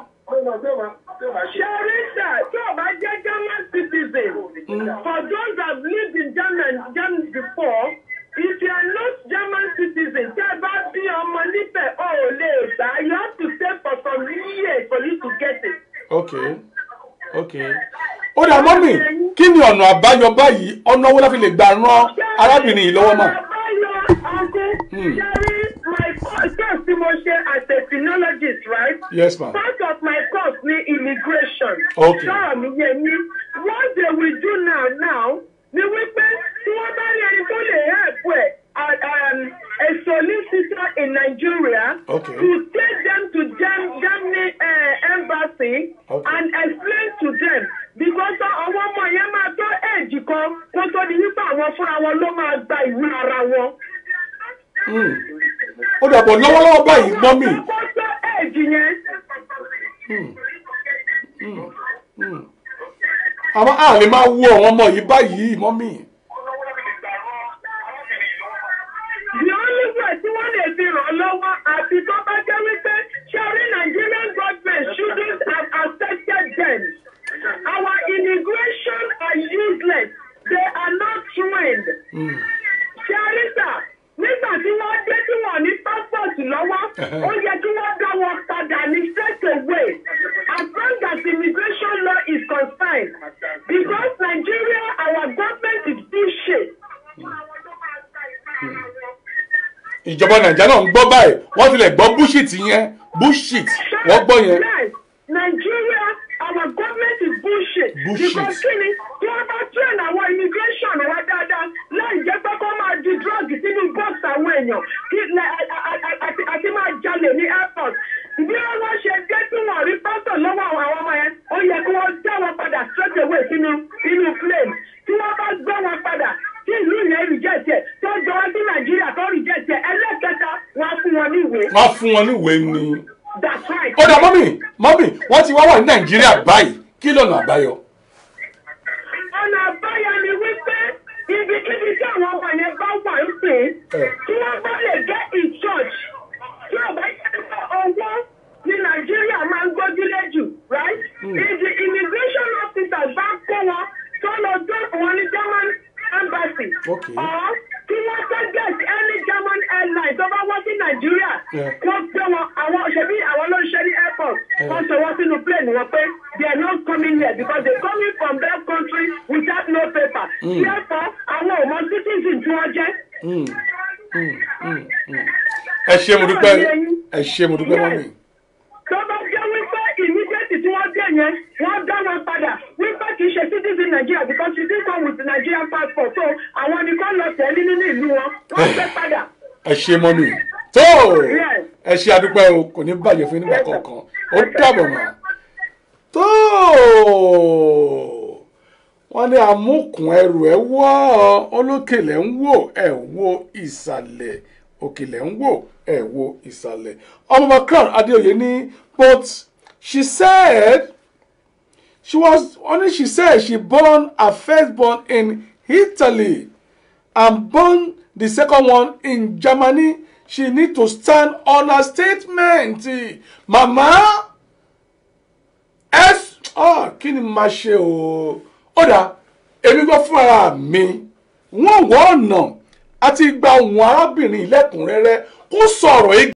Sharita, tí o bá jẹ́ German citizen, for those that have lived in German, Germany before, if you are not German citizen, tí ẹ bá bí ọmọ níbẹ̀, o ò lè gbà. You have to stay for some years for you to get it. ok ok ó dà mọ́mì kí ni ọ̀nà àbáyọ báyìí ọ̀nà owó láti lè gbà ran arábìnrin yìí lọ́wọ́ mà. Àbáyọ ọkùn, Hmm. Sherry, my course course tí mo ṣe as a phrenologist, right? yes ma Part of my course ni immigration. Okay. Sọ̀rọ̀ mi yé mi. What they will do now now ni wípé tí wọ́n bá rí ẹni tó lè help ẹ̀ uh, um, a solicitor in Nigeria Okay. to take them to Gem Germany uh, embassy Okay. and explain to them because àwọn ọmọ yẹn máa tó èjì kan kó tó di wípé àwọn fúnra wọn ló máa gba ìwé ara wọn. Hmm. ó dà bọ̀ lọ́wọ́lọ́wọ́ báyìí mọ́mì Kó tó èjì yẹn. Hmm. Hmm. Hmm. àmọ́ a lè máa wo àwọn ọmọ yìí báyìí mọ́mì. the only way tí wọ́n lè fi ràn lọ́wọ́ àti tó bá jẹ́ wípé ṣẹ́rí Nigerian government shouldn't have accepted them. Our immigration are useless. They are not trained. Ṣẹ́rí sà nígbà tí wọ́n dé tí wọ́n ní passport lọ́wọ́ ó yẹ kí wọ́n dá wọn padà ní straight away as long as immigration law is concerned because Nigeria our government is bullshit. ìjọba nàìjíríà náà ń gbọ́ báyìí wọ́n tilẹ̀ gbọ́ bullshit yẹn bullshit wọ́n gbọ́ yẹn. Yes, Nigeria, our government is bullshit. Bullshit. Because kini tí wọ́n bá train àwọn immigration wa dáadáa láì jẹ́ pé kó máa di drug sínú box àwọn èèyàn kí lẹ- a- a- a- àti àti máa jalè ní airport. Bí wọ́n ṣe dé tí wọ́n rí pásítọ̀ lọ́wọ́ àwọn àwọn ọmọ yẹn, ó yẹ kí wọ́n dá wọn padà straight away sínú sínú plane. Tí wọ́n bá gbé wọn padà tí ìlú yẹn reject ẹ̀ tó jọ wá sí Nàìjíríà tó reject ẹ̀ ẹlẹ́kẹta wọn á fún wọn ní ìwé. wọ́n á fún wọn níwèé ni. That's right. ó dà mọ́mì mọ́mì wọ́n ti wá wà ní nàìjíríà báyìí kí lọ́nà àbáyọ. ọ̀nà àbáyọ ni wípé ibikíbi tí àwọn ọmọ yẹn bá wà ń pè é tí wọ́n bá lè get in church tí ọba yẹn sọ owó ní nàìjíríà máa ń gbójúlé jù right if the immigration officers bá kó wọn tó lọ drop wọn ní german embassy Okay. or kí wọ́n tó get any german airline tó bá wá sí nàìjíríà Yeah. wọ́n gbé wọn àwọn ṣebí àwọn ló ń ṣe ní airport wọ́n sọ wọ́n sínú plane wọn pé they are not coming here because they coming from that country without no paper. therefore àwọn ò mọ citizen tí wọ́n jẹ́. Mm, mm, mm, mm. ẹ ṣé mo dúpẹ́ ẹ ṣé mo dúpẹ́ mọ́mì. tó bá jẹ́ wípé immediate tí wọ́n dé yẹn wọ́n dá wọn padà wípé kì í ṣe citizen Nigeria because she did come with Nigerian passport so àwọn nìkan lọ tẹ̀lé nínú ìlú wọn wọ́n gbé padà. ẹ ṣé mọ́mì. tó Yes. ẹ ṣé adúpẹ́ o kò ní bàjẹ́ fún yín nígbà Yes, sir. kankan ó dàbọ̀ mọ́. tó wọ́n ní amúkùn ẹrù ẹ wọ́ olókèlè ń wò ẹ wo ìsàlẹ̀ òkèlè ń wò ẹ wo ìsàlẹ̀ ọmọọba crown adéoyè ní but she said she was only she said she born her first born in Italy and born the second one in Germany she need to stand on her statement mama ẹ ọ kí ni màá ṣe o ó dà èmi gbọ́ fún ara mi wọ́n wọ́ ọ̀nà àti gba ohùn arábìnrin lẹ́kùnrẹ́rẹ́ kó sọ̀rọ̀